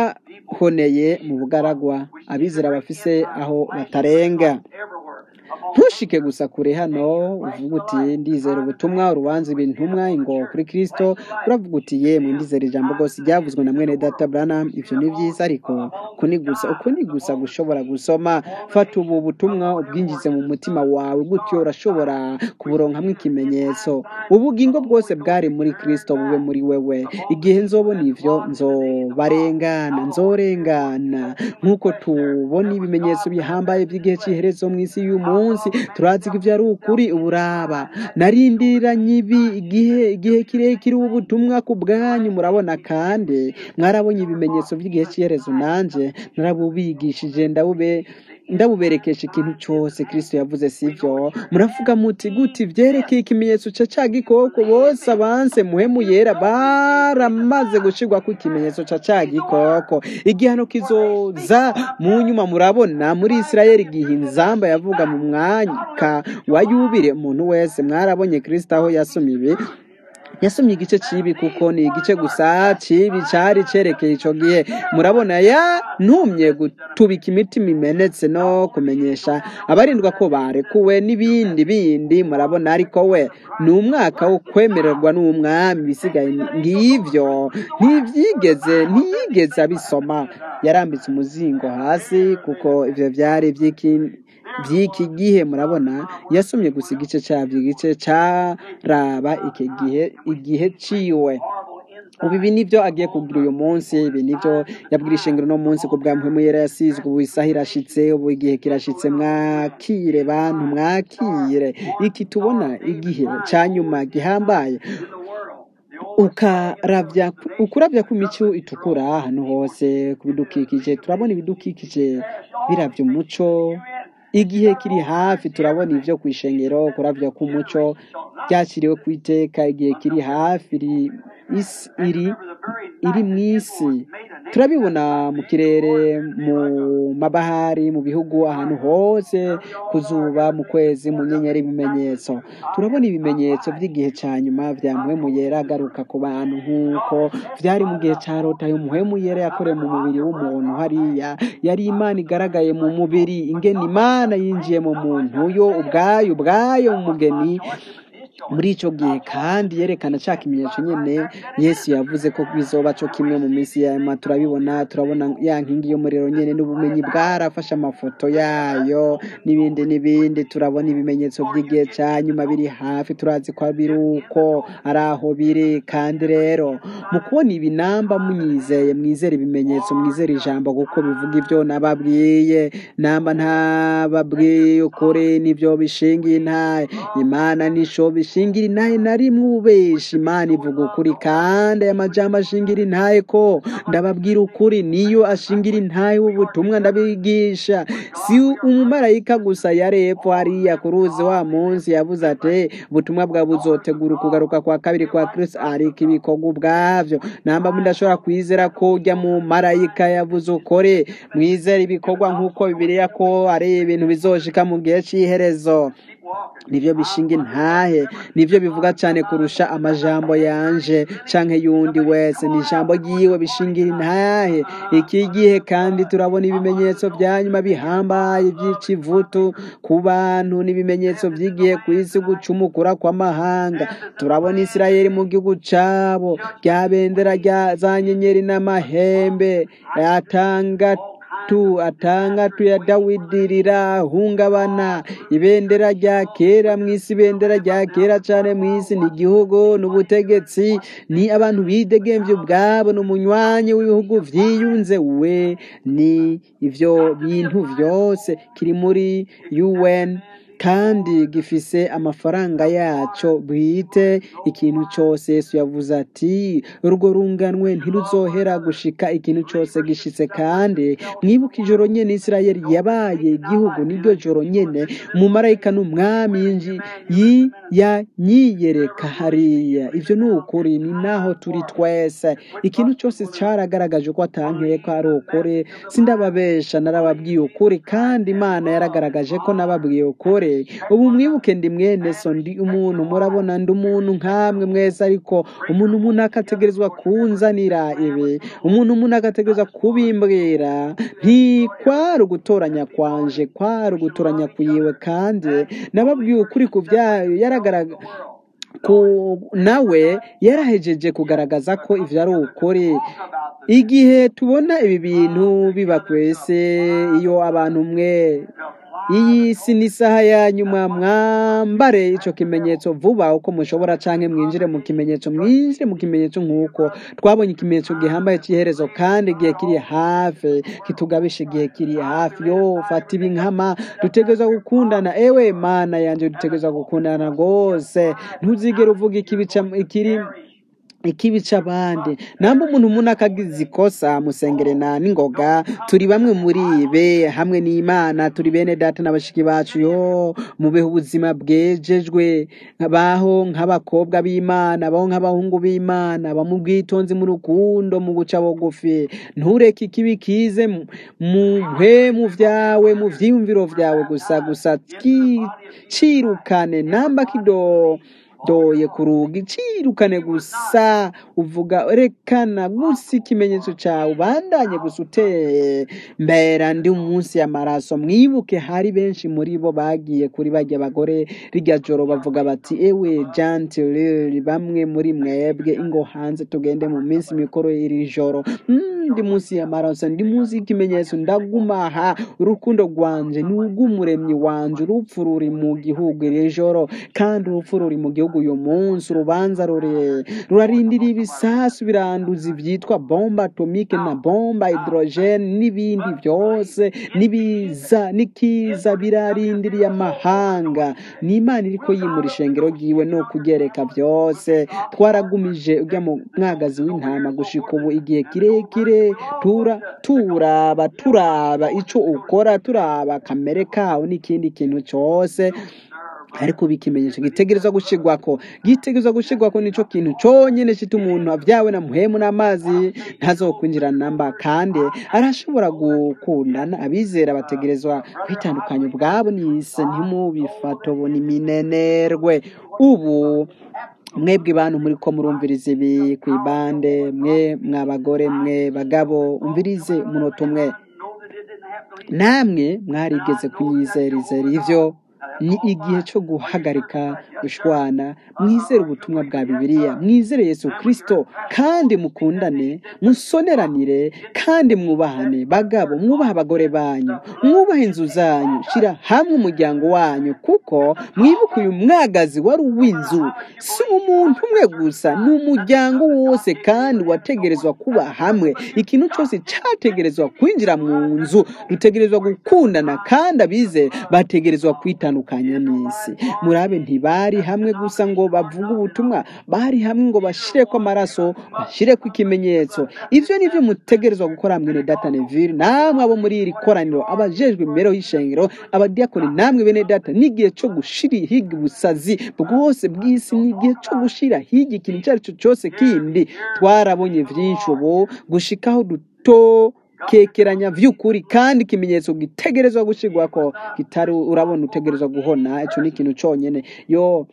bahoneye mu bugaragwa abizera bafise aho batarenga ntushike gusa kure hano uvuga uti ndizera ubutumwa urubanza ibintumwa ingo kuri kristo uravuga uti yemwe ndizera ijambo rwose ryavuzwe na mwene data branham ivyo ni vyiza ariko uku ni gusa uku ni gusa gushobora gusoma fata ubu butumwa ubwinjize mu mutima wawe gutyo urashobora kuburonkamwo ikimenyetso ubugingo bwose bwari muri kristo bube muri wewe igihe nzobona ivyo nzobarengana nzorengana nk'uko tubona ibimenyetso bihambaye by'igihe cy'iherezo mu isi y'uyu munsi turazi ko ivyo ari ukuri uburaba narindiranye ibi igihe igihe kirekire ubu butumwa ku bwanyu murabona kandi mwarabonye ibimenyetso by'igihe cy'iherezo nanje narabubigishije ndabube ndabuberekesha ikintu cyose kristo yavuze sivyo muravuga muti guti vyerekeye ikimenyetso ca ca gikoko bose abanse muhemu yera baramaze gushirwako ikimenyetso ca ca gikoko igihano kizoza mu nyuma murabona muri isirayeli igihe inzamba yavuga mu mwaka wa yubire umuntu wese mwarabonye kristo aho yasoma ibi yasomye igice cibi kuko ni igice gusa cibi cari cerekeye ico gihe murabona ya ntumye gutubika imitima imenetse no kumenyesha abarindwa ko barekuwe n'ibindi bindi murabona ariko we ni umwaka wo kwemererwa n'umwami bisigaye ngivyo ntivyigeze ntiyigeze abisoma yarambitse umuzingo hasi kuko ivyo vyari vy'iki by'iki gihe murabona yasomye gusa igice cyabyo igice caraba iki gihe igihe ciwe ubu ibi nibyo agiye kugira uyu munsi ibi nibyo yabwira ishengero no munsi ku bwa mpemu yera yasizwe ubu isaha irashitse ubu igihe kirashitse mwakire bantu mwakire iki tubona igihe ca nyuma gihambaye ukaravya ukuravya kw'imico itukura ahantu hose ku bidukikije turabona ibidukikije biravya umuco igihe kiri hafi turabona ivyo kw'ishengero kuravya k'umuco byakiriwe ku iteka igihe kiri hafi iri isi iri iri mw'isi turabibona mu kirere mu mabahari mu bihugu ahantu hose ku zuba mu kwezi mu nyenyeri ibimenyetso turabona ibimenyetso by'igihe ca nyuma vya mpwemu yera agaruka ku bantu nk'uko vyari mu gihe ca lota yo mpwemu yera yakorewe mu mubiri w'umuntu hariya yari imana igaragaye mu mubiri ingene imana yinjiye mu muntu yo ubwayo ubwayo mu mugeni muri ico gihe kandi yerekana ca kimenyetso nyene yesu yavuze ko bizoba co kimwe mu minsi yama turabibona turabona ya nkingi y'umuriro nyene n'ubumenyi bwarafashe amafoto yayo n'ibindi n'ibindi turabona ibimenyetso by'igihe ca nyuma biri hafi turazi ko biri uko ari aho biri kandi rero mu kubona ibi namba munyizeye mwizera ibimenyetso mwizera ijambo kuko bivuga ivyo nababwiye namba ntababwiye ukuri nivyo bishingiye intaye imana nisho bishingira intaye na rimwe ubeshi imana ivuga ukuri kandi aya majambo ashingira intaye ko ndababwira ukuri niyo ashingira intaye w'ubutumwa ndabigisha si umumarayika gusa yari epfo hariya ku ruzi wa munsi yavuze ati ubutumwa bwawe buzotegura ukugaruka kwa kabiri kwa kristo ariko ibikorwa ubwavyo namba mudashobora kwizera ko urya mu marayika yavuze ukore mwizera ibikorwa nk'uko bibiliya ko ari ibintu bizoshika mu gihe c'iherezo nivyo bishinga intahe nivyo bivuga cyane kurusha amajambo yanje canke yundi wese ni ijambo ryiwe bishingira intahe iki gihe kandi turabona ibimenyetso vya nyuma bihambaye vy'ikivutu ku bantu n'ibimenyetso vy'igihe kw'isi gucumukura kw'amahanga turabona isirayeli mu gihugu cabo rya bendera rya za nyenyeri n'amahembe atanga tu atangatu ya dawidi rirahungabana ibendera rya kera mw'isi ibendera rya kera cane mw'isi ni igihugu n'ubutegetsi ni abantu bidegemvye ubwabo n'umunywanyi w'ibihugu vyiyunze we ni ivyo bintu vyose kiri muri un kandi gifise amafaranga yaco bwite ikintu cose yesu yavuze ati urwo runganwe ntiruzohera gushika ikintu cose gishitse kandi mwibuka ijoro nyene isirayeli yabaye igihugu niryo joro nyene umumarayika n'umwami yinji yi yanyiyereka hariya ivyo ni ukuri ni naho turi twese ikintu cose caragaragaje ko atankeye ko ari ukuri sindababesha narababwiye ukuri kandi imana yaragaragaje ko nababwiye ukuri mugore ubu mwibuke ndi mwene so ndi umuntu murabona ndi umuntu nkamwe mwese ariko umuntu umuntu akategerezwa kunzanira ibi umuntu umuntu akategerezwa kubimbwira ntikwari ugutoranya kwanje kwari ugutoranya kuyiwe kandi nababwiye ukuri ku byayo yaragaragara ku nawe yarahejeje kugaragaza ko ivyo ari ukuri igihe tubona ibi bintu biba kwese iyo abantu mwe iyi si ni isaha ya nyuma mwambare ico kimenyetso vuba uko mushobora canke mwinjire mu kimenyetso mwinjire mu kimenyetso nk'uko twabonye ikimenyetso gihambaye c'iherezo kandi igihe kiri hafi kitugabisha igihe kiri hafi yo fata ibi nkama dutegerezwa gukundana ewe mana yanje dutegerezwa gukundana rwose ntuzigere uvuga ikibi ca- ikiri ikibica abandi namba umuntu umuntu akagize ikosa musengere na n'ingoga turi bamwe muri be hamwe n'imana turi bene data n'abashiki bacu yo mubeho ubuzima bwejejwe baho nk'abakobwa b'imana baho nk'abahungu b'imana bamu bwitonzi mu rukundo mu guca bugufi ntureke ikibi kize mu mu mpwemu vyawe mu vyiyumviro vyawe gusa gusa ki- cirukane namba kido doye ku rugi cirukane gusa uvuga rekana gusa ikimenyetso cawe ubandanye gusa uteye mbera ndi umunsi y'amaraso mwibuke hari benshi muri bo bagiye kuri barya bagore rirya joro bavuga bati ewe jantilili bamwe muri mwebwe ingo hanze tugende mu minsi mikuru iri joro Mm, ndi munsi y'amaraso ndi munsi y'ikimenyetso ndaguma aha urukundo rwanje ni urw'umuremyi wanje urupfu ruri mu gihugu iri joro kandi urupfu ruri mu gihugu uyu munsi urubanza rure rurarindira ibisasu biranduza ivyitwa bomba atomike na bomba hydrogene n'ibindi byose n'ibiza n'ikiza birarindiriye amahanga ni imana iriko yimura ishengero ryiwe no kugereka byose twaragumije ujya mu mwagazi w'intama gushika ubu igihe kirekire tura turaba turaba ico ukora turaba kamere kawe n'ikindi kintu cose ariko ubu ikimenyetso gitegerezwa gushigwako gitegerezwa gushigwako nico kintu conyene cita umuntu avyawe na muhemu n'amazi ntazokwinjira namba kandi arashobora gukundana abizera bategerezwa kwitandukanya ubwabo n'isi ntimubifate ubu ni minenerwe ubu mwebwe bantu muri ko murumviriza ibi ku ibande mwe mwabagore mwe bagabo umvirize umunota umwe namwe mwarigeze kunyizera ivyo ni igihe cyo guhagarika gushwana mwizere ubutumwa bwa bibiliya mwizere yesu kirisito kandi mukundane musoneranire kandi mwubahane bagabo mwubahe abagore banyu mwubahe inzu zanyu shyira hamwe umuryango wanyu kuko mwibuke uyu mwagazi wari uw'inzu si umuntu umwe gusa ni umuryango wose kandi wategerezwa kuba hamwe ikintu cyose cyategerezwa kwinjira mu nzu dutegerezwa gukundana kandi abize bategerezwa kwitandukanya n'isi murabe ntibari hamwe gusa ngo bavuge ubutumwa bari hamwe ngo bashireko amaraso bashireko ikimenyetso ivyo nivyo mutegerezwa gukora mwene data neville namwe abo muri iri koraniro abajejwe imibereho y'ishengero abadiyakoni namwe bene data n'igihe co gushira higa ubusazi bwose bw'isi n'igihe co gushira higa ikintu icyo ari cyo cyose kindi twarabonye vyinshi ubu gushikaho duto kekeranya vy'ukuri kandi ikimenyetso gitegerezwa gushirwako kitari urabona utegerezwa guhona ico ni ikintu conyene yo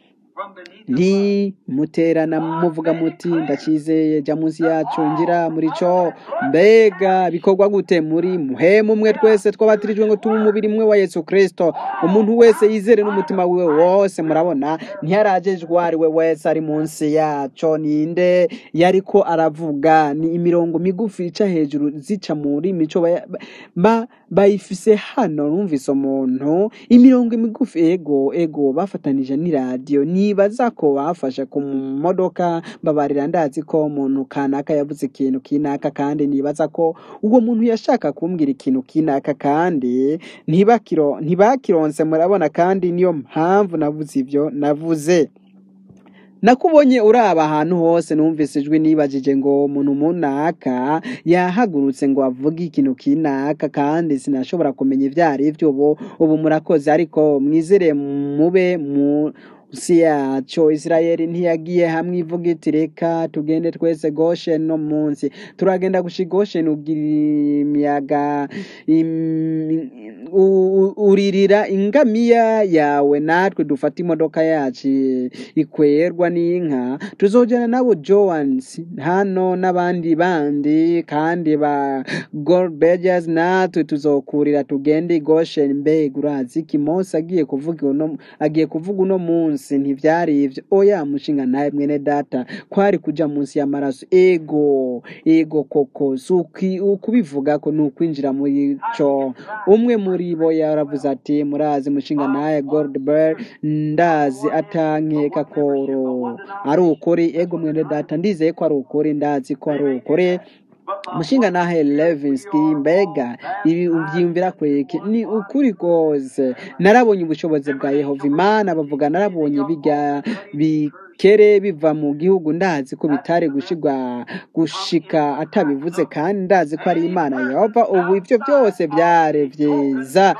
nti muterana muvuga muti ndakizeye jya munsi yacu ngira muri cyo mbega bikorwa gute muri muhemu umwe twese twabatirijwe ngo tube umubiri umwe wa yesu kirisito umuntu wese yizere n'umutima wiwe wose murabona ntiyarajejwe ari we wese ari munsi yaco ninde yariko aravuga ni imirongo migufi ica hejuru zica muri mico baya- ba- bayifise hano numvise umuntu imirongo migufi ego ego bafatanije n'iradiyo nibaza ko bafashe ku modoka babarira ndazi ko umuntu kanaka yavuze ikintu kinaka kandi nibaza ko uwo muntu yashaka kumbwira ikintu kinaka kandi ntibakiro ntibakironse murabona kandi niyo mpamvu navuze ibyo navuze nakubonye uraba ahantu hose numvise ijwi nibajije ngo umuntu munaka yahagurutse ngo avuge ikintu kinaka kandi sinashobora kumenya ibyo ari byo ubu ubu murakoze ariko mwizere mube mu si yaco isirayeli ntiyagiye hamwe ivuga iti reka tugende twese gosheni no munsi turagenda gusha gosheni ugira imiyaga im- u- u- uririra ingamiya yawe natwe dufata imodoka yacu ikwerwa n'inka tuzojana nabo joans hano n'abandi bandi kandi ba goldbergers natwe tuzokurira tugende i goshen mbega urazi iki mose agiye kuvuga uno agiye kuvuga uno munsi ntivyari ivyo oya mushinga nawe mwene data kwari kuja munsi y'amaraso ego ego koko si ukwi- ukubivuga ko ni ukwinjira muri co umwe muri bo yaravuze ati murazi mushinga nawe goldberg ndazi atankeka koro ari ukuri ego mwene data ndizeye ko ari ukuri ndazi ko ari ukuri mushinga nahe levinsky mbega ibi ubyiyumvira kweki ni ukuri rwose narabonye ubushobozi bwa yehova imana bavuga narabonye bijya bikere biva mu gihugu ndazi ko bitari gushigwa gushika atabivuze kandi ndazi ko ari imana yehova ubu ibyo byose byari byiza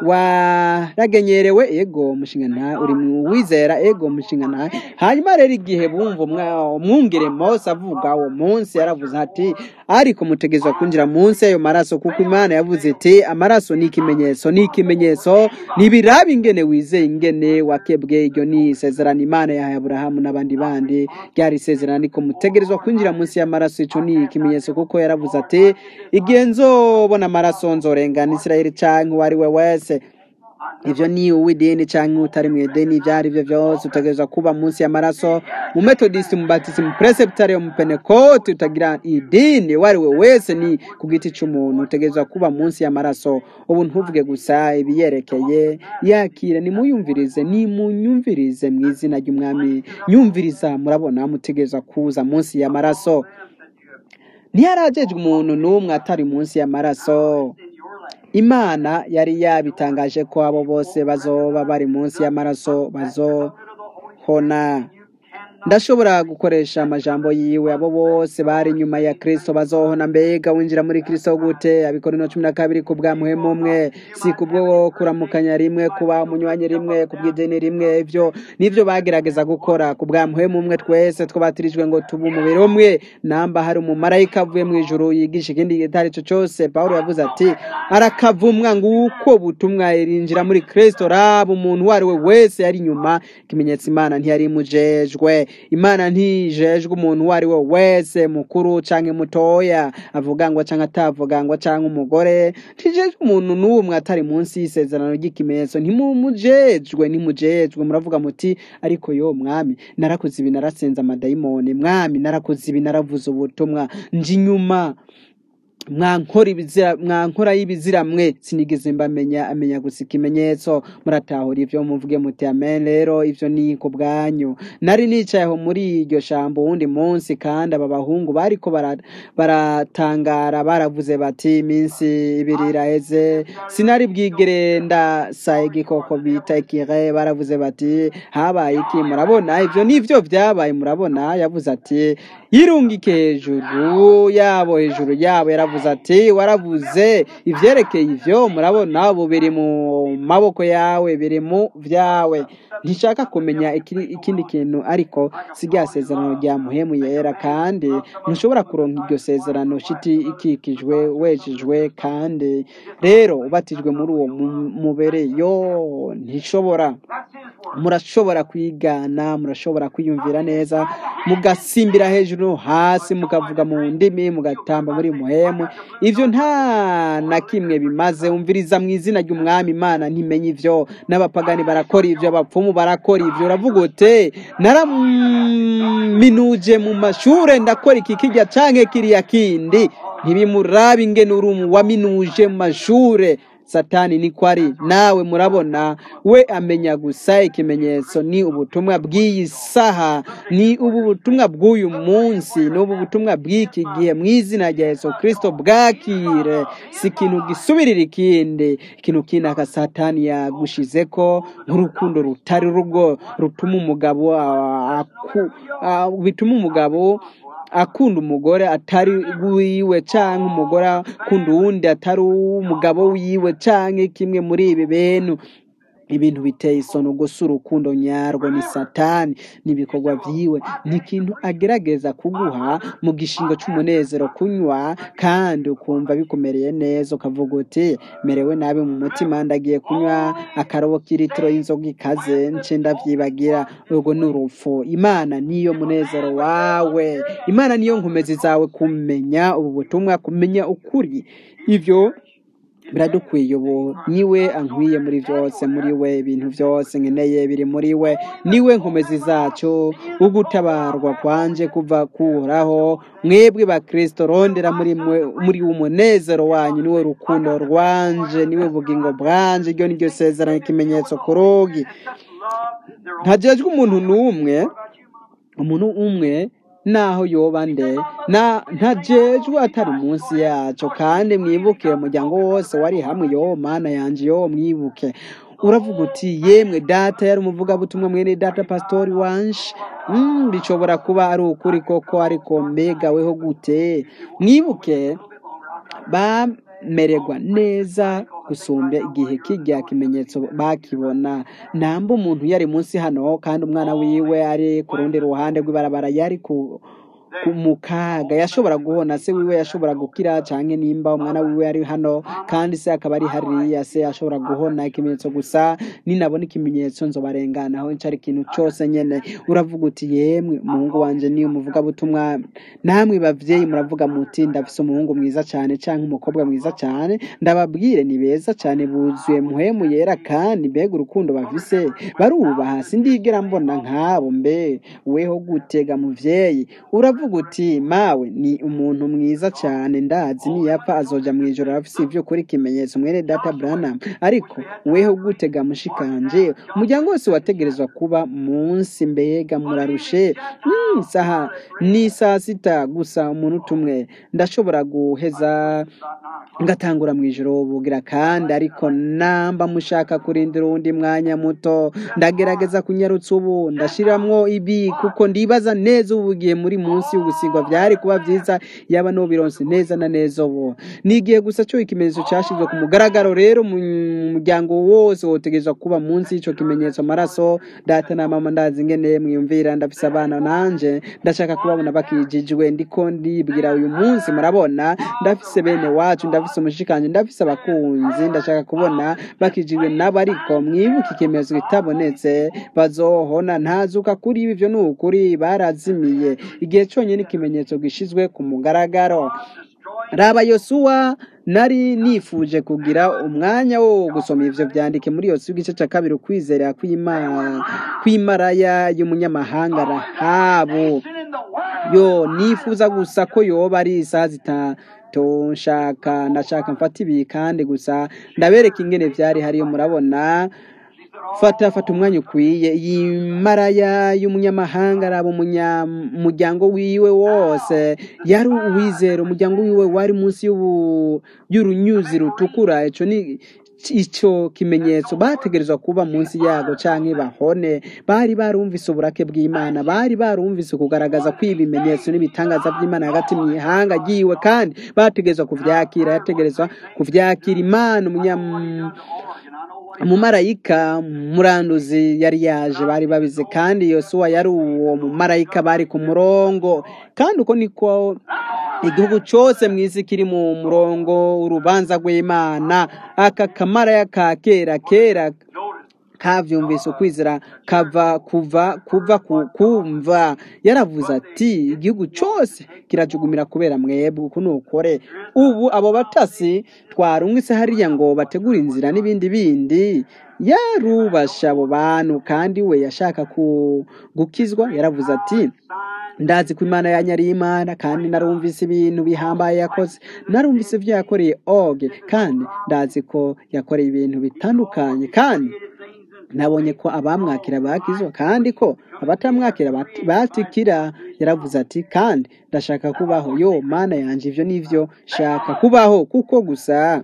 waragenyerewe ego mushinga nawe uri mu wizera ego mushinga nawe hanyuma rero igihe bumva umwa- umwungere mose avuga uwo munsi yaravuze ati ariko mutegerezwa kwinjira munsi y'ayo maraso kuko imana yavuze iti amaraso ni ikimenyetso ni ikimenyetso ntibiraba ingene wizeye ingene wakebwe iryo ni isezerano imana yahaye aburahamu n'abandi bandi ryari isezerano ariko mutegerezwa kwinjira munsi y'amaraso ico ni ikimenyetso kuko yaravuze ati igihe nzobona amaraso nzorengana isirayeli canke uwo ari we wese ivyo ni uw'idini canke utari mu idini ivyo ari vyo vyose utegerezwa kuba munsi y'amaraso mu metodist mu batisi mu presbyteria mu pentecote utagira idini uwo ari we wese ni ku giti c'umuntu utegerezwa kuba munsi y'amaraso ubu ntuvuge gusa ibiyerekeye yakire nimuyumvirize nimunyumvirize mu izina ry'umwami nyumviriza murabona mutegerezwa kuza munsi y'amaraso ntiyarajejwe umuntu n'umwe atari munsi y'amaraso imana yari yabitangaje ko abo bose bazoba bari munsi y'amaraso bazohona ndashobora gukoresha amajambo yiwe abo bose bari inyuma ya kristo bazohona mbega winjira muri kristo gute abikorino cumi na kabiri ku bwa muhemu umwe si kubwo kuramukanya rimwe kuba umunywanyi rimwe ku bw'idini rimwe ivyo nivyo bagerageza gukora ku bwa muhemu umwe twese twabatirijwe ngo tuba umubiri umwe namba hari umumarayika avuye mu ijuru yigisha ikindi gitari cyo cyose pawulo yavuze ati arakavumwa nguko butumwa irinjira muri kristo raba umuntu uwo ari we wese yari inyuma ikimenyetso imana ntiyari imujejwe imana ntijejwe umuntu uwo ari we wese mukuru canke mutoya avuga ngo canke atavuga ngo canke umugore ntijejwe umuntu n'umwe atari munsi y'isezerano ry'ikimenyetso ntimumujejwe ntimujejwe muravuga muti ariko yo mwami narakoze ibi narasenze amadayimoni mwami narakoze ibi naravuze ubutumwa nje inyuma mwankora ibizira mwankora y'ibizira mwe sinigeze mbamenya amenya gusa ikimenyetso muratahura ivyo muvuge muti amen rero ivyo ni ku bwanyu nari nicayeho muri iryo shambo wundi munsi kandi aba bahungu bariko bara- baratangara baravuze bati iminsi ibiri iraheze sinari bwigere ndasa igikoko bita ikire baravuze bati habaye iki murabona ivyo nivyo vyabaye murabona yavuze ati yirungike hejuru yabo hejuru yabo yaravuze ati waravuze ivyerekeye ivyo murabona ubu biri mu maboko yawe biri mu vyawe ntishaka kumenya ikiri- ikindi kintu ariko si rya sezerano rya muhemu yera kandi ntushobora kuronka iryo sezerano shiti ikikijwe wejejwe kandi rero ubatijwe muri uwo mu- mubere yo ntishobora murashobora kwigana murashobora kwiyumvira neza mugasimbira hejuru no hasi mukavuga mu ndimi mugatamba muri muhemu ivyo nta na kimwe bimaze umviriza mu izina ry'umwami imana ntimenye ivyo n'abapagani barakora ivyo abapfumu barakora ivyo uravuga ute naraminuje mu mashure ndakora iki kirya canke kiriya kindi ntibimuraba ingene uri umu waminuje mu mashure satani niko ari nawe murabona we amenya gusa ikimenyetso ni ubutumwa bw'iyi saha ni ubu butumwa bw'uyu munsi ni ubu butumwa bw'iki gihe mu izina rya yesu kirisito bwakire si ikintu gisubirira ikindi ikintu kindi aka satani yagushizeko nk'urukundo rutari rugo rutuma umugabo ah, aku- ah, bituma umugabo akunda umugore atari wiwe canke umugore akunda uwundi atari uw'umugabo wiwe canke kimwe muri ibi bintu ibintu biteye isono gusa urukundo nyarwo ni satani n'ibikorwa vyiwe ni ikintu agerageza kuguha mu gishingo c'umunezero kunywa kandi ukumva bikumereye neza ukavuga uti merewe nabi mu mutima ndagiye kunywa akarobo k'ilitiro y'inzoga ikaze nce ndavyibagira urwo ni urupfu imana niyo munezero wawe imana niyo nkomezi zawe kumenya ubu butumwa kumenya ukuri ivyo biradukwiye ubu niwe ankwiye muri byose muri we ibintu byose nkeneye biri muri we niwe nkomezi zacu ugutabarwa kwanje kuva kuhoraho mwebwe ba kristo rondera muri mwe muri umunezero wanyu niwe rukundo rwanje niwe bugingo bwanje iryo niryo sezerano ikimenyetso ku rugi ntajejwe umuntu n'umwe umuntu umwe naho yoba nde na ntajejwe atari munsi yaco kandi mwibuke umuryango wose wari hamwe yo mana yanje yo mwibuke uravuga uti yemwe data yari umuvugabutumwa mwene data pastori wanje mm, bishobora kuba ari ukuri koko ariko mbega weho gute mwibuke bamererwa neza gusumbya igihe kijya kimenyetso bakibona namba umuntu yari munsi hano kandi umwana wiwe ari ku rundi ruhande rw'ibarabara yari ku ku- mu kaga yashobora guhona se wiwe yashobora gukira canke nimba umwana wiwe ari hano kandi se akaba ari hariya se ashobora guhona ikimenyetso gusa ninabona ikimenyetso nzobarenganaho ncari ikintu cose nyene uravuga uti yemwe umuhungu wanje ni umuvugabutumwa namwe bavyeyi muravuga muti ndafise umuhungu mwiza cane canke umukobwa mwiza cane ndababwire ni beza cane buzuye muhemu yera kandi mbega urukundo bafise barubaha sindigera mbona nkabo mbe weho gutega muvyeyi uravuga uti mawe ni umuntu mwiza cane ndazi niyapfa azoja mw'ijoro afise ivyo kuri ikimenyetso mwene data branham ariko weho gutega mushikanje umuryango wose wategerezwa kuba munsi mbega murarushe Mm, saha ni saa sita gusa umuntu umwe ndashobora guheza ngatangura mu ijoro bugira kandi ariko namba mushaka kurindira uwundi mwanya muto ndagerageza kunyarutsa ubu ndashiramwo ibi kuko ndibaza neza ubu bugiye muri munsi y'ugusigwa byari kuba byiza yaba nubironse neza na neza ubu nigiye gusa cyo ikimenyetso cyashizwe ku mugaragaro rero mu muryango wose wotegerezwa kuba munsi y'ico kimenyetso amaraso data na mama ndazi ingene mwiyumvira ndafise abana nanje ndashaka kubabona bakijijwe ndiko ndibwira uyu munsi murabona ndafise bene wacu ndafise umushikanje ndafise abakunzi ndashaka kubona bakijijwe nabo ariko mwibuke ikimenyetso kitabonetse bazohona ntazuka kuri ibi ivyo ni ukuri barazimiye igihe conyene ikimenyetso gishizwe ku mugaragaro raba yosuwa nari nifuje kugira umwanya wo gusoma ivyo vyandike muri yosuwa igice ca kabiri ukwizera kw'Ima- kw'imaraya y'umunyamahanga rahabu yo nifuza gusa ko yoba ari isaha zitatu nshaka ndashaka mfata ibi kandi gusa ndabereka ingene vyari hariyo murabona fata fata umwanya ukwiye iyi maraya y'umunyamahanga araba umunyamuryango wiwe wose yari uwizera umuryango wiwe wari munsi y'ubu- y'urunyuzi rutukura ico ni ico kimenyetso bategerezwa kuba munsi yago canke bahone bari barumvise uburake bw'imana bari barumvise kugaragaza ko ibimenyetso n'ibitangaza by'imana hagati mu ihanga ryiwe kandi bategerezwa kuvyakira yategerezwa kuvyakira imana umunyam umumarayika muranduzi yari yaje bari babize kandi yosuwa yari uwo mumarayika bari ku murongo kandi uko niko igihugu cyose mu isi kiri mu murongo urubanza rw'imana aka kamaraya ka kera kera kavyumvise ukwizera kava kuva kuva ku kumva yaravuze ati igihugu cyose kirajugumira kubera mwebwe uku nukore ubu abo batasi twarungitse hariya ngo bategure inzira n'ibindi bindi yarubasha abo bantu kandi we yashaka ku gukizwa yaravuze ati ndazi ko imana yanyu ari imana kandi narumvise ibintu bihambaye yakoze narumvise ibyo yakoreye oge kandi ndazi ko yakoreye ibintu bitandukanye kandi nabonye ko abamwakira bakizwa kandi ko abatamwakira bat- batikira yaravuze ati kandi ndashaka kubaho yo mana yanje ivyo nivyo shaka kubaho kuko gusa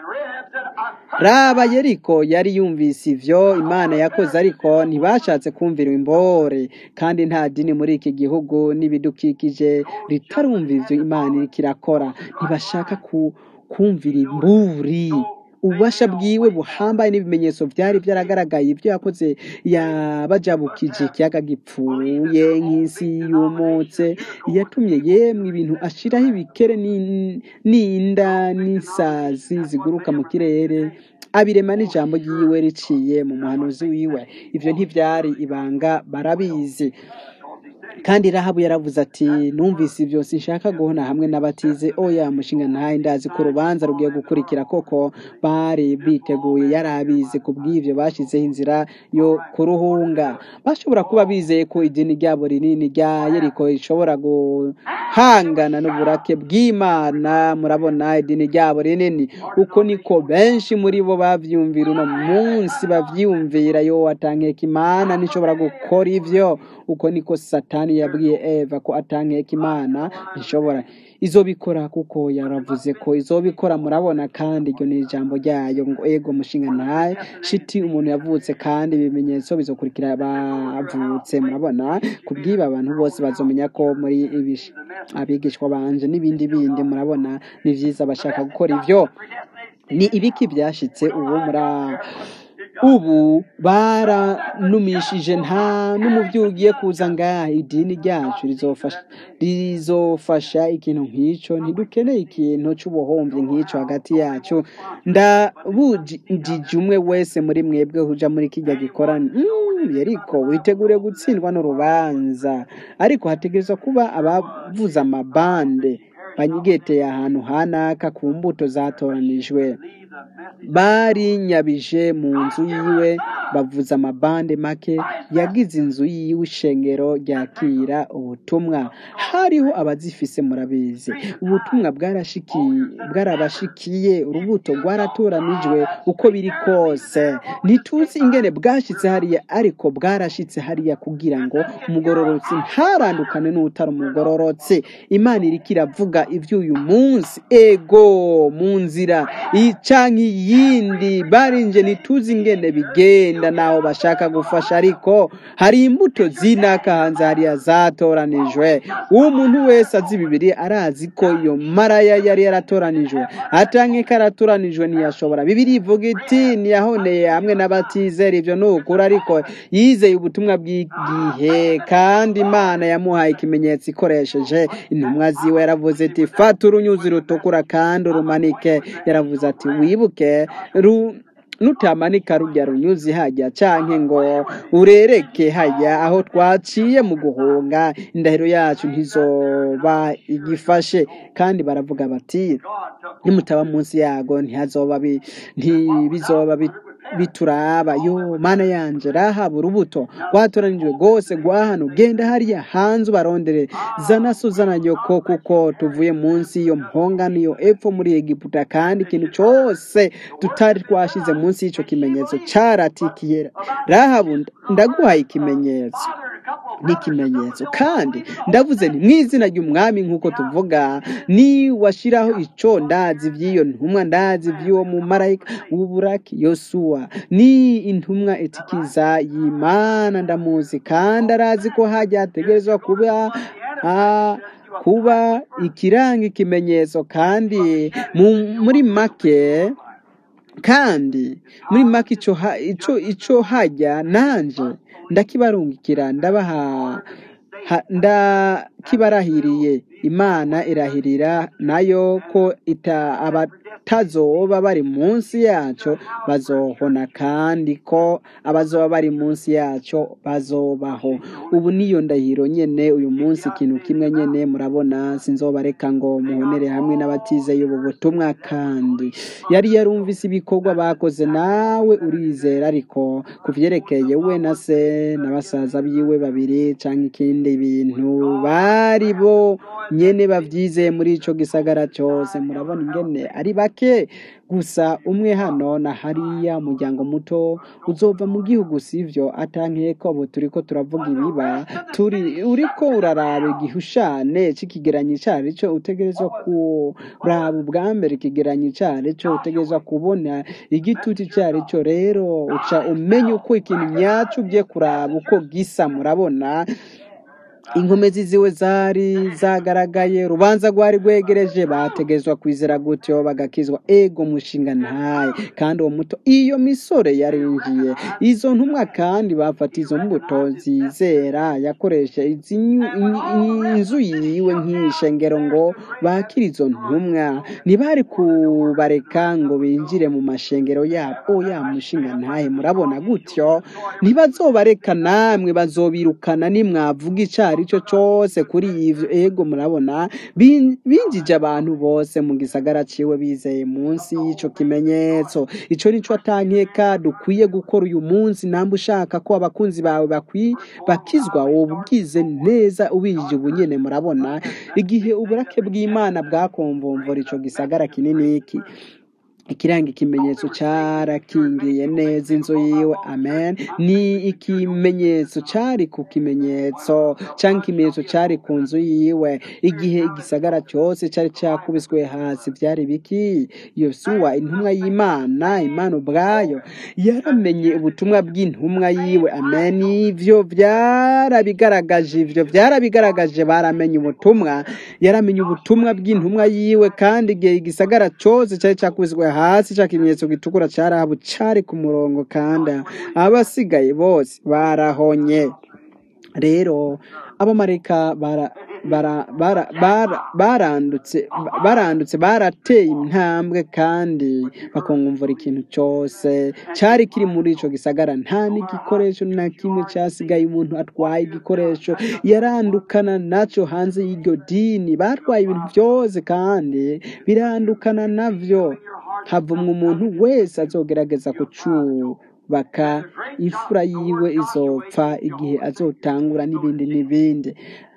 raba yeriko yari yumvise ivyo imana yakoze ariko ntibashatse kumvira imbore kandi nta dini muri iki gihugu n'ibidukikije ritarumva ivyo imana iriko irakora ntibashaka ku, kumvira imburi ububasha bwiwe buhambaye n'ibimenyetso byari byaragaragaye ibyo yakoze yabajabukije ikiyaga gipfuye nk'isi yumutse yatumye yemwe ibintu ashiraho ibikere n'in- n'inda n'isazi ziguruka mu kirere abirema n'ijambo ryiwe riciye mu muhanuzi wiwe ivyo ntivyari ibanga barabizi kandi rahabu yaravuze ati numvise ibyo sinshaka guhona hamwe n'abatize oya mushinga ntaye ndazi ko urubanza rugiye gukurikira koko bari biteguye yari abizi ku bw'ibyo bashyizeho inzira yo kuruhunga bashobora kuba bizeye ko idini ryabo rinini rya yeriko rishobora guhangana n'uburake bw'imana murabona idini ryabo rinini uko niko benshi muri bo bavyumvira uno munsi bavyumvira yo atankeka imana nishobora gukora ivyo uko niko satani yabwiye eva ko atankeka imana ntishobora izobikora kuko yaravuze ko izobikora murabona kandi iryo ni ijambo ryayo ngo ego mushinga ntaye shiti umuntu yavutse kandi ibimenyetso bizokurikira bavutse murabona kubwiba abantu bose bazomenya ko muri ibish- abigishwa banje n'ibindi bindi murabona ni vyiza bashaka gukora ivyo ni ibiki byashitse ubu muri ubu baranumishije nta n'umubyeyi ugiye kuza ngaha idini ryacu rizofasha rizofasha ikintu nk'icyo ntidukeneye ikintu cy'ubuhombyi nk'icyo hagati yacu ndabujije umwe wese muri mwebwe uja muri kijya gikorana Mm, yeriko witegure gutsindwa n'urubanza ariko hategerezwa kuba abavuza amabande banyigeteye ahantu hanaka ku mbuto zatoranijwe barinyabije mu nzu yiwe bavuza amabande make yagize inzu yiwe ishengero ryakira ubutumwa hariho abazifise murabizi ubutumwa bwarashiki- bwarabashikiye urubuto rwaratoranijwe uko biri kose ntituzi ingene bwashitse hariya ariko bwarashitse hariya kugira ngo umugororotsi ntarandukane n'utari umugororotsi imana iriko iravuga ivy'uyu munsi ego mu nzira icanka iyindi barinje ntituzi ingene bigenda naho bashaka gufasha ariko hari imbuto zinaka hanze hariya zatoranijwe uwo muntu wese azi bibiri arazi ko iyo maraya yari yaratoranijwe atankeka yaratoranijwe ntiyashobora bibiri ivuga iti ntiyahoneye hamwe n'abatizera ivyo ni ukuri ariko yizeye ubutumwa bw'igihe kandi imana yamuhaye ikimenyetso ikoresheje intumwa ziwe yaravuze iti fata urunyuzi rutukura kandi urumanike yaravuze ati wibuke ru nutamanika rujya runyuzi hajya canke ngo urereke hajya aho twaciye mu guhunga indahiro yacu ntizoba igifashe kandi baravuga bati nimutaba munsi yago ntihazoba bi- ntibizoba bi- bituraba yo mana yanje rahaba urubuto rwatoranijwe rwose rwa hano genda hariya hanze ubarondere zana so zana nyoko kuko tuvuye munsi y'iyo mpongano iyo epfo muri egiputa kandi ikintu cyose tutari twashize munsi y'icyo kimenyetso caratikiye rahabu ndaguhaye ikimenyetso n'ikimenyetso kandi ndavuze nti mu izina ry'umwami nk'uko tuvuga ni washiraho ico ndazi vy'iyo ntumwa ndazi vy'uwo mumarayika w'uburaki yosuwa ni intumwa itikiza y'imana ndamuzi kandi arazi ko hajya hategerezwa kuba ha, kuba ikiranga ikimenyetso kandi mu, muri make kandi muri make ico ha- ico ico hajya nanje ndakibarungikira ndabaha ha- ndakibarahiriye imana irahirira nayo ko ita abatazoba bari munsi yaco bazohona kandi ko abazoba bari munsi yaco bazobaho ubu niyo ndahiro nyene uyu munsi ikintu kimwe nyene murabona sinzobareka ngo muhonere hamwe n'abatizeye ubu butumwa kandi yari yarumvise ibikorwa bakoze nawe urizera ariko ku vyerekeye we na se na basaza biwe babiri canke ikindi bintu bari bo nyene bavyizeye muri ico gisagara cose murabona ingene ari bake gusa umwe hano na hariya umuryango muto uzova mu gihugu sivyo atankeko ubu turiko turavuga ibiba turi uriko uraraba igihushane c'ikigeranyo icari co utegerezwa kuraba ubwa mbere ikigeranyo icari co utegerezwa kubona igitutu icari co rero uca umenya uko ikintu nyaco ugiye kuraba uko gisa murabona inkomezi ziwe zari zagaragaye urubanza rwari rwegereje bategezwa kwizera gutyo bagakizwa ego mushinga ntaye kandi uwo muto iyo misore yarinjiye izo ntumwa kandi bafata izo mbuto zizera yakoresha izi nyu- in- inzu yiwe nk'ishengero ngo bakire izo ntumwa ntibari kubareka ngo binjire mu mashengero yabo oya mushinga ntahe murabona gutyo ntibazobareka namwe bazobirukana nimwavuga icyo ari cyo cyose kuri ivyo ego murabona bin- binjije abantu bose mu gisagara ciwe bizeye munsi y'ico kimenyetso ico nico atankeka dukwiye gukora uyu munsi namba ushaka ko abakunzi bawe bakwi bakizwa woba ugize neza ubinjije ubu nyene murabona igihe uburake bw'imana bwakomvomvora ico gisagara kinini iki ikiranga ikimenyetso cyarakingiye neza inzu yiwe amen ni ikimenyetso cyari ku kimenyetso cyangwa ikimenyetso cyari ku nzu yiwe igihe igisagara cyose cyari cyakubiswe hasi byari biki yosuwa intumwa y'imana imana ubwayo yaramenye ubutumwa bw'intumwa yiwe amen ivyo byarabigaragaje ivyo byarabigaragaje baramenye ubutumwa yaramenye ubutumwa bw'intumwa yiwe kandi igihe igisagara cyose cyari cyakubiswe hasi cya kimenyetso gitukura cyarahabu cyari ku murongo kandi abasigaye bose barahonye rero abamarayika bara bara bara bara barandutse barandutse barateye intambwe kandi bakongumvura ikintu cyose cyari kiri muri ico gisagara nta n'igikoresho na kimwe cyasigaye umuntu atwaye igikoresho yarandukana naco hanze y'iryo dini batwaye ibintu byose kandi birandukana navyo havumwe umuntu wese azogerageza kucubaka imfura yiwe izopfa igihe azotangura n'ibindi n'ibindi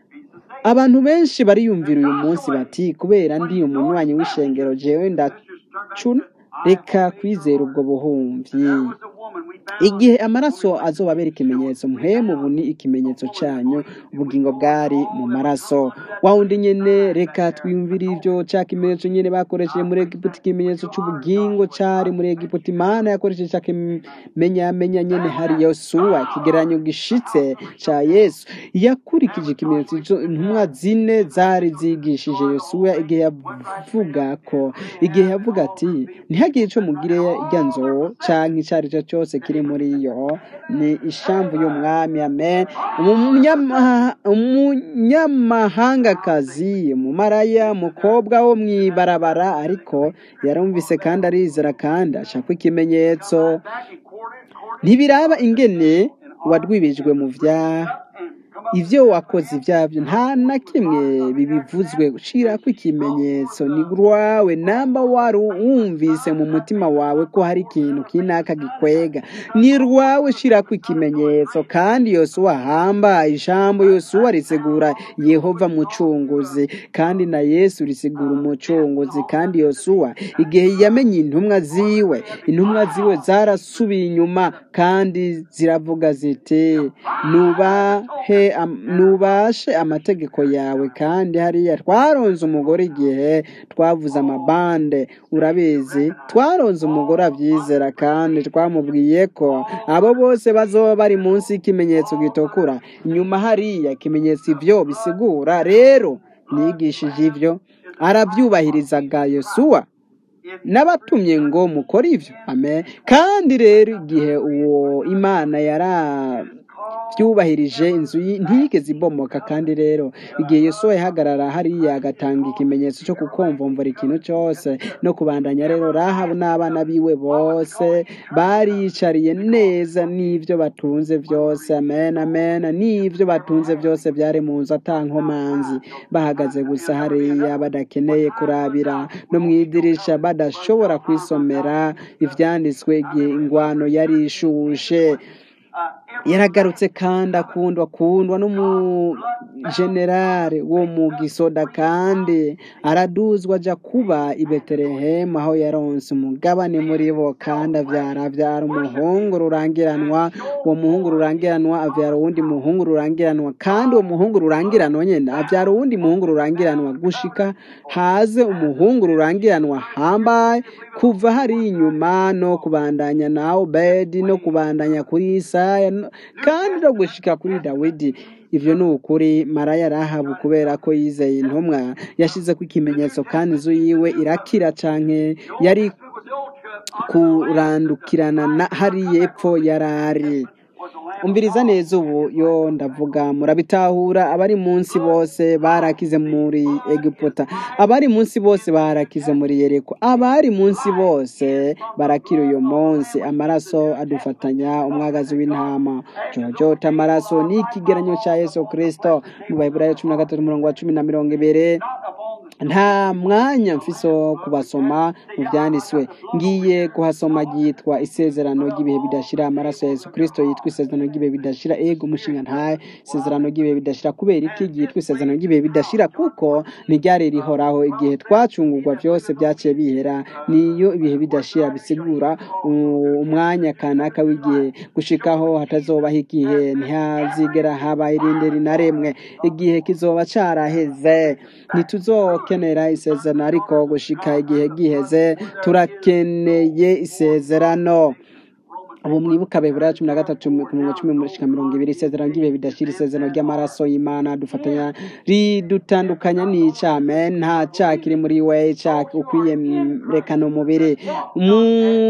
abantu benshi bariyumvira uyu munsi bati kubera ndi umunywanyi w'ishengero jewe ndacuna reka kwizera ubwo buhumyi igihe amaraso azobabera ikimenyetso muhemu ubu ni ikimenyetso cyanyu ubugingo bwari mu maraso wa wundi nyene reka twiyumvire ivyo ca kimenyetso nyene bakoresheje muri egiputa ikimenyetso c'ubugingo cari muri egiputa imana yakoresheje ca kimenyamenya nyene hari yosuwa ikigereranyo gishitse ca yesu yakurikije ikimenyetso ico intumwa zine zari zigishije yosuwa igihe yavuga ko igihe yavuga ati ntihagire ico mugire irya nzo canke ico ari cyo cyose kiri muri yo ni ishamvu y'umwami amen Umunyama- umunyamahangakazi umumaraya umukobwa wo mw'ibarabara ariko yarumvise kandi arizera kandi ashaka ikimenyetso ntibiraba ingene wadwibijwe mu vya ivyo wakoze ivyavyo nta na kimwe bibivuzwe shirako ikimenyetso ni rwawe namba wari wumvise mu mutima wawe ko hari ikintu kinaka gikwega ni rwawe shirako ikimenyetso kandi yosuwa ahambaye ijambo yosuwa risigura yehova mucunguzi kandi na yesu risigura umucunguzi kandi yosuwa igihe yamenye intumwa ziwe intumwa ziwe zarasubiye inyuma kandi ziravuga ziti nubahe am- nubashe amategeko yawe kandi hariya twaronze umugore igihe twavuze amabande urabizi twaronze umugore abyizera kandi twamubwiye ko abo bose bazoba bari munsi y'ikimenyetso gitukura inyuma hariya ikimenyetso ivyo bisigura rero nigishije ivyo arabyubahirizaga yosuwa n'abatumye ngo mukore ivyo amen kandi rero igihe uwo imana yarabyubahirije inzu yi- ntiyigeze ibomoka kandi rero igihe yosuwa yahagarara hariya agatanga ikimenyetso cyo kukomvombora ikintu cyose no kubandanya rero rahabu n'abana biwe bose bariyicariye neza n'ivyo batunze byose amen amen n'ivyo batunze byose byari mu nzu atankomanzi bahagaze gusa hariya badakeneye kurabira no mu idirisha badashobora kwisomera ivyanditswe igihe ingwano yari ishushe yaragarutse kandi akundwa akundwa n'umujenerale wo mu gisoda kandi araduzwa aja kuba i betelehemu aho yaronse umugabane muri bo kandi avyara avyara umuhungu rurangiranwa uwo muhungu rurangiranwa avyara uwundi muhungu rurangiranwa kandi uwo muhungu rurangiranwa nyene avyara uwundi muhungu rurangiranwa gushika haze umuhungu rurangiranwa hambaye kuva hari inyuma no kubandanya na obedi no kubandanya kuri isaya no- kandi no gushika kuri dawidi ivyo ni ukuri maraya rahabu kubera ko yizeye intumwa yashizeko ikimenyetso kandi inzu yiwe irakira canke yari kurandukirana na hariya epfo yarari umviriza neza ubu yo ndavuga murabitahura abari munsi bose barakize muri egiputa abari munsi bose barakize muri yereko abari munsi bose barakira uyu munsi amaraso adufatanya umwagazi w'intama jojota amaraso ni ikigeranyo cya yesu kirisito mu baheburayo cumi na gatatu umurongo wa cumi na mirongo ibiri nta mwanya mfise wo kubasoma mu byanditswe ngiye kuhasoma ryitwa isezerano ry'ibihe bidashira amaraso ya yesu kirisito yitwa isezerano ry'ibihe bidashira ego umushinga ntaye isezerano ry'ibihe bidashira kubera iki ryitwa isezerano ry'ibihe bidashira kuko ntiryari rihoraho igihe twacungurwa byose byaciye bihera niyo ibihe bidashira bisigura u- umwanya kanaka w'igihe gushikaho hatazobaho igihe ntihazigera haba irindi rinaremwe igihe kizoba caraheze ntituzokenera isezerano ariko gushika igihe giheze turakeneye isezerano ubu mwibuka bibura cumi na gatatu ku mirongo cumi gushika mirongo ibiri isezerano ry'ibihe bidashira isezerano ry'amaraso y'imana dufatanya ridutandukanya n'icame nta cyaha kiri muri we cyaha ukwiye mwerekana umubiri mu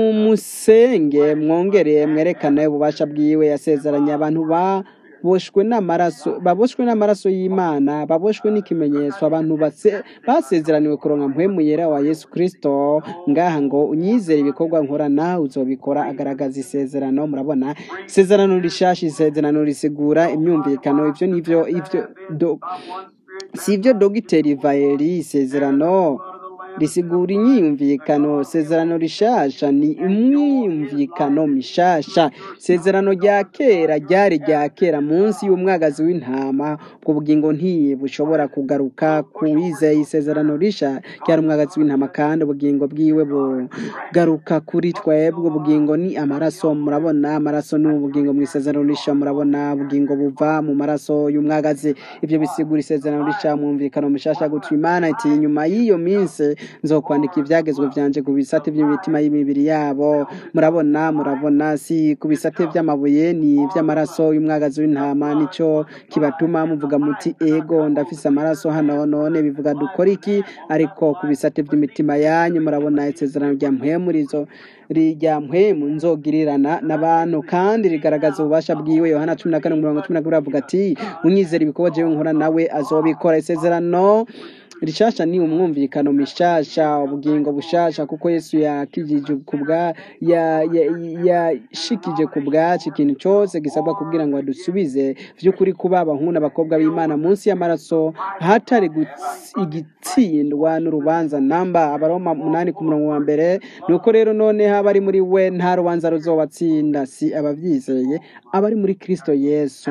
musenge mwongere mwerekane ububasha bwiwe yasezeranye abantu ba boshwe n'amaraso baboshwe n'amaraso y'imana baboshwe n'ikimenyetso abantu base- basezeraniwe kuronka mpwemu yera wa yesu kristo ngaha ngo unyizere ibikorwa nkora nawe uzobikora agaragaza isezerano murabona isezerano rishasha isezerano risigura imyumvikano ivyo nivyo ivyo do, si ibyo dogiteri vayeri isezerano risigura inyiyumvikano isezerano rishasha ni imyumvikano mishasha isezerano rya kera ryari rya kera munsi y'umwagazi w'intama ubwo bugingo ntibushobora kugaruka ku wizeye isezerano risha ryari umwagazi w'intama kandi ubugingo bwiwe bugaruka kuri twebwe ubugingo ni amaraso murabona amaraso ni ubugingo mu isezerano risha murabona ubugingo buva mu maraso y'umwagazi ibyo bisigura isezerano risha mwumvikano mushasha gutyo imana iti nyuma y'iyo minsi nzokwandika ibyagezwe byanje ku bisate by'imitima y'imibiri yabo murabona murabona si ku bisate by'amabuye ni iby'amaraso y'umwagazi w'intama nicyo kibatuma muvuga muti ego ndafise amaraso hano none bivuga dukora iki ariko ku bisate by'imitima yanyu murabona isezerano rya mpwemu rizo rya mpwemu nzogirirana n'abantu kandi rigaragaza ububasha bwiwe yohana cumi na kane umurongo cumi na kabiri avuga ati unyizera ibikorwa jewe nkora nawe azobikora isezerano rishasha ni umwumvikano mishasha ubugingo bushasha kuko yesu yakijije ku bwa ya- ya- yashikije ku bwacu ikintu cyose gisabwa kugira ngo adusubize by'ukuri kuba abahungu n'abakobwa b'imana munsi y'amaraso hatari guts- igitsindwa n'urubanza namba abaroma umunani ku murongo wa mbere nuko rero none haba ari muri we nta rubanza ruzobatsinda si ababyizeye abari muri kristo yesu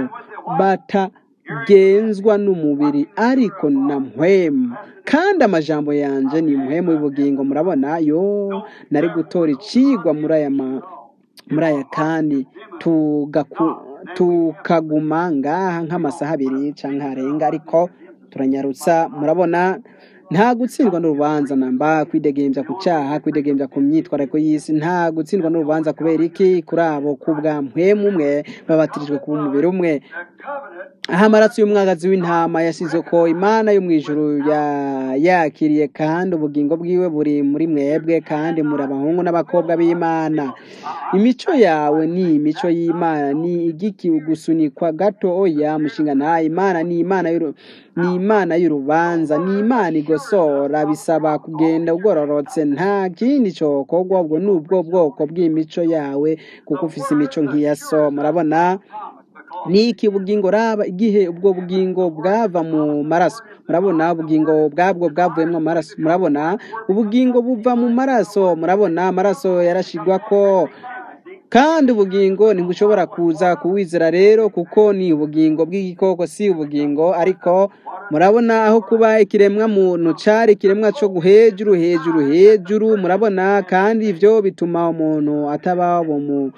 batagenzwa n'umubiri ariko na mpwemu kandi amajambo yanje ni mpwemu y'ubugingo murabona yo nari gutora icigwa muri aya ma muri aya kandi tugaku- tukaguma ngaha nk'amasaha abiri cyangwa harenga ariko turanyarutsa murabona nta gutsindwa n'urubanza namba kwidegembya ku cyaha kwidegembya ku myitwarariko y'isi nta gutsindwa n'urubanza kubera iki kuri abo ku bwa mpwemu umwe babatirijwe kuba umubiri umwe aho amaraso y'umwagazi w'intama yasize ko imana yo mu ijuru ya- yakiriye kandi ubugingo bwiwe buri muri mwebwe kandi muri abahungu n'abakobwa b'imana imico yawe ni imico y'imana ni igiki gusunikwa gato oya mushinga nta imana ni imana y'uru- ni imana y'urubanza ni imana igosora bisaba kugenda ugororotse nta kindi cyokorwa ubwo ni ubwo bwoko bw'imico yawe kuko ufise imico nk'iya so murabona ni iki ubugingo raba igihe ubwo bugingo bwava mu maraso murabona ubugingo bwabwo bwavuyemo amaraso murabona ubugingo buva mu maraso murabona amaraso yarashigwa ko kandi ubugingo ntibushobora kuza kuwizera rero kuko ni ubugingo bw'igikoko si ubugingo ariko murabona aho kuba ikiremwa muntu cari ikiremwa cyo hejuru hejuru hejuru murabona kandi ibyo bituma umuntu ataba ubu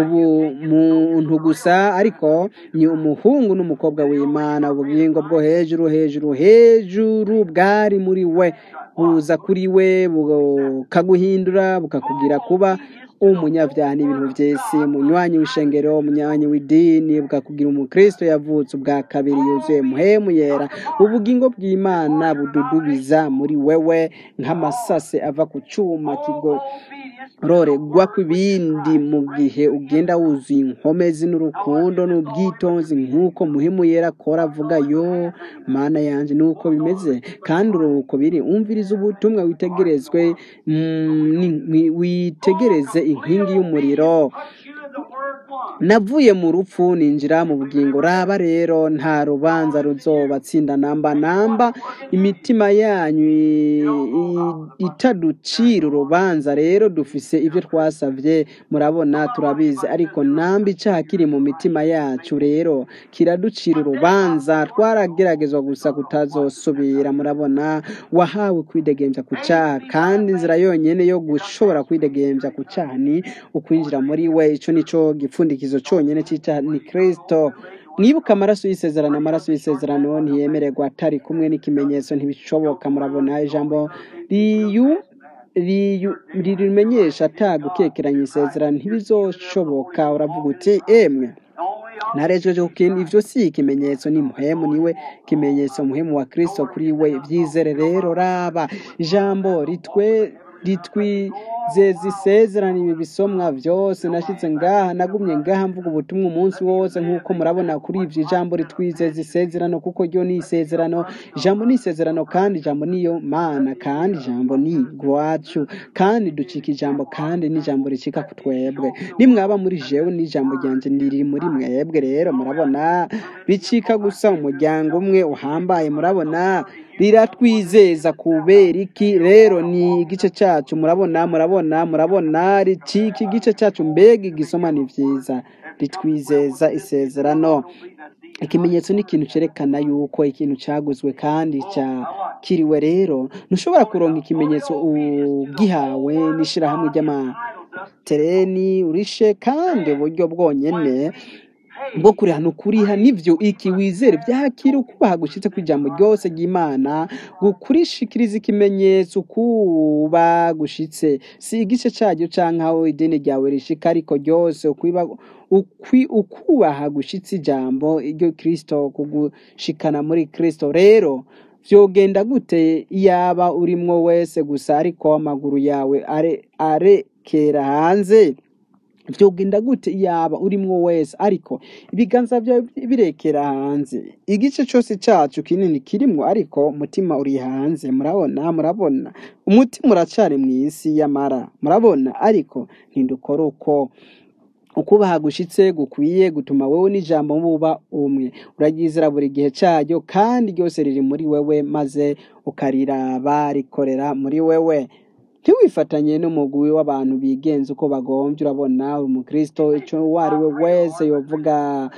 muntu gusa ariko ni umuhungu n'umukobwa w'imana ubugingo bwo hejuru hejuru hejuru bwari muri we buza kuri we bukaguhindura bukakugira kuba umunyabyaha n'ibintu by'isi umunywanyi w'ishengero umunywanyi w'idini bwakugira umukristo yavutse ubwa kabiri yuzuye muhemu yera ubugingo bw'imana bududubiza muri wewe nk'amasase ava ku cyuma kigororegwa ku bindi mu gihe ugenda wuzuye inkomezi n'urukundo n'ubwitonzi nk'uko muhemu yera akora avuga yo mana yanjye nuko bimeze kandi uruhuko biri umviriza ubutumwa witegerezwe mm, ni- witegereze inkingi y'umuriro navuye mu rupfu ninjira mu bugingo raba rero nta rubanza ruzobatsinda namba namba imitima yanyu i- i- itaducira urubanza rero dufise ibyo twasavye murabona turabizi ariko namba icaha kiri mu mitima yacu rero kiraducira urubanza twarageragezwa gusa kutazosubira murabona wahawe kwidegembya ku cyaha kandi inzira yonyine yo gushobora kwidegembya ku cyaha ni ukwinjira muri we ico nico gipfundikizo conyene c'icyaha ni kristo mwibuke amaraso y'isezerano amaraso y'isezerano ntiyemererwa atari kumwe n'ikimenyetso ntibishoboka murabona ijambo riyu riyu- rimenyesha atagukekeranya isezerano ntibizoshoboka uravuga uti emwe narejeje kukintu ivyo si ikimenyetso ni muhemu niwe kimenyetso muhemu wa kristo kuri we vyizere rero raba ijambo ritwe ritwizeza isezerano ibi bisomwa vyose nashitse ngaha nagumye ngaha mvuga ubutumwa umunsi wose nk'uko murabona kuri ivyo ijambo ritwizeza isezerano kuko ryo ni isezerano ijambo ni isezerano kandi ijambo niyo mana kandi ijambo ni rwacu kandi ducika ijambo kandi n'ijambo ricika ku twebwe nimwaba muri jewe n'ijambo ryanje riri muri mwebwe rero murabona bicika gusa umuryango umwe uhambaye murabona riratwizeza kubera iki rero ni igice cyacu murabona murabona murabona ricika igice cyacu mbega igisoma ni vyiza ritwizeza isezerano ikimenyetso ni ikintu cyerekana yuko ikintu cyaguzwe kandi cyakiriwe rero ntushobora kuronka ikimenyetso ugihawe n'ishyirahamwe ry'amatereni urishe kandi uburyo bwonyene bwo kurihana ukuriha nivyo iki wizere byakira ukubaha gushitse kw'ijambo ryose ry'imana gukurishikiriza ikimenyetso kuba gushitse si igice cyaryo canke aho idini ryawe rishika ariko ryose ukwiba ukwi ukubaha gushitse ijambo iryo kristo kugushikana muri kristo rero vyogenda gute yaba urimwo wese gusa ariko amaguru yawe are arekera hanze vyogenda gute yaba urimwo wese ariko ibiganza vyawe birekera hanze igice cose cacu kinini kirimwo ariko umutima uri hanze murabona murabona umutima uracari mw'isi y'amara murabona ariko ntidukora uko ukubaha gushitse gukwiye gutuma wewe n'ijambo buba umwe uraryizera buri gihe cyaryo kandi ryose riri muri wewe maze ukariraba rikorera muri wewe ntiwifatanye n'umugwi w'abantu bigenza uko bagombye urabona uri umukristo icyo uwo ari we wese yovuga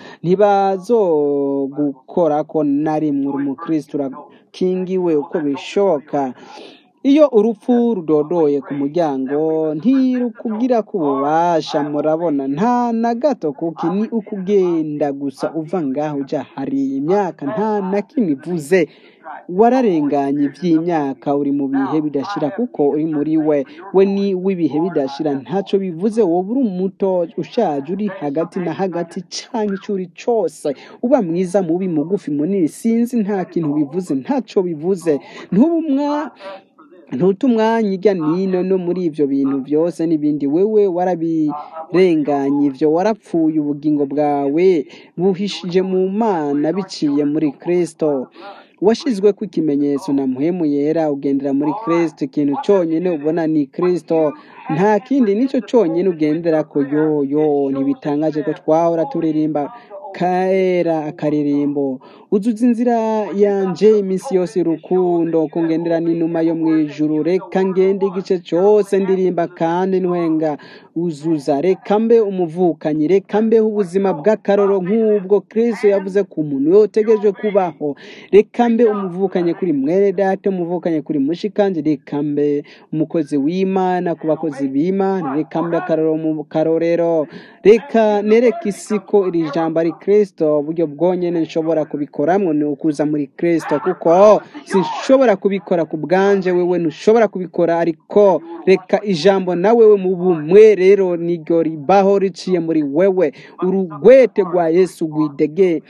ntibazogukora ko na rimwe uri umukristo urakingiwe uko bishoboka iyo urupfu rudodoye ku muryango ntirukugira ko ububasha murabona nta na gato kuko ni ukugenda gusa uva ngaho ujya hari imyaka nta na kimwe ivuze wararenganye iby'imyaka uri mu bihe bidashira kuko uri muri we we ni w'ibihe bidashira ntacyo bivuze wowe uri umuto ushaje uri hagati na hagati cyangwa icyo uri cyose uba mwiza mubi mugufi munini sinzi nta kintu bivuze ntacyo bivuze ntubumwa ntuta umwanya ijya nino no muri ibyo bintu byose n'ibindi wewe warabirenganye ibyo warapfuye ubugingo bwawe buhishije mu mana biciye muri kristo washyizwe ku ikimenyetso na muhemu yera ugendera muri kristo ikintu cyonyine ubona ni kristo nta kindi nicyo cyonyine ugendera ko yo yo ntibitangaje ko twahora turirimba kera akaririmbo uzuza inzira yanje iminsi yose urukundo kungendera n'inuma yo mu ijuru reka ngende igice cyose ndirimba kandi ntwenga uzuza reka mbe umuvukanyi reka mbeho ubuzima bw'akaroro nk'ubwo kristo yavuze ku muntu yotegereje kubaho reka mbe umuvukanye kuri mwere data umuvukanye kuri mushikanje reka mbe umukozi w'imana ku bakozi b'imana reka mbe akaroro mu karorero reka nereke isi ko iri jambo ari kristo uburyo bwonyene nshobora kubikoramwo ni ukuza muri kristo kuko sinshobora kubikora ku bwanje wewe ntushobora kubikora ariko reka ijambo na wewe mu bumwe rero niryo ribaho riciye muri wewe urugwete rwa yesu rwidege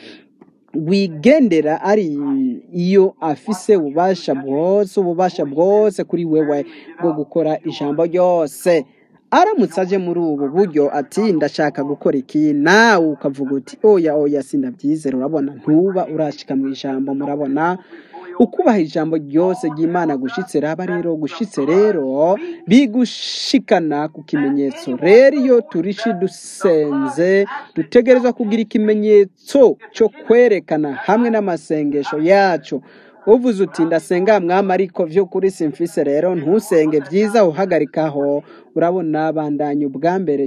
wigendera ari iyo afise ububasha bwose ububasha bwose kuri wewe bwo gukora ijambo ryose aramutse aje muri ubu buryo ati ndashaka gukora iki nawe ukavuga uti oya oya sinabyizera urabona ntuba urashika mu ijambo murabona ukubaha ijambo ryose ry'imana gushitse raba rero gushitse rero bigushikana ku kimenyetso rero iyo turishi dusenze dutegerezwa kugira ikimenyetso cyo kwerekana hamwe n'amasengesho yacu uvuze uti ndasenga mwami ariko vy'ukuri simfise rero ntusenge vyiza uhagarikaho urabona bandanya ubwa mbere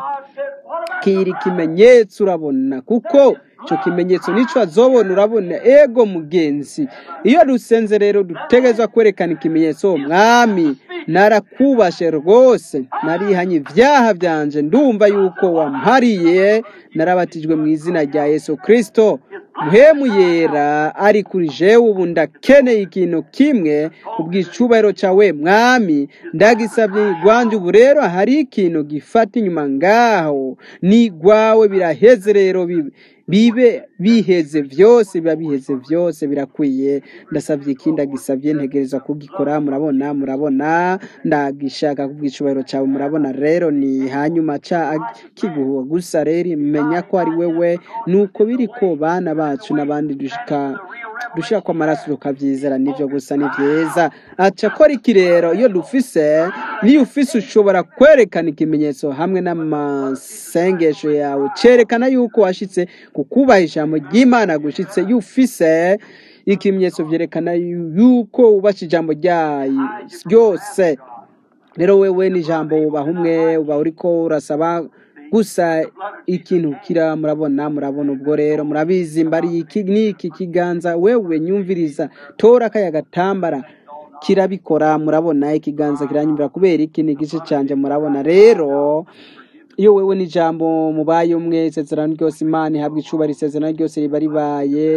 shikira ikimenyetso urabona kuko ico kimenyetso nico azobona urabona ego mugenzi iyo dusenze rero dutegerezwa kwerekana ikimenyetso mwami narakubashe rwose narihanye ivyaha vyanje ndumva yuko wampariye narabatijwe mu izina rya yesu kristo muhemu yera ari kuri jewe ubu ndakeneye ikintu kimwe ubwicubahiro cawe mwami ndagisavye igwanje ubu rero hari ikintu gifata inyuma ngaho nigwawe biraheze rero bi- bibe biheze vyose biba biheze vyose birakwiye ndasavye ikindi agisavye ntegereza kugikora murabona murabona ndagishaka kubwicubahiro cawe murabona rero ni hanyuma ca kiguhuwa gusa rero menya ko ari wewe nuko biri ko bana bacu n'abandi dushika dushira ko amaraso tukavyizera nivyo gusa ni vyiza aca akora iki rero iyo dufise niyo ufise ushobora kwerekana ikimenyetso hamwe n'amasengesho yawe cerekana yuko washitse ku kubaha ijambo ry'imana gushitse iyo ufise ikimenyetso vyerekana yuko wubashe ijambo ryayo ryose rero wewe n'ijambo ubaha umwe uba uriko urasaba gusa ikintu kira murabona murabona ubwo rero murabizi mbari iki niki kiganza wewe nyumviriza tora kaya gatambara kirabikora murabona ikiganza kiranyumvira kubera iki ni igice canje murabona rero iyo wewe n'ijambo mubaye umwe isezerano ryose imana ihabwa icubahiro isezerano ryose riba ribaye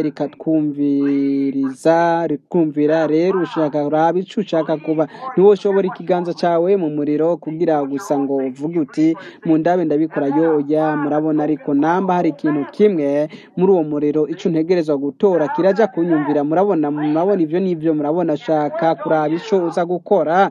rikatwumviriza rikumvira rero ushaka uraba ico ushaka kuba ntiwoshobora ikiganza cawe mu muriro kugira gusa ngo uvuge uti mu ndabe ndabikora yoya murabona ariko namba hari ikintu kimwe muri uwo muriro ico ntegerezwa gutora kiraja kunyumvira murabona murabona ivyo n'ivyo murabona shaka kuraba ico uza gukora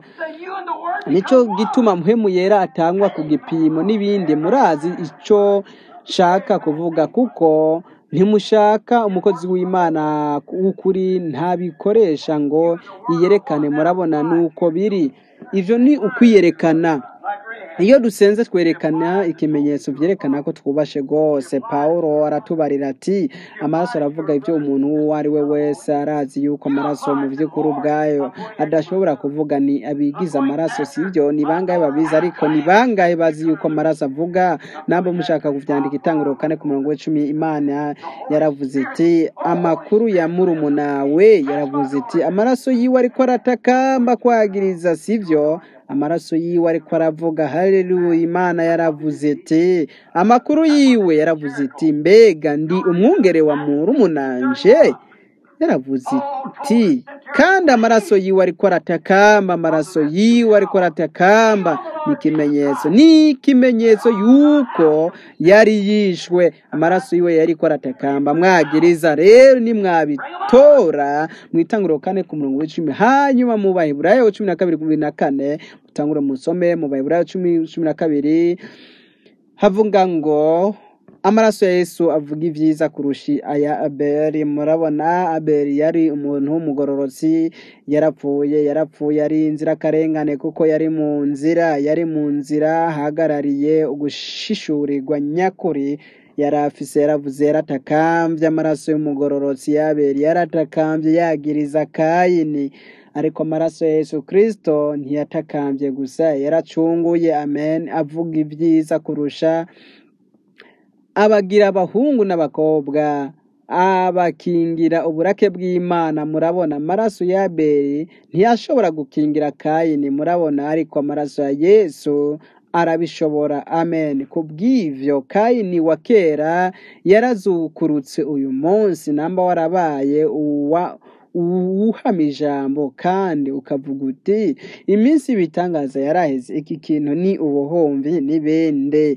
nico gituma muhemu yera atangwa ku gipimo n'ibindi murazi ico shaka kuvuga kuko ntimushaka umukozi w'imana w'ukuri ntabikoresha ngo yiyerekane murabona nuko biri ivyo ni ukwiyerekana iyo dusenze twerekana ikimenyetso vyerekana ko twubashe rwose pawulo aratubarira ati amaraso aravuga ivyo umuntu uwo ari we wese arazi yuko amaraso mu vy'ukuri ubwayo adashobora kuvuga ni abigize amaraso sivyo ni bangahe babizi ariko ni bangahe bazi yuko amaraso avuga namba mushaka kuvyandika itanguriro kane ku murongo w'icumi imana yaravuze iti amakuru ya murumunawe yaravuze iti amaraso yiwe ariko aratakamba kwagiriza sivyo amaraso yiwe ariko aravuga haleluya imana yaravuze iti amakuru yiwe yaravuze iti mbega ndi umwungere wa murumunanje yaravuze iti kandi amaraso yiwe ariko aratakamba amaraso yiwe ariko aratakamba ni ikimenyetso ni ikimenyetso yuko yari yishwe amaraso yiwe yariko aratakamba mwagiriza rero nimwabitora mwitanguriro kane ku murongo w'icumi hanyuma mu baheburayo cumi na kabiri kumi na kane mutangure musome mu baheburayo cumi cumi na kabiri havuga ngo amaraso ya yesu avuga ibyiza kurusha aya abeli murabona abeli yari umuntu w'umugororotsi yarapfuye yarapfuye ari inzirakarengane kuko yari mu nzira yari mu nzira ahagarariye ugushishurirwa nyakuri yari afise yaravuze yaratakambye amaraso y'umugororotsi y'abeli yaratakambye yagiriza kayini ariko amaraso ya yesu kristo ntiyatakambye gusa yaracunguye amen avuga ibyiza kurusha abagira abahungu n'abakobwa abakingira uburake bw'imana murabona amaraso ya abeli ntiyashobora gukingira kayini murabona ariko amaraso ya yesu arabishobora amen kubw'ivyo kayini wa kera yarazukurutse uyu munsi namba warabaye uwa uwuhama ijambo kandi ukavuga uti iminsi y'ibitangaza yaraheze iki kintu ni ubuhumbi n'ibende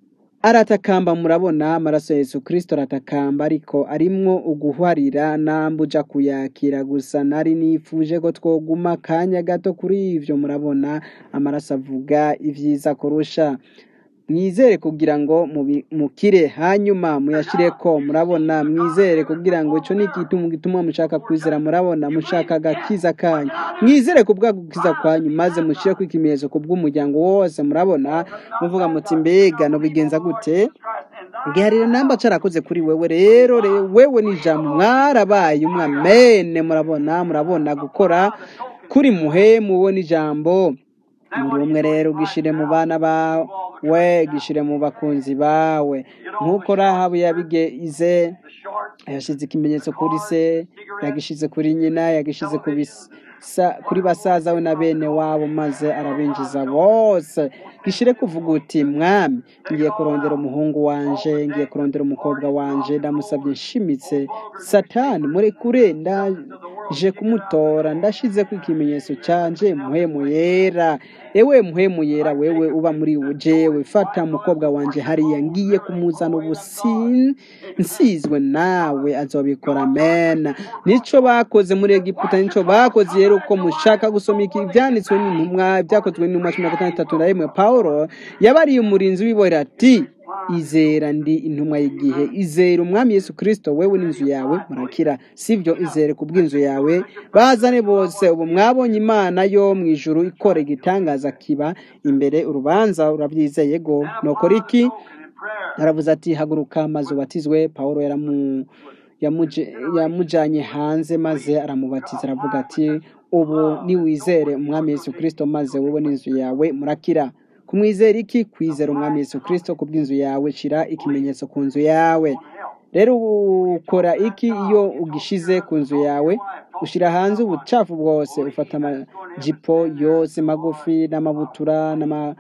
aratakamba murabona amaraso ya yesu kirisito aratakamba ariko arimwo uguhwarira nambuja kuyakira gusa nari nifuje ko twoguma akanya gato kuri ivyo murabona amaraso avuga ivyiza kurusha mwizere kugira ngo mubi- mukire hanyuma muyashireko murabona mwizere kugira ngo ico ni igituma gituma mushaka kwizera murabona mushaka agakiza kanyu mwizere kubwa gukiza kwanyu maze mushireko ikimenyetso kubw'umuryango wose murabona muvuga muti mbega nobigenza gute giharire namba carakoze kuri wewe rero re- wewe ni ijambo mwarabaye umwamene murabona murabona gukora kuri muhemu we n'ijambo muri umwe rero gishire mu bana bawe gishire mu bakunzi bawe nk'uko rahabu yabigize yashize ikimenyetso kuri se yagishize kuri nyina yagishize ku bisa- kuri basaza we na bene wabo maze arabinjiza bose gishire kuvuga uti mwami ngiye kurondera umuhungu wanje ngiye kurondera umukobwa wanje ndamusabye nshimitse satani murekure ndaje kumutora ndashizeko ikimenyetso canje muhemu yera ewe muhemu yera wewe uba muri jewe fata umukobwa wanje hariya ngiye kumuzana ubusin nsizwe nawe azobikora mena nico bakoze muri egiputa nico bakoze rero uko mushaka gusoma iki ivyanditswe n'intumwa byakozwe n'intumwa cumi na gatandatu na rimwe pawulo yabariye umurinzi w'ibohera ati izera ndi intumwa y'igihe izera umwami yesu kirisito wewe n'inzu yawe murakira sibyo izere ku bw'inzu yawe bazane bose ubu mwabonye imana yo mu ijuru ikora igitangaza kiba imbere urubanza urabyizeye go nokora iki aravuze ati haguruka maze ubatizwe pawulo yaramu yamuje- yamujanye hanze maze aramubatiza aravuga ati ubu niwizere umwami yesu kirisito maze wowe n'inzu yawe murakira kumwizera iki kwizera umwami yesu kirisito ku bw'inzu yawe shira ikimenyetso ku nzu yawe rero ukora iki iyo ugishize ku nzu yawe ushyira hanze ubucafu bwose ufata amajipo yose magufi n'amabutura n'ama-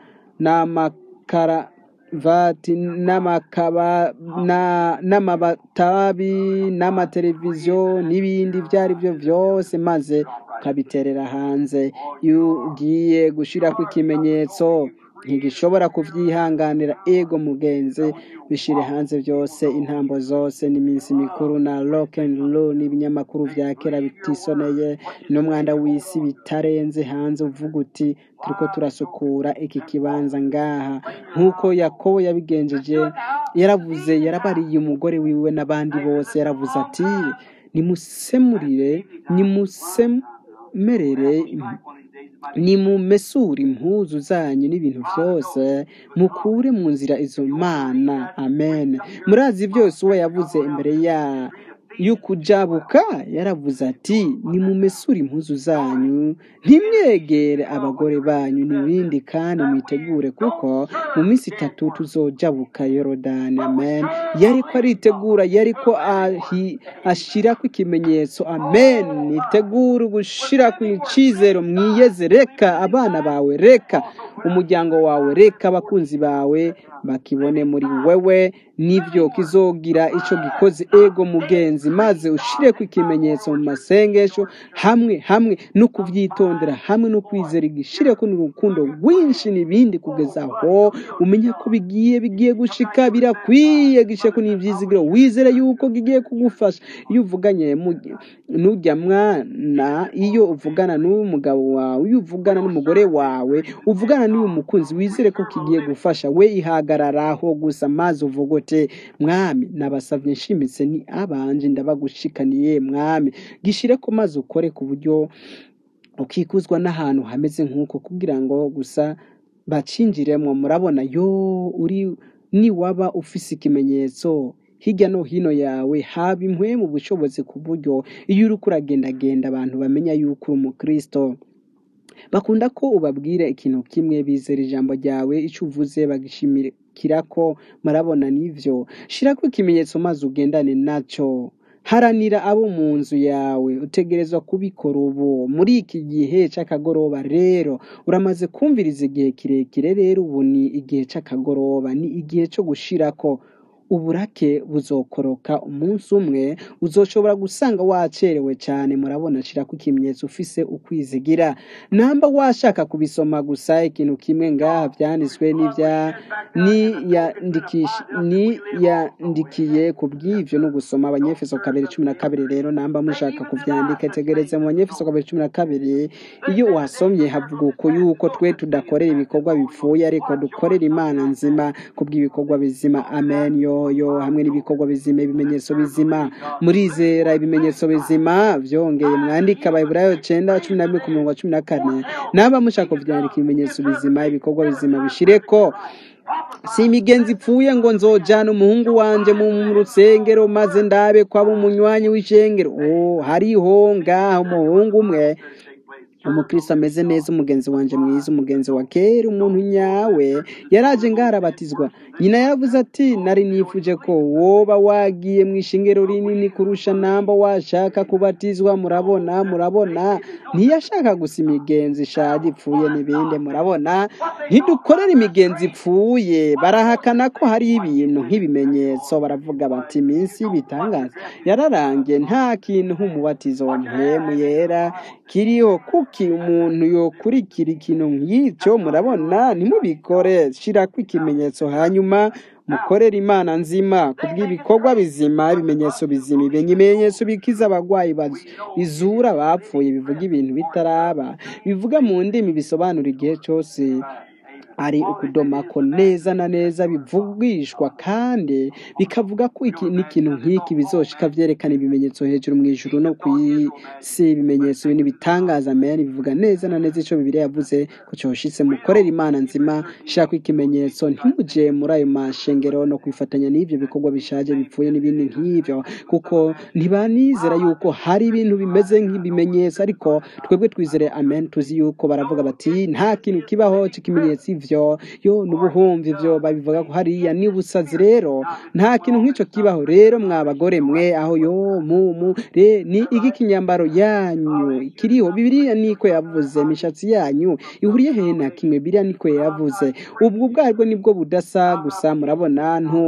n'amakaravati n'amakaba na- n'amatabi n'amateleviziyo n'ibindi ibyo ari byo byose maze ukabiterera hanze iyo ugiye gushyiraho ikimenyetso ntigishobora kubyihanganira ego mugenzi bishire hanze byose intambo zose n'iminsi mikuru na rock and roll n'ibinyamakuru vya kera bitisoneye n'umwanda w'isi bitarenze hanze uvuga uti turiko turasukura iki kibanza ngaha nk'uko yakobo yabigenjeje yaravuze yarabariye umugore wiwe n'abandi bose yaravuze ati nimusemurire nimusemerere nimumesure impuzu zanyu n'ibintu byose mukure mu nzira izo mana amen murazi byose uwo yavuze imbere ya y'ukujabuka yaravuze ati nimumesure impuzu zanyu ntimwegere abagore banyu n'ibindi kandi mwitegure kuko mu minsi itatu tuzojabuka yorodani amen yariko aritegura yariko ahi- ashirako ikimenyetso amen nitegure gushirako icizero mwiyeze reka abana bawe reka umuryango wawe reka abakunzi bawe bakibone muri wewe nivyo kizogira ico gikoze ego mugenzi maze ushireko ikimenyetso mu masengesho hamwe hamwe no kuvyitondera hamwe no kwizera igishireko n'urukundo rwinshi n'ibindi kugeza aho umenya ko bigiye bigiye gushika birakwiye gisheko n'ivyizigiro wizere yuko kigiye kugufasha iyo uvuganye mu- n'urya mwana iyo uvugana n'uyu mugabo wawe iyo uvugana n'umugore wawe uvugana n'uyu mukunzi wizere ko kigiye gufasha we ihagararaho gusa maze uvugote mwami nabasavye nshimitse ni abanje ndabagushikaniye mwami gishireko maze ukore ku buryo ukikuzwa n'ahantu hameze nk'uko kugira ngo gusa bacinjiremwo murabona yo uri niwaba ufise ikimenyetso hirya no hino yawe haba impwe mu bushobozi ku buryo iyo uriko uragendagenda abantu bamenya yuko uri umukristo bakunda ko ubabwira ikintu kimwe bizera ijambo ryawe icyo uvuze bagishimikira ko murabona n'ivyo shirako ikimenyetso maze ugendane naco haranira abo mu nzu yawe utegerezwa kubikora ubu muri iki gihe cy'akagoroba rero uramaze kumviriza igihe kirekire rero ubu ni igihe cy'akagoroba ni igihe cyo gushirako uburake buzokoroka umunsi umwe uzoshobora gusanga wacerewe cyane murabona shirako ikimenyetso ufise ukwizigira namba washaka kubisoma gusa ikintu kimwe ngaha byanditswe n'ibya niyandikisha niyandikiye ku bw'ivyo no gusoma abanyefeso kabiri cumi na kabiri rero namba mushaka kuvyandika tegereze mu banyefeso kabiri cumi na kabiri iyo wasomye havuga uko yuko twe tudakorera ibikorwa bipfuye ariko dukorera imana nzima ku bw'ibikorwa bizima amen yoyo hamwe n'ibikorwa bizima ibimenyetso bizima murizera ibimenyetso bizima vyongeye mwandika abayiburayo cenda cumi na rimwe ku murongo wa cumi na kane naba mushaka kuvyandika ibimenyetso bizima ibikorwa bizima bishireko si imigenzi ipfuye ngo nzojana umuhungu wanje mu rusengero maze ndabe ko aba umunywanyi w'ishengero oh hariho ngaho umuhungu umwe umukristo ameze neza umugenzi wanje mwiza umugenzi wa kera umuntu nyawe yaraje ngarabatizwa nyina yaravuze ati nari nifuje ko woba wagiye mu ishengero rinini kurusha namba washaka kubatizwa murabona murabona ntiyashaka gusa imigenzi ishaje ipfuye n'ibindi murabona ntidukorere imigenzi ipfuye barahakana ko hari ibintu nk'ibimenyetso baravuga bati iminsi y'ibitangaza yararangiye nta kintu nk'umubatizo wa mpemu yera kiriho kuki umuntu yokurikira ikintu nk'icyo murabona ntimubikore shirako ikimenyetso hanyuma mukorere imana nzima ku bw'ibikorwa bizima ibimenyetso bizima ibimenyetso bikiza abagwayi bizura abapfuye bivuga ibintu bitaraba bivuga mu ndimi bisobanura igihe cyose ari ukudomako neza na neza bivugishwa kandi bikavuga ko iki n'ikintu nk'iki bizoshika vyerekana ibimenyetso hejuru mu ijuru no ku isi ibimenyetso bintu bitangaza amen bivuga neza na neza ico bibiliya yavuze ko coshitse mukorera imana nzima shaka ikimenyetso ntimuje muri ayo mashengero no kwifatanya n'ivyo bikorwa bishaje bipfuye n'ibindi nk'ivyo kuko ntibanizera yuko hari ibintu bimeze nk'ibimenyetso ariko twebwe twizere amen tuzi yuko baravuga bati nta kintu kibaho c'ikimenyetso ivyo yo n'ubuhumvi ivyo babivuga ko hariya ni ubusazi rero nta kintu nk'ico kibaho rero mwa bagore mwe aho yo mu mu re ni iki kinyambaro yanyu kiriho bibiliya niko yavuze imishatsi yanyu ihuriye hehe na kimwe bibiliya niko yavuze ubwo bwarwo nibwo budasa gusa murabona nto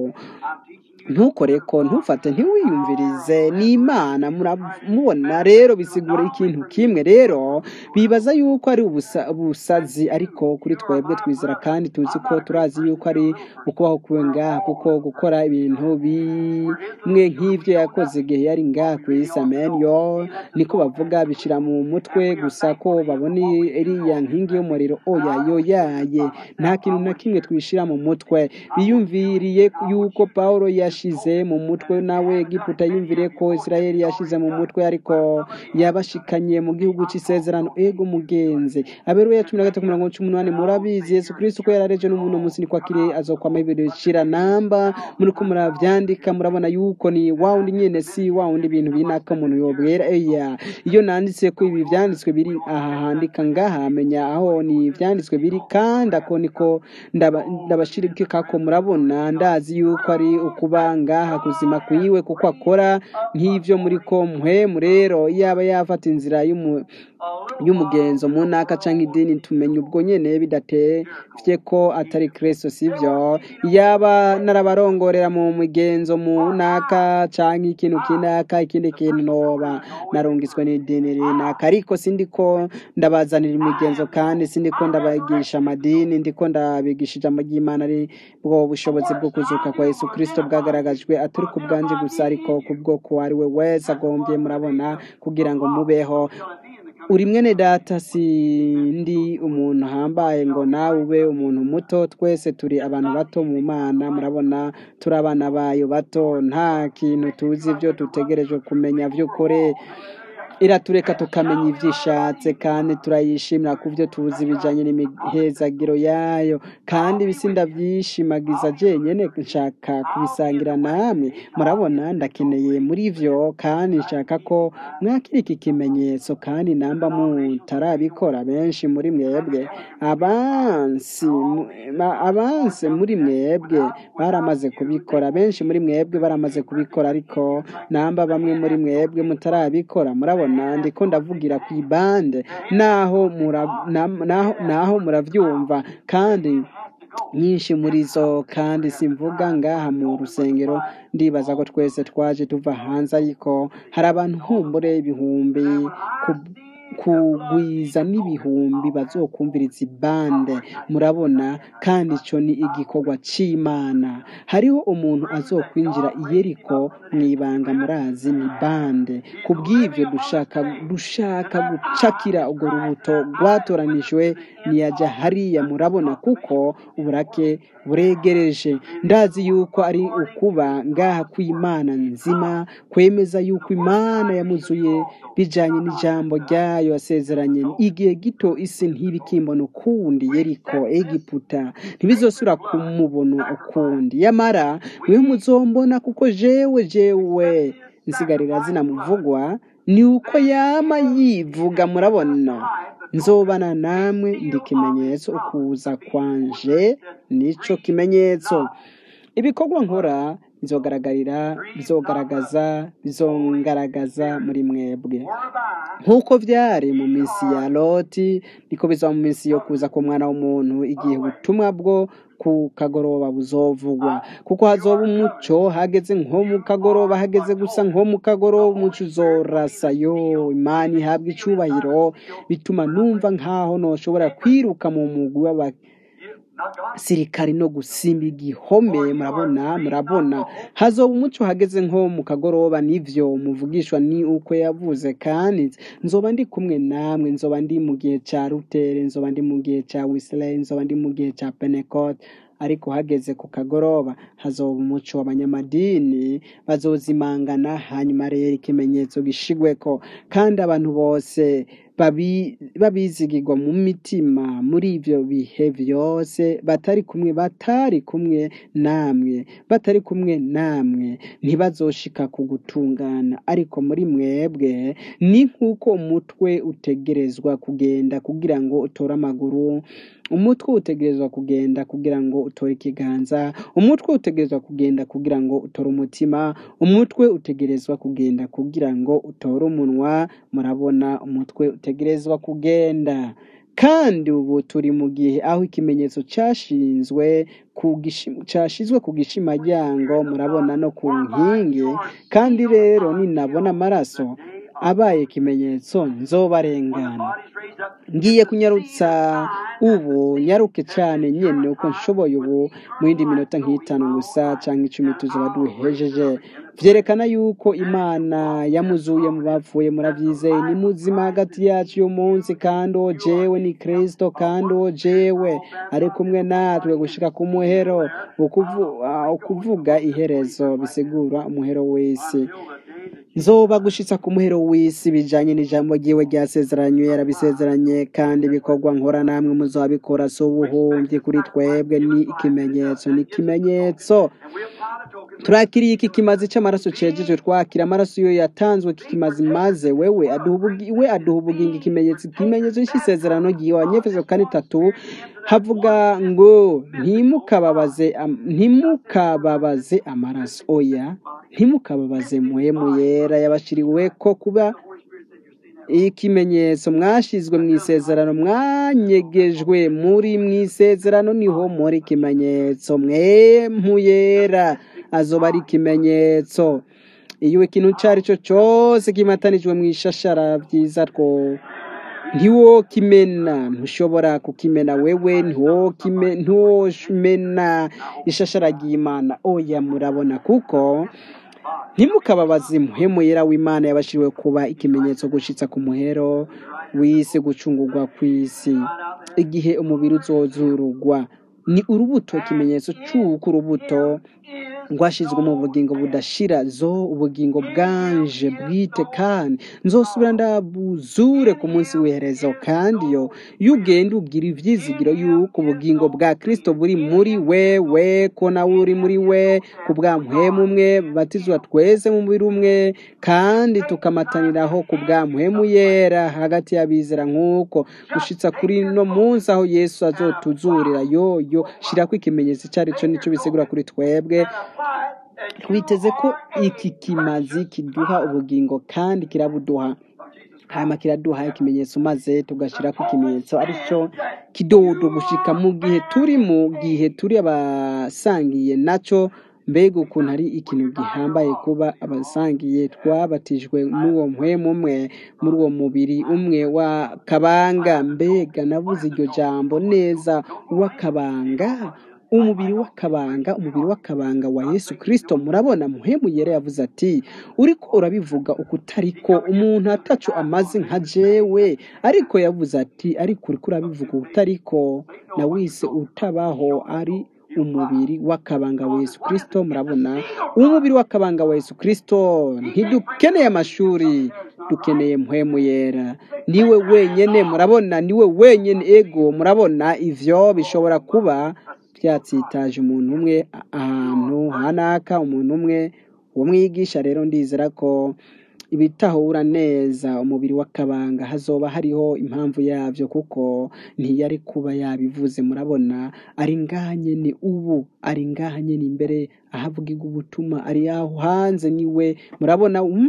ntukore ko ntufate ntiwiyumvirize ni imana muramubona rero bisigura ikintu kimwe rero bibaza yuko ari ubusa- ubusazi ariko kuri twebwe twizera kandi tuzi ko turazi yuko ari ukubaho kuwe ngaha kuko gukora ibintu bimwe nk'ibyo yakoze igihe yari ngaha ku isi amen yo niko bavuga bishira mu mutwe gusa ko babona iriya nkingi y'umuriro oya yo yaye nta kintu na kimwe twishira mu mutwe biyumviriye yuko pawulo yashize mu mutwe nawe egiputa yumviriye ko isirayeli yashize mu mutwe ariko yabashikanye mu gihugu cy'isezerano ego mugenzi aberuya cumi na gatatu mirongo cumi n'umunani murabizi yesu kristo ko yarareje n'umuntu munsi niko akiri azokwama ibirishira namba muriko muravyandika murabona yuko ni wa wundi nyene si wa wundi ibintu binaka umuntu yobwera eya iyo nanditse ko ibi vyanditswe biri aha handika ngaha menya aho ni ivyanditswe biri kandi ako niko ndaba- ndabashirikika ko murabona ndazi yuko ari ukuba ngaha kuzima kwiwe kuko akora nk'ivyo muri ko mpwemu rero yaba yafata inzira y'umu y'umugenzo mu ntaka canke idini tumenya ubwo nyene bidatevye ko atari kristo sivyo yaba narabarongorera mu migenzo mu ntaka canke ikintu kinaka ikindi kintu noba narungiswe n'idini rinaka ariko sindiko ndabazanira imigenzo kandi sindiko ndabagisha amadini ndiko ndabigisha ijambo ry'imana ari bwo bushobozi bwo kuzuka kwa yesu kristo bwagaragajwe atari ku bwanje gusa ariko kubwo ko ari we wese agombye murabona kugira ngo mubeho uri mwene data sindi umuntu ahambaye ngo nawe ube umuntu muto twese turi abantu bato mu mana murabona turi abana bayo bato nta kintu tuzi ibyo dutegerejwe kumenya by'ukuri iratureka tukamenya ibyo ishatse kandi turayishimira ku byo tuzi bijanye n'imihezagiro yayo kandi ibisi ndavyishimagiza jenyene nshaka kubisangira namwe murabona ndakeneye muri vyo kandi nshaka ko mwakira iki kimenyetso kandi namba mutarabikora benshi muri mwebwe abansi mu- ba- abansi muri mwebwe baramaze kubikora benshi muri mwebwe baramaze kubikora ariko namba bamwe muri mwebwe mutarabikora murabona ndiko ndavugira ku ibande naho mura- na- naho naho muravyumva kandi nyinshi muri zo kandi simvuga ngaha mu rusengero ndibaza ko twese twaje tuva hanze ariko hari abantu humbure ibihumbi ku- kugwiza n'ibihumbi bazokumviriza ibande murabona kandi ico ni igikorwa c'imana hariho umuntu azokwinjira i yeriko mw'ibanga murazi ni bande kubw'ivyo dushaka dushaka gucakira urwo rubuto rwatoranijwe niyaja hariya murabona kuko uburake buregereje ndazi yuko ari ukuba ngaha kw'imana nzima kwemeza yuko imana yamuzuye bijanye n'ijambo ryayo yasezeranye igihe gito isi ntibikimbona ukundi yeriko egiputa ntibizosubira kumubona ukundi yamara mwe muzombona kuko jewe jewe nsigarira zinamuvugwa ni uko yama yivuga murabona nzobana namwe ndi kimenyetso ukuza kwanje nico kimenyetso ibikorwa nkora bizogaragarira bizogaragaza bizongaragaza muri mwebwe nk'uko vyari mu minsi ya loti niko bizaba mu minsi yo kuza k'umwana w'umuntu igihe ubutumwa bwo ku kagoroba buzovugwa kuko hazoba umuco hageze nko mu kagoroba hageze gusa nko mu kagoroba umuco uzorasa yo imana ihabwa icubahiro bituma numva nkaho noshobora kwiruka mu mugwi w'aba sirikari no gusimba igihome murabona murabona hazoba umuco hageze nko mu kagoroba nivyo muvugishwa ni uko yavuze kandi nzoba ndi kumwe namwe nzoba ndi mu gihe ca rutere nzoba ndi mu gihe ca wisley nzoba ndi mu gihe ca pentecote ariko hageze ku kagoroba hazoba umuco w'abanyamadini bazozimangana hanyuma rero ikimenyetso gishigweko kandi abantu bose babi- babizigirwa mu mitima muri ivyo bihe vyose batari kumwe batari kumwe namwe batari kumwe namwe ntibazoshika ku gutungana ariko muri mwebwe ni nk'uko umutwe utegerezwa kugenda kugira ngo utore amaguru umutwe utegerezwa kugenda kugira ngo utore ikiganza umutwe utegerezwa kugenda kugira ngo utore umutima umutwe utegerezwa kugenda kugira ngo utore umunwa murabona umutwe utegerezwa kugenda kandi ubu turi mu gihe aho ikimenyetso cyashinzwe ku gishi- cyashizwe ku gishimaryango murabona no ku nkingi kandi rero ninabona amaraso abaye ikimenyetso nzobarengana ngiye kunyarutsa ubu nyaruke cyane nyene uko nshoboye ubu mu yindi minota nk'itanu gusa cyangwa icumi tuzoba duhejeje vyerekana yuko imana yamuzuye mu bapfuye muravyizeye ni muzima hagati yacu uyu munsi kandi uwo jewe ni kristo kandi uwo jewe ari kumwe natwe gushika ku muhero ukuvu- ah, ukuvuga iherezo bisigura umuhero w'isi nzoba gushitsa ku muhero w'isi bijanye n'ijambo ryiwe ryasezeranywe yarabisezeranye kandi ibikorwa nkora namwe muzabikora si ubuhumyi kuri twebwe ni ikimenyetso ni ikimenyetso turakiriye iki kimazi c'amaraso cejeje twakira amaraso iyo yatanzwe iki kimazi maze wewe aduha ubugi- we aduha ubugingo ikimenyetso ikimenyetso c'isezerano ryiwe abanyefeso kane tatu havuga ngo ntimukababaze am- ntimukababaze amaraso oya ntimukababaze muhemu yera yabashiriweko kuba ikimenyetso mwashizwe mu isezerano mwanyegejwe muri mu isezerano niho muri ikimenyetso mwemu yera azoba ari ikimenyetso iyo ikintu icyo ari cyo cyose kimatanijwe mu ishashara byiza two ntiwokimena ntushobora kukimena wewe ntiwokime- ntiwomena ishashara ry'imana oya murabona kuko ntimukababaze muhemu yera w'imana yabashiriwe kuba ikimenyetso gushitsa ku muhero w'isi gucungurwa kw'isi igihe umubiri uzozurugwa ni urubuto ikimenyetso c'uko urubuto ngo ashizwe mu bugingo budashira zo ubugingo bwanje bwite kandi nzosubira ndabuzure ku munsi w'iherezo kandi yo iyo ugenda ubwira ivyizigiro yuko ubugingo bwa kristo buri muri wewe ko nawe uri muri we ku bwa mpwemu umwe batizwa twese mu mubiri umwe kandi tukamataniraho ku bwa mpwemu yera hagati y'abizera nk'uko gushitsa kuri no munsi aho yesu azotuzurira yoyo shirako ikimenyetso icyo ari cyo nicyo bisigura kuri twebwe twiteze ko iki kimazi kiduha ubugingo kandi kirabuduha hanyuma kiraduha ikimenyetso maze tugashyirako ikimenyetso aricyo kidodo gushika mu gihe turi mu gihe turi abasangiye nacyo mbega ukuntu ari ikintu gihambaye kuba abasangiye twabatijwe n'uwo mpwemu umwe muri uwo mubiri umwe wa kabanga mbega navuze iryo jambo neza w'akabanga umubiri w'akabanga umubiri w'akabanga wa yesu kirisito murabona muhemu yera yavuze ati uriko urabivuga uko utariko umuntu ataco amaze nka jewe ariko yavuze ati ariko uriko urabivuga uko utariko na wise utabaho ari umubiri w'akabanga wa yesu kirisito murabona umubiri w'akabanga wa yesu kirisito ntidukeneye amashuri dukeneye mpwemu yera niwe wenyene murabona niwe wenyene ego murabona ivyo bishobora kuba byatsitaje umuntu umwe ahantu hanaka umuntu umwe uwo mwigisha rero ndizera ko ibitahura neza umubiri w'akabanga hazoba hariho impamvu yabyo kuko ntiyari kuba yabivuze murabona ari nganye ni ubu ari nganye ni imbere ahavugirwa ubutuma ari aho hanze niwe murabona um?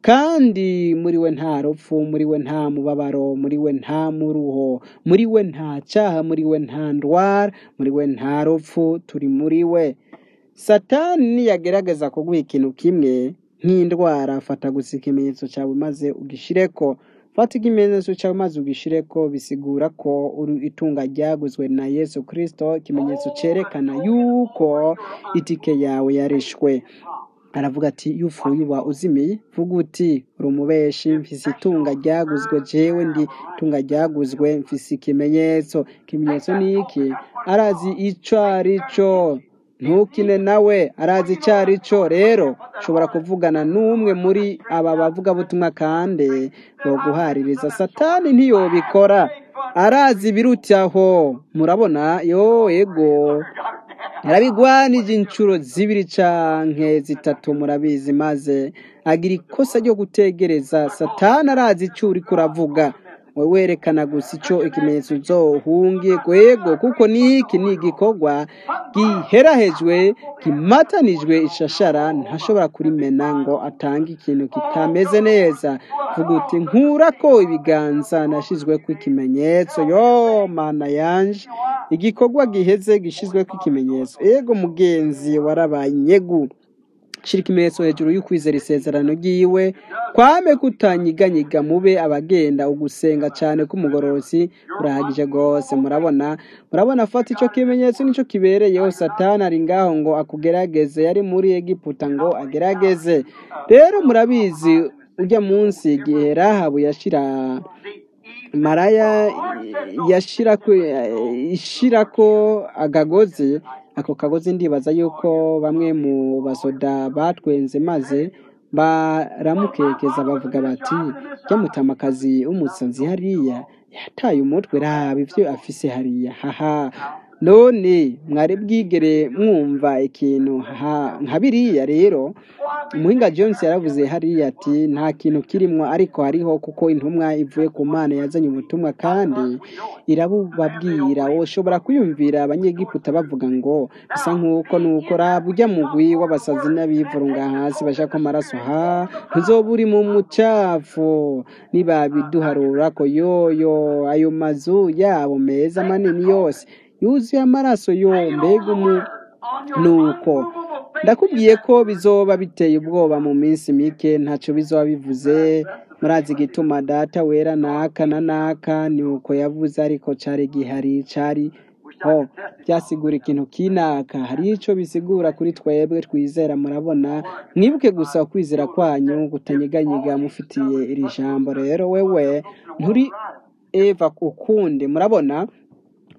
kandi muri we nta rupfu muri we nta mubabaro muri we nta muruho muri we nta cyaha muri we nta ndwara muri we nta rupfu turi muri we satani niyagerageza kuguha ikintu kimwe nk'indwara fata gusa ikimenyetso cyawe maze ugishireko fata ikimenyetso cyawe maze ugishireko bisigura ko uri itunga ryaguzwe na yesu kirisito ikimenyetso cyerekana yuko itike yawe yarishwe aravuga ati iyo upfuye uba uzimiye vuga uti uri umubeshi mfise itunga ryaguzwe jewe ndi itunga ryaguzwe mfise ikimenyetso ikimenyetso ni iki arazi ico ari cyo ntukine nawe arazi icyo ari cyo rero ushobora kuvugana n'umwe muri aba bavugabutumwa kandi boguhaririza satani ntiyobikora arazi ibirutaho murabona yo ego yarabigwanije inshuro zibiri canke zitatu murabizi maze agira ikosa ryo gutegereza satani arazi icyo uriko uravuga we werekana gusa icyo ikimenyetso uzohungiye kwego kuko niki ni igikorwa giherahejwe gimatanijwe ishashara ntashobora kurimena ngo atange ikintu kitameze neza vuga uti nkurako ibiganza nashizweko ikimenyetso yo mana yanje igikorwa giheze gishizweko ikimenyetso ego mugenzi warabaye inyegu shira ikimenyetso hejuru y'ukwizera isezerano ry'iwe kwame kutanyiganyiga mube abagenda ugusenga cyane k'umugororosi kurahagije rwose murabona murabona afata icyo kimenyetso nicyo kibereyeho satani ari ngaho ngo akugerageze yari muri egiputa ngo agerageze rero murabizi ujya munsi igihe rahabu yashira maraya yashirako ishirako agagozi ako kagozi ndibaza yuko bamwe mu basoda batwenze maze baramukekeza bavuga bati mutamakazi w'umusazi hariya yataye umutwe raba ibyo afise hariya haha none mwari bwigere mwumva ikintu nka biriya rero umuhinga Jones yaravuze hariya ati nta kintu kirimo ariko hariho kuko intumwa ivuye ku mana yazanye ubutumwa kandi irabubabwira ushobora kwiyumvira abanyegiputa bavuga ngo bisa nk'uko nuko raba ujya mugwi w'abasazi n'abivurunga hasi bashaka amaraso ha ntuzoba uri mu mucafu nibabiduharura ko yoyo ayo mazu yabo meza manini yose yuzuye amaraso yo mbega umu nuko ndakubwiye ko bizoba biteye ubwoba mu minsi mike ntacyo bizoba bivuze murazi igituma data wera naka na naka ni uko yavuze ariko cyari gihari cyari ho byasigura ikintu kinaka hari icyo bisigura kuri twebwe twizera murabona mwibuke gusa kwizera kwanyu kutanyiganyiga mufitiye iri jambo rero wewe nturi eva ukundi murabona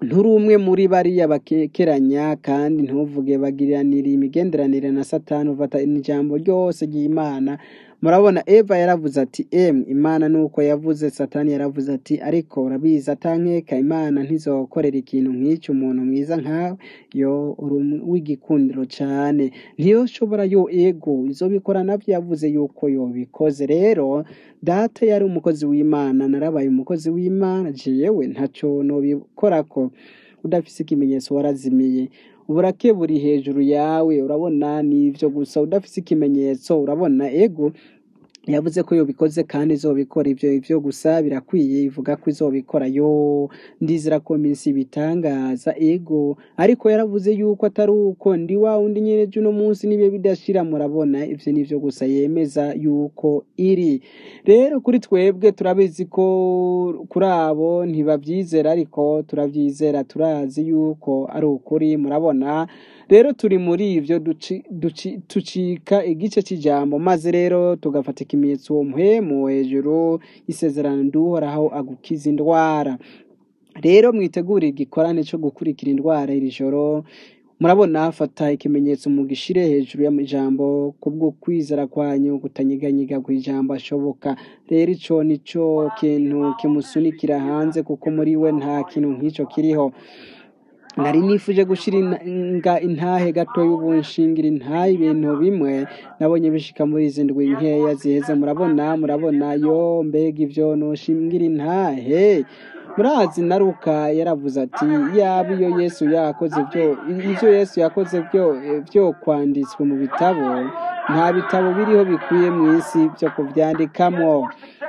nturi umwe muri bariya bakekeranya kandi ntuvuge bagiriranira imigenderanire na satani ufata ijambo ryose ry'imana murabona eva yaravuze ati emwe imana nuko yavuze satani yaravuze ati ariko urabizi atankeka imana ntizokorera ikintu nk'icyo umuntu mwiza nkawe yo uri um- w'igikundiro cyane ntiyoshobora yo ego izo bikora nabyo yavuze yuko yobikoze rero data yari umukozi w'imana narabaye umukozi w'imana jewe ntacyo nobikorako udafise ikimenyetso warazimiye uburake buri hejuru yawe urabona nivyo gusa udafise ikimenyetso urabona ego yavuze ko yobikoze kandi izobikora ivyo ivyo gusa birakwiye ivuga ko izobikora yo ndizera ko minsi ibitangaza ego ariko yaravuze yuko atari uko ndi wa wundi nyene uno munsi nibihe bidashira murabona ivyo nivyo gusa yemeza yuko iri rero kuri twebwe turabizi ko kuri abo ntibavyizera ariko turavyizera turazi yuko ari ukuri murabona rero turi muri ivyo duci- duci- tucika igice c'ijambo maze rero tugafata ikimenyetso uwo muhemu hejuru isezerano nduhoraho agukiza indwara rero mwitegure igikorane co gukurikira indwara iri joro murabona fata ikimenyetso mugishire hejuru y'amajambo kubwo kwizera kwanyu kutanyiganyiga kw'ijambo ashoboka rero ico nico kintu kimusunikira hanze kuko muri we nta kintu nk'ico kiriho nari nifuje gushira inga intahe gato y'ubunshingira intahe ibintu bimwe nabonye bishika muri izi ndwi nkeya ziheze murabona murabona yo mbega ivyo noshingira intahe murazi naruka yaravuze ati yaba iyo yesu yakoze byo ivyo yesu yakoze byo byo kwanditswe mu bitabo nta bitabo biriho bikwiye mu isi byo kubyandikamwo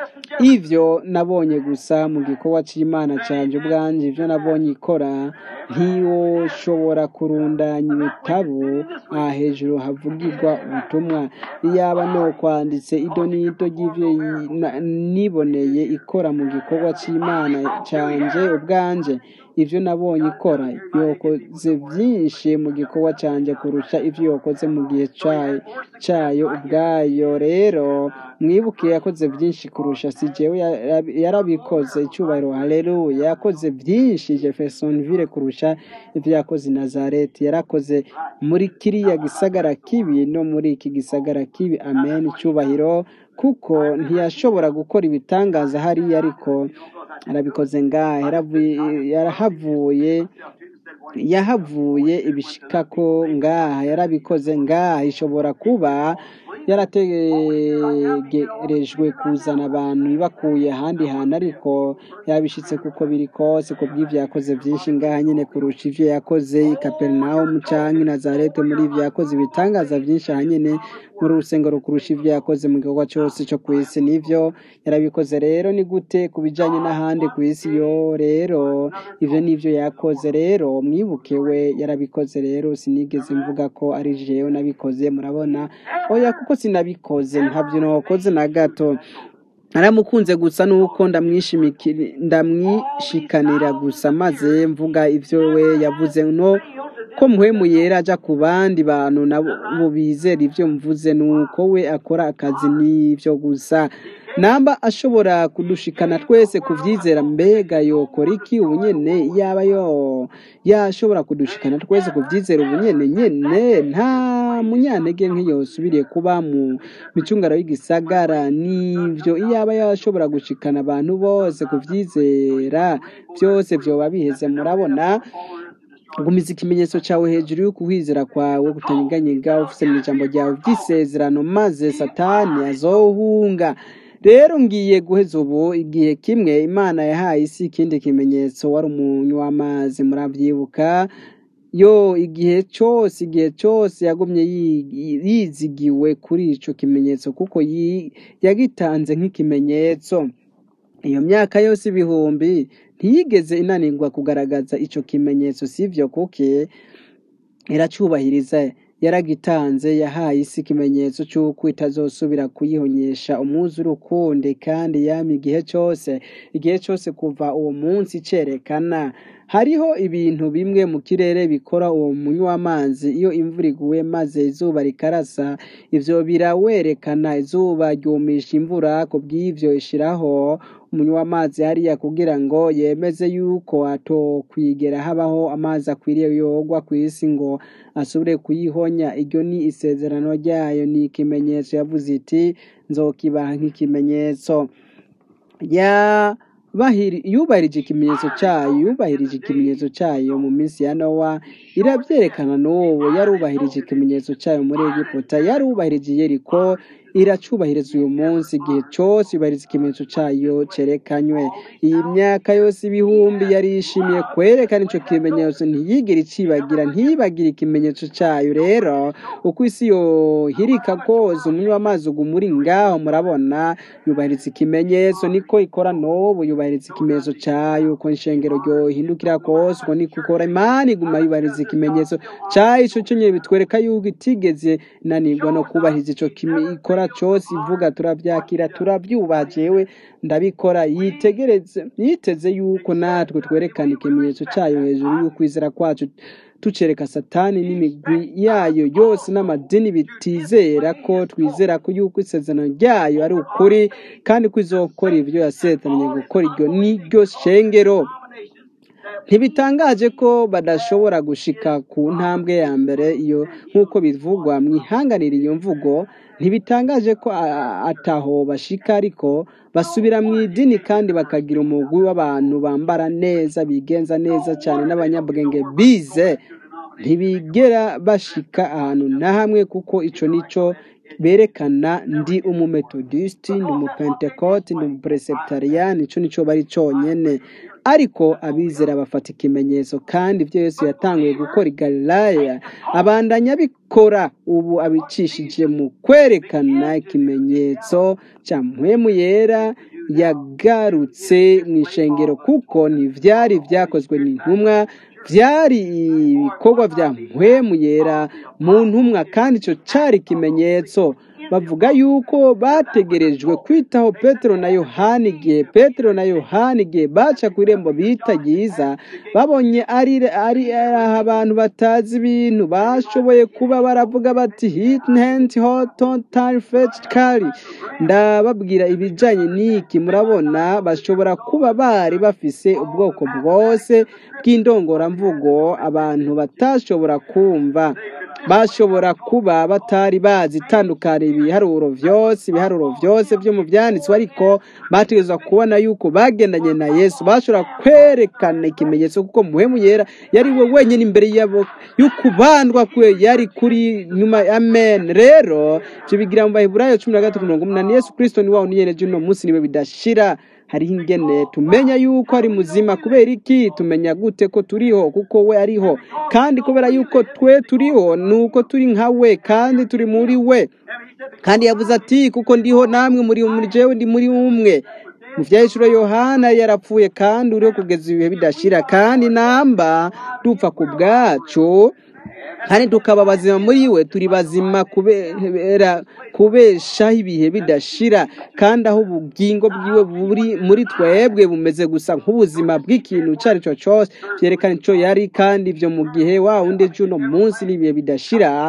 ivyo nabonye gusa mu gikorwa c'imana canje ubwanje ivyo nabonye ikora ntiwoshobora kurundanya ibitabo aha hejuru havugirwa ubutumwa iyaba no kwanditse ido n'ido ry'ivyo yi- na- niboneye ikora mu gikorwa c'imana canje ubwanje ivyo nabonye ikora yokoze vyinshi mu gikorwa canje kurusha ivyo yokoze mu gihe cayo cayo ubwayo rero mwibuke yakoze vyinshi kurusha si jewe ya- yarabikoze icubahiro haleluya yakoze vyinshi jeffersonville kurusha ivyo yakoze i nazareti yarakoze muri kiriya gisagara kibi no muri iki gisagara kibi amen icubahiro kuko ntiyashobora gukora ibitangaza hariya ariko arabikoze ngaha yaravuye- yarahavuye yahavuye ibishikako ngaha yarabikoze ngaha ishobora kuba yarategerejwe kuzana abantu ibakuye ahandi hantu ariko yabishitse kuko biri kose ku bw'ivyo yakoze vyinshi ngaha nyene kurusha ivyo yakoze i kaperinawumu canke i nazareti muri ivyo yakoze ibitangaza vyinshi aha nyene muri urusengero kurusha ivyo yakoze mu gikorwa cose co kw'isi nivyo yarabikoze rero ni gute ku bijanye n'ahandi kw'isi yo rero ivyo nivyo yakoze rero mwibuke we yarabikoze rero sinigeze mvuga ko ari jewe nabikoze murabona oya kuko sinabikoze ntabyo nakoze na gato naramukunze gusa nuko ndamwishimikira ndamwishikanira gusa maze mvuga ivyo we yavuze no ko muhemu yera aja ku bandi bantu nabo bizera ivyo mvuze nuko we akora akazi n'ivyo gusa namba ashobora kudushikana twese kuvyizera mbega yokora iki ubunyene yaba yo yashobora kudushikana twese kuvyizera ubunyene nyene nta munyantege nk'iyosubiriye kuba mu micungaro y'igisagara nivyo iyaba yashobora gushikana abantu bose kuvyizera byose vyoba biheze murabona gumiza ikimenyetso cyawe hejuru y'ukuhwizera kwawe kutanyiganyiga ufise mu ijambo ryawe vy'isezerano maze satani azohunga rero ngiye guheza ubu igihe kimwe imana yahaye isi ikindi kimenyetso wari umunyu w'amazi muravyibuka yo igihe cyose igihe cyose yagumye yi- yizigiwe kuri ico kimenyetso kuko yi- yagitanze nk'ikimenyetso iyo myaka yose ibihumbi ntiyigeze inanirwa kugaragaza ico kimenyetso sivyo kuke iracubahiriza yaragitanze yahaye isi ikimenyetso cy'uko itazosubira kuyihonyesha umwuzure ukundi kandi yama igihe cyose igihe cyose kuva uwo munsi cerekana hariho ibintu bimwe mu kirere bikora uwo munywa w'amazi iyo imvura iguye maze izuba rikarasa ivyo birawerekana izuba ryumisha imvura ku bw'ivyo ishiraho umunywa w'amazi hariya kugira ngo yemeze yuko atokwigera habaho amazi akwiriye yogwa ku isi ngo asubire kuyihonya iryo ni isezerano ryayo ni ikimenyetso yavuze iti nzokibaha nk'ikimenyetso yabahiri yubahirije ikimenyetso cyayo yubahirije ikimenyetso cyayo mu minsi ya nowa irabyerekana n'ubu yarubahirije ikimenyetso cyayo muri egiputa yarubahirije yeriko iracubahiriza uyu munsi igihe cyose yubahiriza ikimenyetso cyayo cerekanywe iyi myaka yose ibihumbi yari yishimiye kwerekana ico kimenyetso ntiyigire icibagira ntiyibagire ikimenyetso cyayo rero uko isi yohirika kose umunywa w'amazi uguma uri ngaho murabona yubahiriza ikimenyetso niko ikora n'ubu yubahiriza ikimenyetso cyayo uko inshengero ryohindukira kose uko niko ikora imana iguma yubahiriza ikimenyetso cyayo ico cyo nyine bitwereka yuko itigeze nanirwa no kubahiriza ico kimi- ikora cose ivuga turavyakira turavyubaha jewe ndabikora yitegereze yiteze yuko natwe twerekana ikimenyetso cyayo hejuru y'ukwizera kwacu tucereka satani n'imigwi yayo yose n'amadini bitizera ko twizera ko yuko isezerano ryayo ari ukuri kandi ko izokora ivyo yasetanije gukora iryo niryo shengero ntibitangaje ko badashobora gushika ku ntambwe ya mbere iyo nk'uko bivugwa mwihanganira iyo mvugo ntibitangaje ko a- ataho bashika ariko basubira mu idini kandi bakagira umugwi w'abantu bambara neza bigenza neza cyane n'abanyabwenge bize ntibigera bashika ahantu na hamwe kuko ico nico berekana ndi umumetodisiti ndi umupentekote ndi umupreseptariyani ico nico bari conyene ariko abizera bafata ikimenyetso kandi ibyo yesu yatanguye gukora i galilaya abandanya abikora ubu abicishije mu kwerekana ikimenyetso cya mpwemu yera yagarutse mu ishengero kuko ntivyari vyakozwe n'intumwa vyari ibikorwa vya mpwemu yera mu ntumwa kandi ico cari ikimenyetso bavuga yuko bategerejwe kwitaho petero na yohani igihe petero na yohani igihe baca ku irembo bita ryiza babonye ari ari ari abantu batazi ibintu bashoboye kuba baravuga bati hitnent hototal kari ndababwira ibijanye n'iki murabona bashobora kuba bari bafise ubwoko bwose bw'indongoramvugo abantu batashobora kumva bashobora kuba batari bazi itandukana ibiharuro vyose ibiharuro vyose vyo mu vyanditswe ariko bategerezwa kubona yuko bagendanye na yesu bashobora kwerekana ikimenyetso kuko muhemu yera yari we wenyine imbere yabo y'ukubandwa kwe yari kuri nyuma amen rero ivyo bigira mu baheburayo cumi na gatatu mirongo umunani yesu kristo ni wawe niyereje uno munsi niwe bidashira hariho ingene tumenya yuko ari muzima kubera iki tumenya gute ko turiho kuko we ariho kandi kubera yuko twe turiho nuko turi nka we kandi turi muri we kandi yavuze ati kuko ndiho namwe muri muri jewe ndi muri umwe mu vyahishuro yohana yarapfuye kandi uriho kugeza ibihe bidashira kandi namba dupfa ku bwacu kandi tukaba bazima muri we turi bazima kubera kubeshaho ibihe bidashira kandi aho ubugingo bwiwe buri muri twebwe bumeze gusa nk'ubuzima bw'ikintu icyo ari cyo cyose byerekana icyo yari kandi ibyo mu gihe wa wundi cy'uno munsi n'ibihe bidashira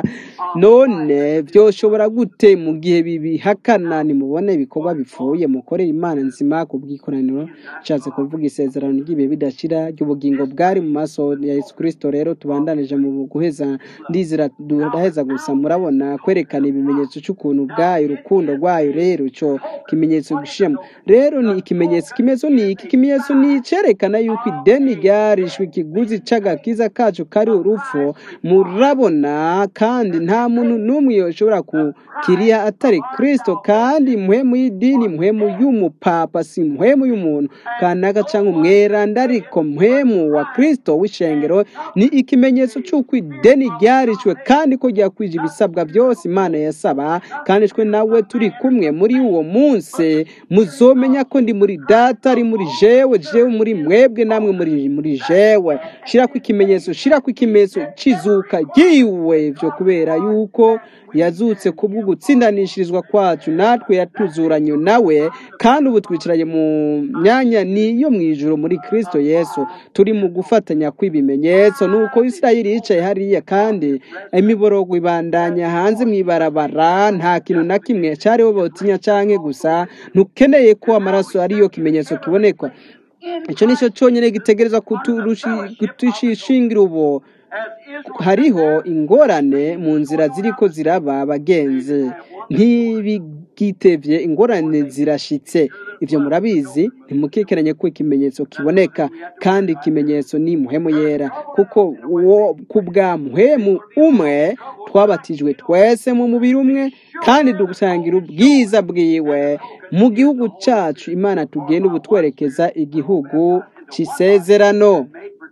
none byoshobora gute mu gihe bibihakana nimubone ibikorwa bipfuye mukorere imana nzima ku bw'ikoraniro nshatse kuvuga isezerano ry'ibihe bidashira ry'ubugingo bwari mu maso ya yesu kirisito rero tubandanije mu guheza ndizera duraheza gusa murabona kwerekana ibimenyetso cy'ukuntu bwayo urukundo rwayo rero icyo kimenyetso gishema rero ni ikimenyetso ikimenyetso ni iki ikimenyetso ni icyerekana yuko ideni ryarishwe ikiguzi c'agakiza kacu kari urupfu murabona kandi nta muntu n'umwe yoshobora kukiriha atari kristo kandi muhemu y'idini muhemu y'umupapa si muhemu y'umuntu kanaka cyangwa umweranda ariko muhemu wa kristo w'ishengero ni ikimenyetso cy'uko ideni ryarishwe kandi ko ryakwije ibisabwa byose imana yasaba kandi twe nawe turi kumwe muri uwo munsi muzomenya ko ndi muri data ari muri jewe jewe muri mwebwe namwe muri muri jewe shira ku ikimenyetso shira ku ikimenyetso cizuka yiwe byo kubera yuko yazutse kubwo gutsindanishirizwa kwacu natwe yatuzuranye nawe kandi ubu twicaranye mu myanya niyo mu ijuru muri kristo yesu turi mu gufatanya kw'ibimenyetso nuko isirayeli yicaye hariya kandi imiborogo ibandanya hanze mu ibarabara nta kintu na kimwe cyariho botinya canke gusa ntukeneye ko amaraso ariyo kimenyetso kibonekwa icyo nicyo cyonyine gitegereza kutushishingira ubu hariho ingorane mu nzira ziriko ziraba abagenzi ntibigitevye ingorane zirashitse ivyo murabizi ntimukikeranye ko ikimenyetso kiboneka kandi ikimenyetso ni muhemu yera kuko uwo kubwa muhemu umwe twabatijwe twese mu mubiri umwe kandi dusangira ubwiza bwiwe mu gihugu cacu imana tugenda ubu twerekeza igihugu c'isezerano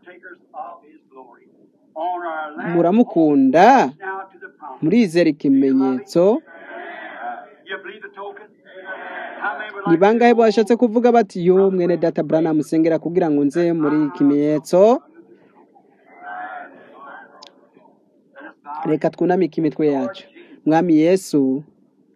muramukunda murizera ikimenyetso ni bangahe bashatse kuvuga bati yo mwene data Branham musengera kugira ngo nze muri ikimenyetso reka twunamike imitwe yacu mwami yesu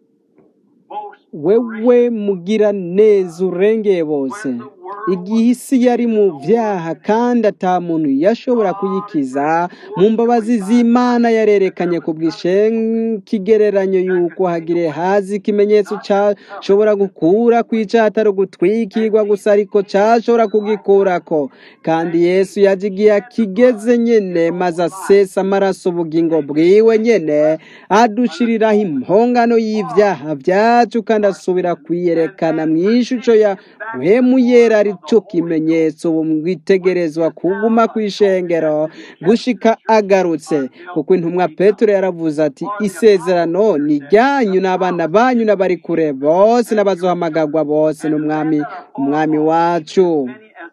wewe mugira neza urengeye bose igihe isi yari mu byaha kandi ata muntu yashobora kuyikiza mu mbabazi z'imana yarerekanye ku bw'ikigereranyo y'uko hagire hazi ikimenyetso cyashobora gukura ku atari ugutwikirwa gusa ariko cyashobora kugikurako kandi yesu yaje igihe akigeze nyine maze asesa amaraso ubugingo bwiwe nyine adushiriraho impongano y'ibyaha byacu kandi asubira kwiyerekana mu ishusho ya muhemu yera aricyo kimenyetso bumwitegerezwa kuguma ku ishengero gushika agarutse kuko intumwa petero yaravuze ati isezerano ni ryanyu n'abana banyu n'abari kure bose n'abazohamagagwa bose n'umwami umwami wacu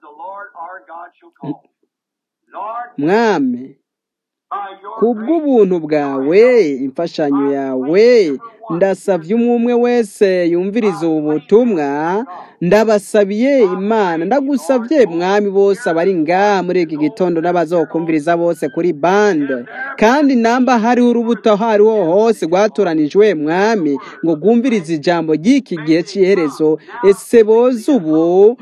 mwami kubw'ubuntu bwawe imfashanyo yawe ndasabye umwe wese yumviriza ubu butumwa ndabasabiye imana ndagusabye mwami bose abari ngaha muri iki gitondo n'abazokumviriza bose kuri bande kandi namba hariho urubuto aho ariho hose rwatoranijwe mwami ngo rwumvirize ijambo ry'iki gihe cy'iherezo ese boze ubu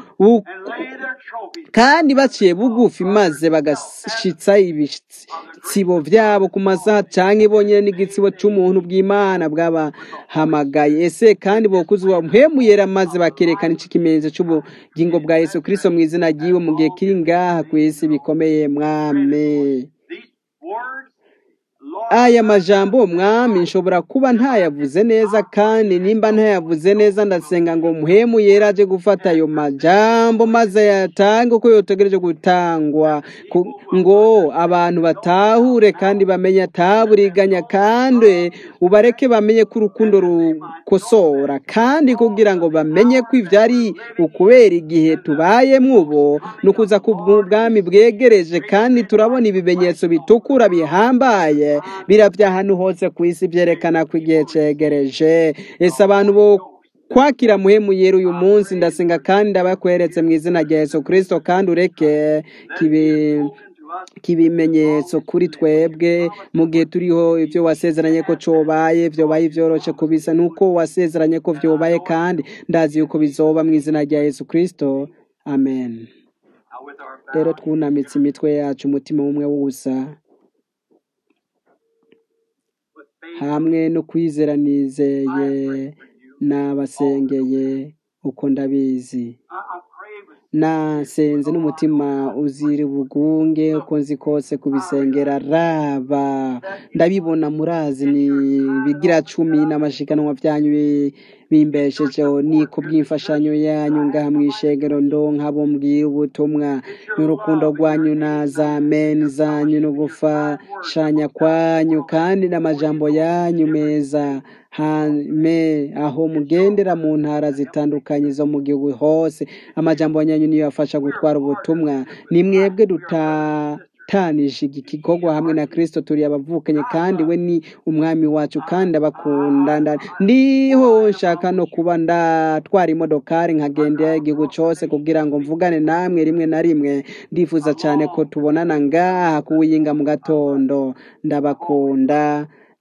kandi baciye bugufi maze bagashitsa ibitsibo byabo ku masaha cyangwa ibonye n'igitsibo cy'umuntu bw'imana bwabahamagaye ese kandi bokuzwa mpemuyera maze bakerekana iki kimenyetso cy'ubugingo bwa yesu kirisito mu izina ry'iwe mu gihe kiri ngaha ku isi bikomeye mwame aya majambo mwami nshobora kuba ntayavuze neza kandi nimba ntayavuze neza ndasenga ngo muhemu yera aje gufata ayo majambo maze ayatange uko yotegereje gutangwa ngo abantu batahure kandi bamenye ataburiganya kandi ubareke bamenye ko urukundo rukosora kandi kugira ngo bamenye ko ibyo ari ukubera igihe tubayemo ubu ni ukuza ku bwami bwegereje kandi turabona ibimenyetso bitukura bihambaye birabya ahantu hose ku isi byerekana ko igihe cyegereje ese abantu bo kwakira muhemu yera uyu munsi ndasenga kandi ndabakweretse mu izina rya Yesu kirisito kandi ureke kibimenyetso kuri twebwe mu gihe turiho ibyo wasezeranye ko cobaye byobaye byoroshye kubisa nuko wasezeranye ko byobaye kandi ndazi yuko bizoba mu izina rya Yesu kirisito amen rero twunamitse imitwe yacu umutima w'umwe wusa hamwe no kwizera nizeye n'abasengeye uko ndabizi nasenze n'umutima uzira ubugunge uko nzi kose kubisengera raba ndabibona murazi ni bigira cumi n'amashikanwa byanyu bimbeshejeho ni ku bw'imfashanyo yanyu ngaha mu ishengero ndonka abo mbwira ubutumwa n'urukundo rwanyu na za meni zanyu no gufashanya kwanyu kandi n'amajambo yanyu meza hame aho mugendera mu ntara zitandukanye zo mu gihugu hose amajambo yanyu niyo yafasha gutwara ubutumwa ni mwebwe dutatanije iki gikorwa hamwe na kirisito turi abavukanye kandi we ni umwami wacu kandi abakunda ndiho nshaka no kuba ndatwara imodokari nkagendera igihugu cyose kugira ngo mvugane namwe rimwe na rimwe ndifuza cyane ko tubonana ngaha kuwiyinga mu gatondo ndabakunda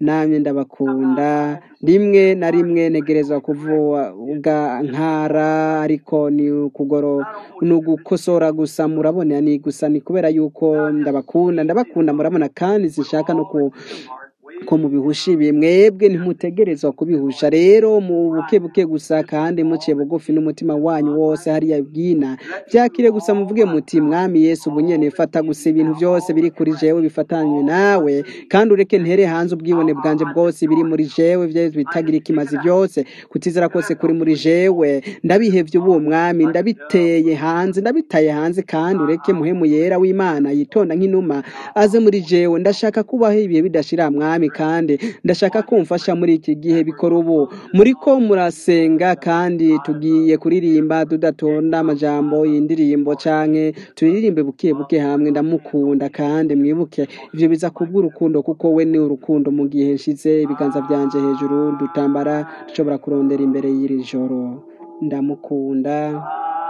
namye ndabakunda rimwe na rimwe negerezwa kuvuga nkara ariko ni ukugoro ni ugukosora gusa murabona ni gusa ni kubera yuko ndabakunda ndabakunda murabona kandi zishaka no ku ko mubihusha ibi mwebwe ntimutegerezwa kubihusha rero mu buke buke gusa kandi muciye bugufi n'umutima wanyu wose hariya bwina byakire gusa muvuge muti mwami yesu ubu nyene fata gusa ibintu byose biri kuri jewe bifatanywe nawe kandi ureke ntere hanze ubwibone bwanje bwose biri muri jewe vye bitagira ikimazi byose kutizera kose kuri muri jewe ndabihevye ubu mwami ndabiteye hanze ndabitaye hanze kandi ureke muhemu yera w'imana yitonda nk'inuma aze muri jewe ndashaka kubaho ibihe bidashira mwami kandi ndashaka ko mfasha muri iki gihe bikora ubu muri ko murasenga kandi tugiye kuririmba tudatonda amajambo y'indirimbo canke turirimbe buke buke hamwe ndamukunda kandi mwibuke ivyo biza kubw'urukundo kuko we ni urukundo mu gihe nshize ibiganza vyanje hejuru dutambara dushobora kurondera imbere y'iri joro ndamukunda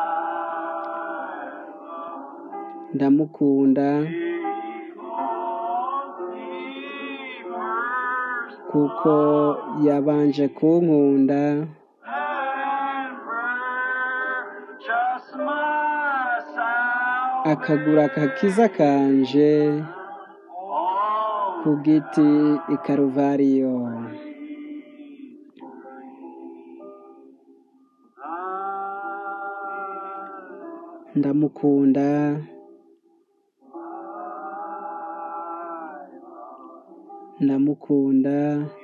ndamukunda kuko yabanje kunkunda akagura akakiza kanje ku giti i karuvariyo ndamukunda ndamukunda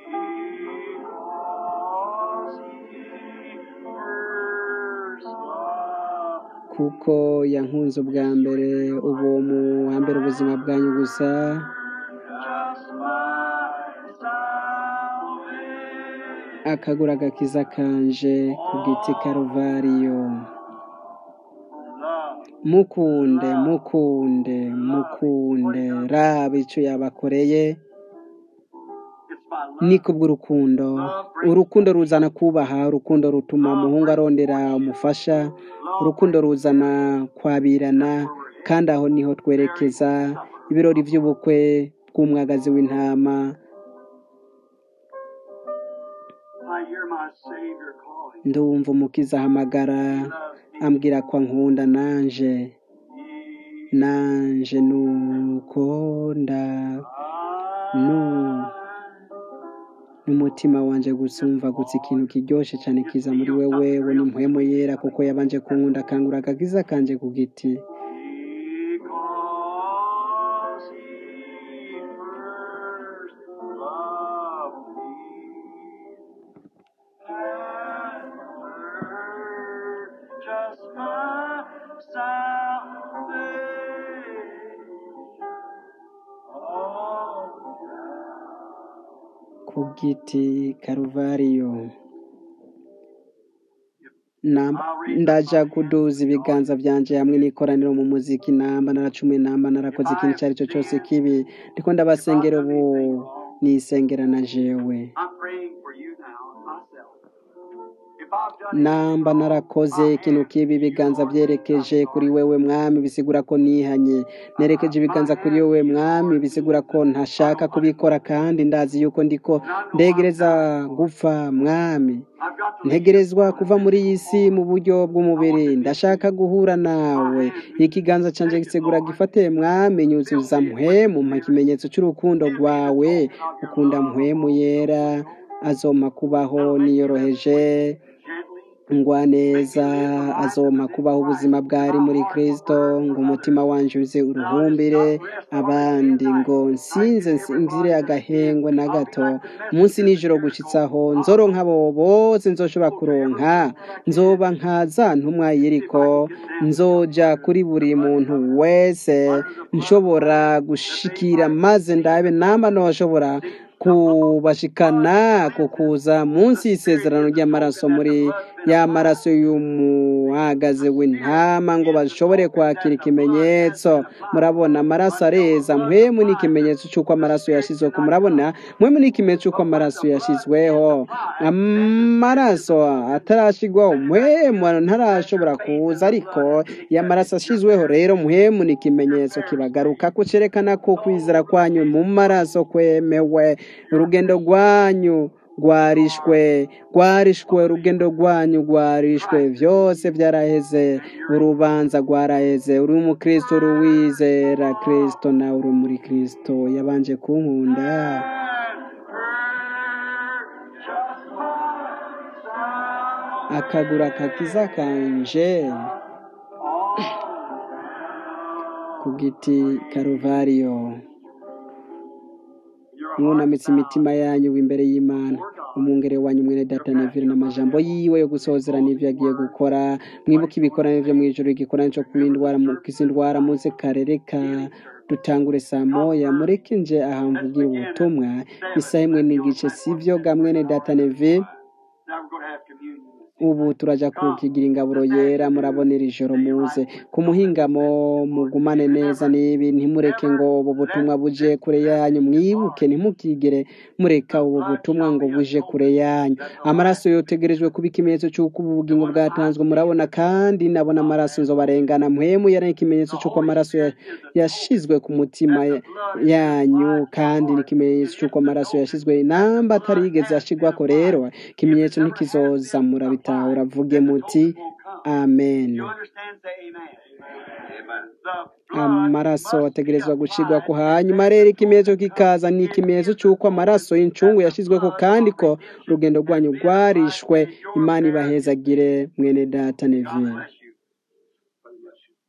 kuko yankunze ubwa mbere ubu mu wa mbere ubuzima bwanyu gusa akagura agakiza kanje ku giti karuvariyo mukunde mukunde mukunde raba icyo yabakoreye ni kubw'urukundo urukundo ruzana kubaha urukundo rutuma umuhungu arondera umufasha urukundo ruzana kwabirana kandi aho niho twerekeza ibirori by'ubukwe bw'umwagazi w'intama ndumva umukiza ahamagara ambwira ko ankunda nanje nanje nuko nda nu n'umutima wanje gusumva gutse ikintu kiryoshe cyane kiza muri wewe we ni mpwemo yera kuko yabanje kunkunda akangura akagiza kanje ku giti ku giti karuvariyo ndaja kuduza ibiganza byanje hamwe n'ikoraniro mu muziki namba naracumuye namba narakoze ikintu icyo ari cyo cyose kibi ndiko ndabasengera ubu nisengera na jewe namba narakoze ikintu kibi ibiganza byerekeje kuri wewe mwami bisigura ko nihanye nerekeje ibiganza kuri wewe mwami bisigura ko ntashaka kubikora kandi ndazi yuko ndiko ndegereza gupfa mwami ntegerezwa kuva muri iyi si mu buryo bw'umubiri ndashaka guhura nawe ikiganza cyanjye gisegura gifate mwami nyuzuza mpwemu mpa ikimenyetso cy'urukundo rwawe ukunda mpwemu yera azoma kubaho niyoroheje ngwa neza azoma kubaho ubuzima bwari muri kirisito ngo umutima wanje uze uruhumbire abandi ngo nsinze nsinzire agahengwe na gato munsi nijoro gushitsaho nzoronka abo bose nzoshobora kuronka nzoba nka za ntumwa yiriko nzoja kuri buri muntu wese nshobora gushikira maze ndabe namba noshobora kubashikana kukuza munsi y'isezerano ry'amaraso muri ya maraso y'umuhagaze w'intama ngo bashobore kwakira ikimenyetso murabona amaraso areza mpwemu ni ikimenyetso cy'uko amaraso yashyizweho murabona mpwemu ni ikimenyetso cy'uko amaraso yashyizweho amaraso atarashyirwaho mpwemu ntarashobora kuza ariko iyo amaraso ashyizweho rero mpwemu ni ikimenyetso kibagaruka ko cyerekana ko kwizera kwanyu mu maraso kwemewe urugendo rwanyu rwarishwe rwarishwe urugendo rwanyu rwarishwe byose byaraheze urubanza rwaraheze uri umukristo uri uwizera kristo nawe uri muri kristo yabanje kunkunda akagura kakiza kanje ku giti karuvariyo mwunamitse imitima yanyu imbere y'imana umwungere wanyu mwene data nevire n'amajambo yiwe yo gusozera n'ibyo yagiye gukora mwibuke ibikorane byo mu ijoro igikorane cyo kwindwara kizindwara muze karereka dutangure saa moya mureke nje ahamvugira ubutumwa isaha imwe n'igice sivyo ga mwene data nevire Now we're going to have communion. ubu turaja kukigira ingaburo yera murabonera ijoro muze ku muhingamo mugumane neza n'ibi ntimureke ngo ubu butumwa buje kure yanyu mwibuke ntimukigere mureka ubu butumwa ngo buje kure yanyu amaraso yotegerejwe kuba ikimenyetso cy'uko ubu bugingo bwatanzwe murabona kandi nabona amaraso nzobarengana mpwemu yari ikimenyetso cy'uko amaraso ya- yashizwe ku mutima ya- yanyu kandi ni ikimenyetso cy'uko amaraso yashizwe namba atarigeze ashigwako rero ikimenyetso ntikizoza murabitahura vuge muti amen You understand? Say amen. Amen. The amaraso ategerezwa gucigwa ku hanyuma rero ikimenyetso kikaza ni ikimenyetso cy'uko amaraso y'incungu yashyizweho kandi ko urugendo rwanyu rwarishwe imana ibahezagire mwene data neville bless you. God bless you.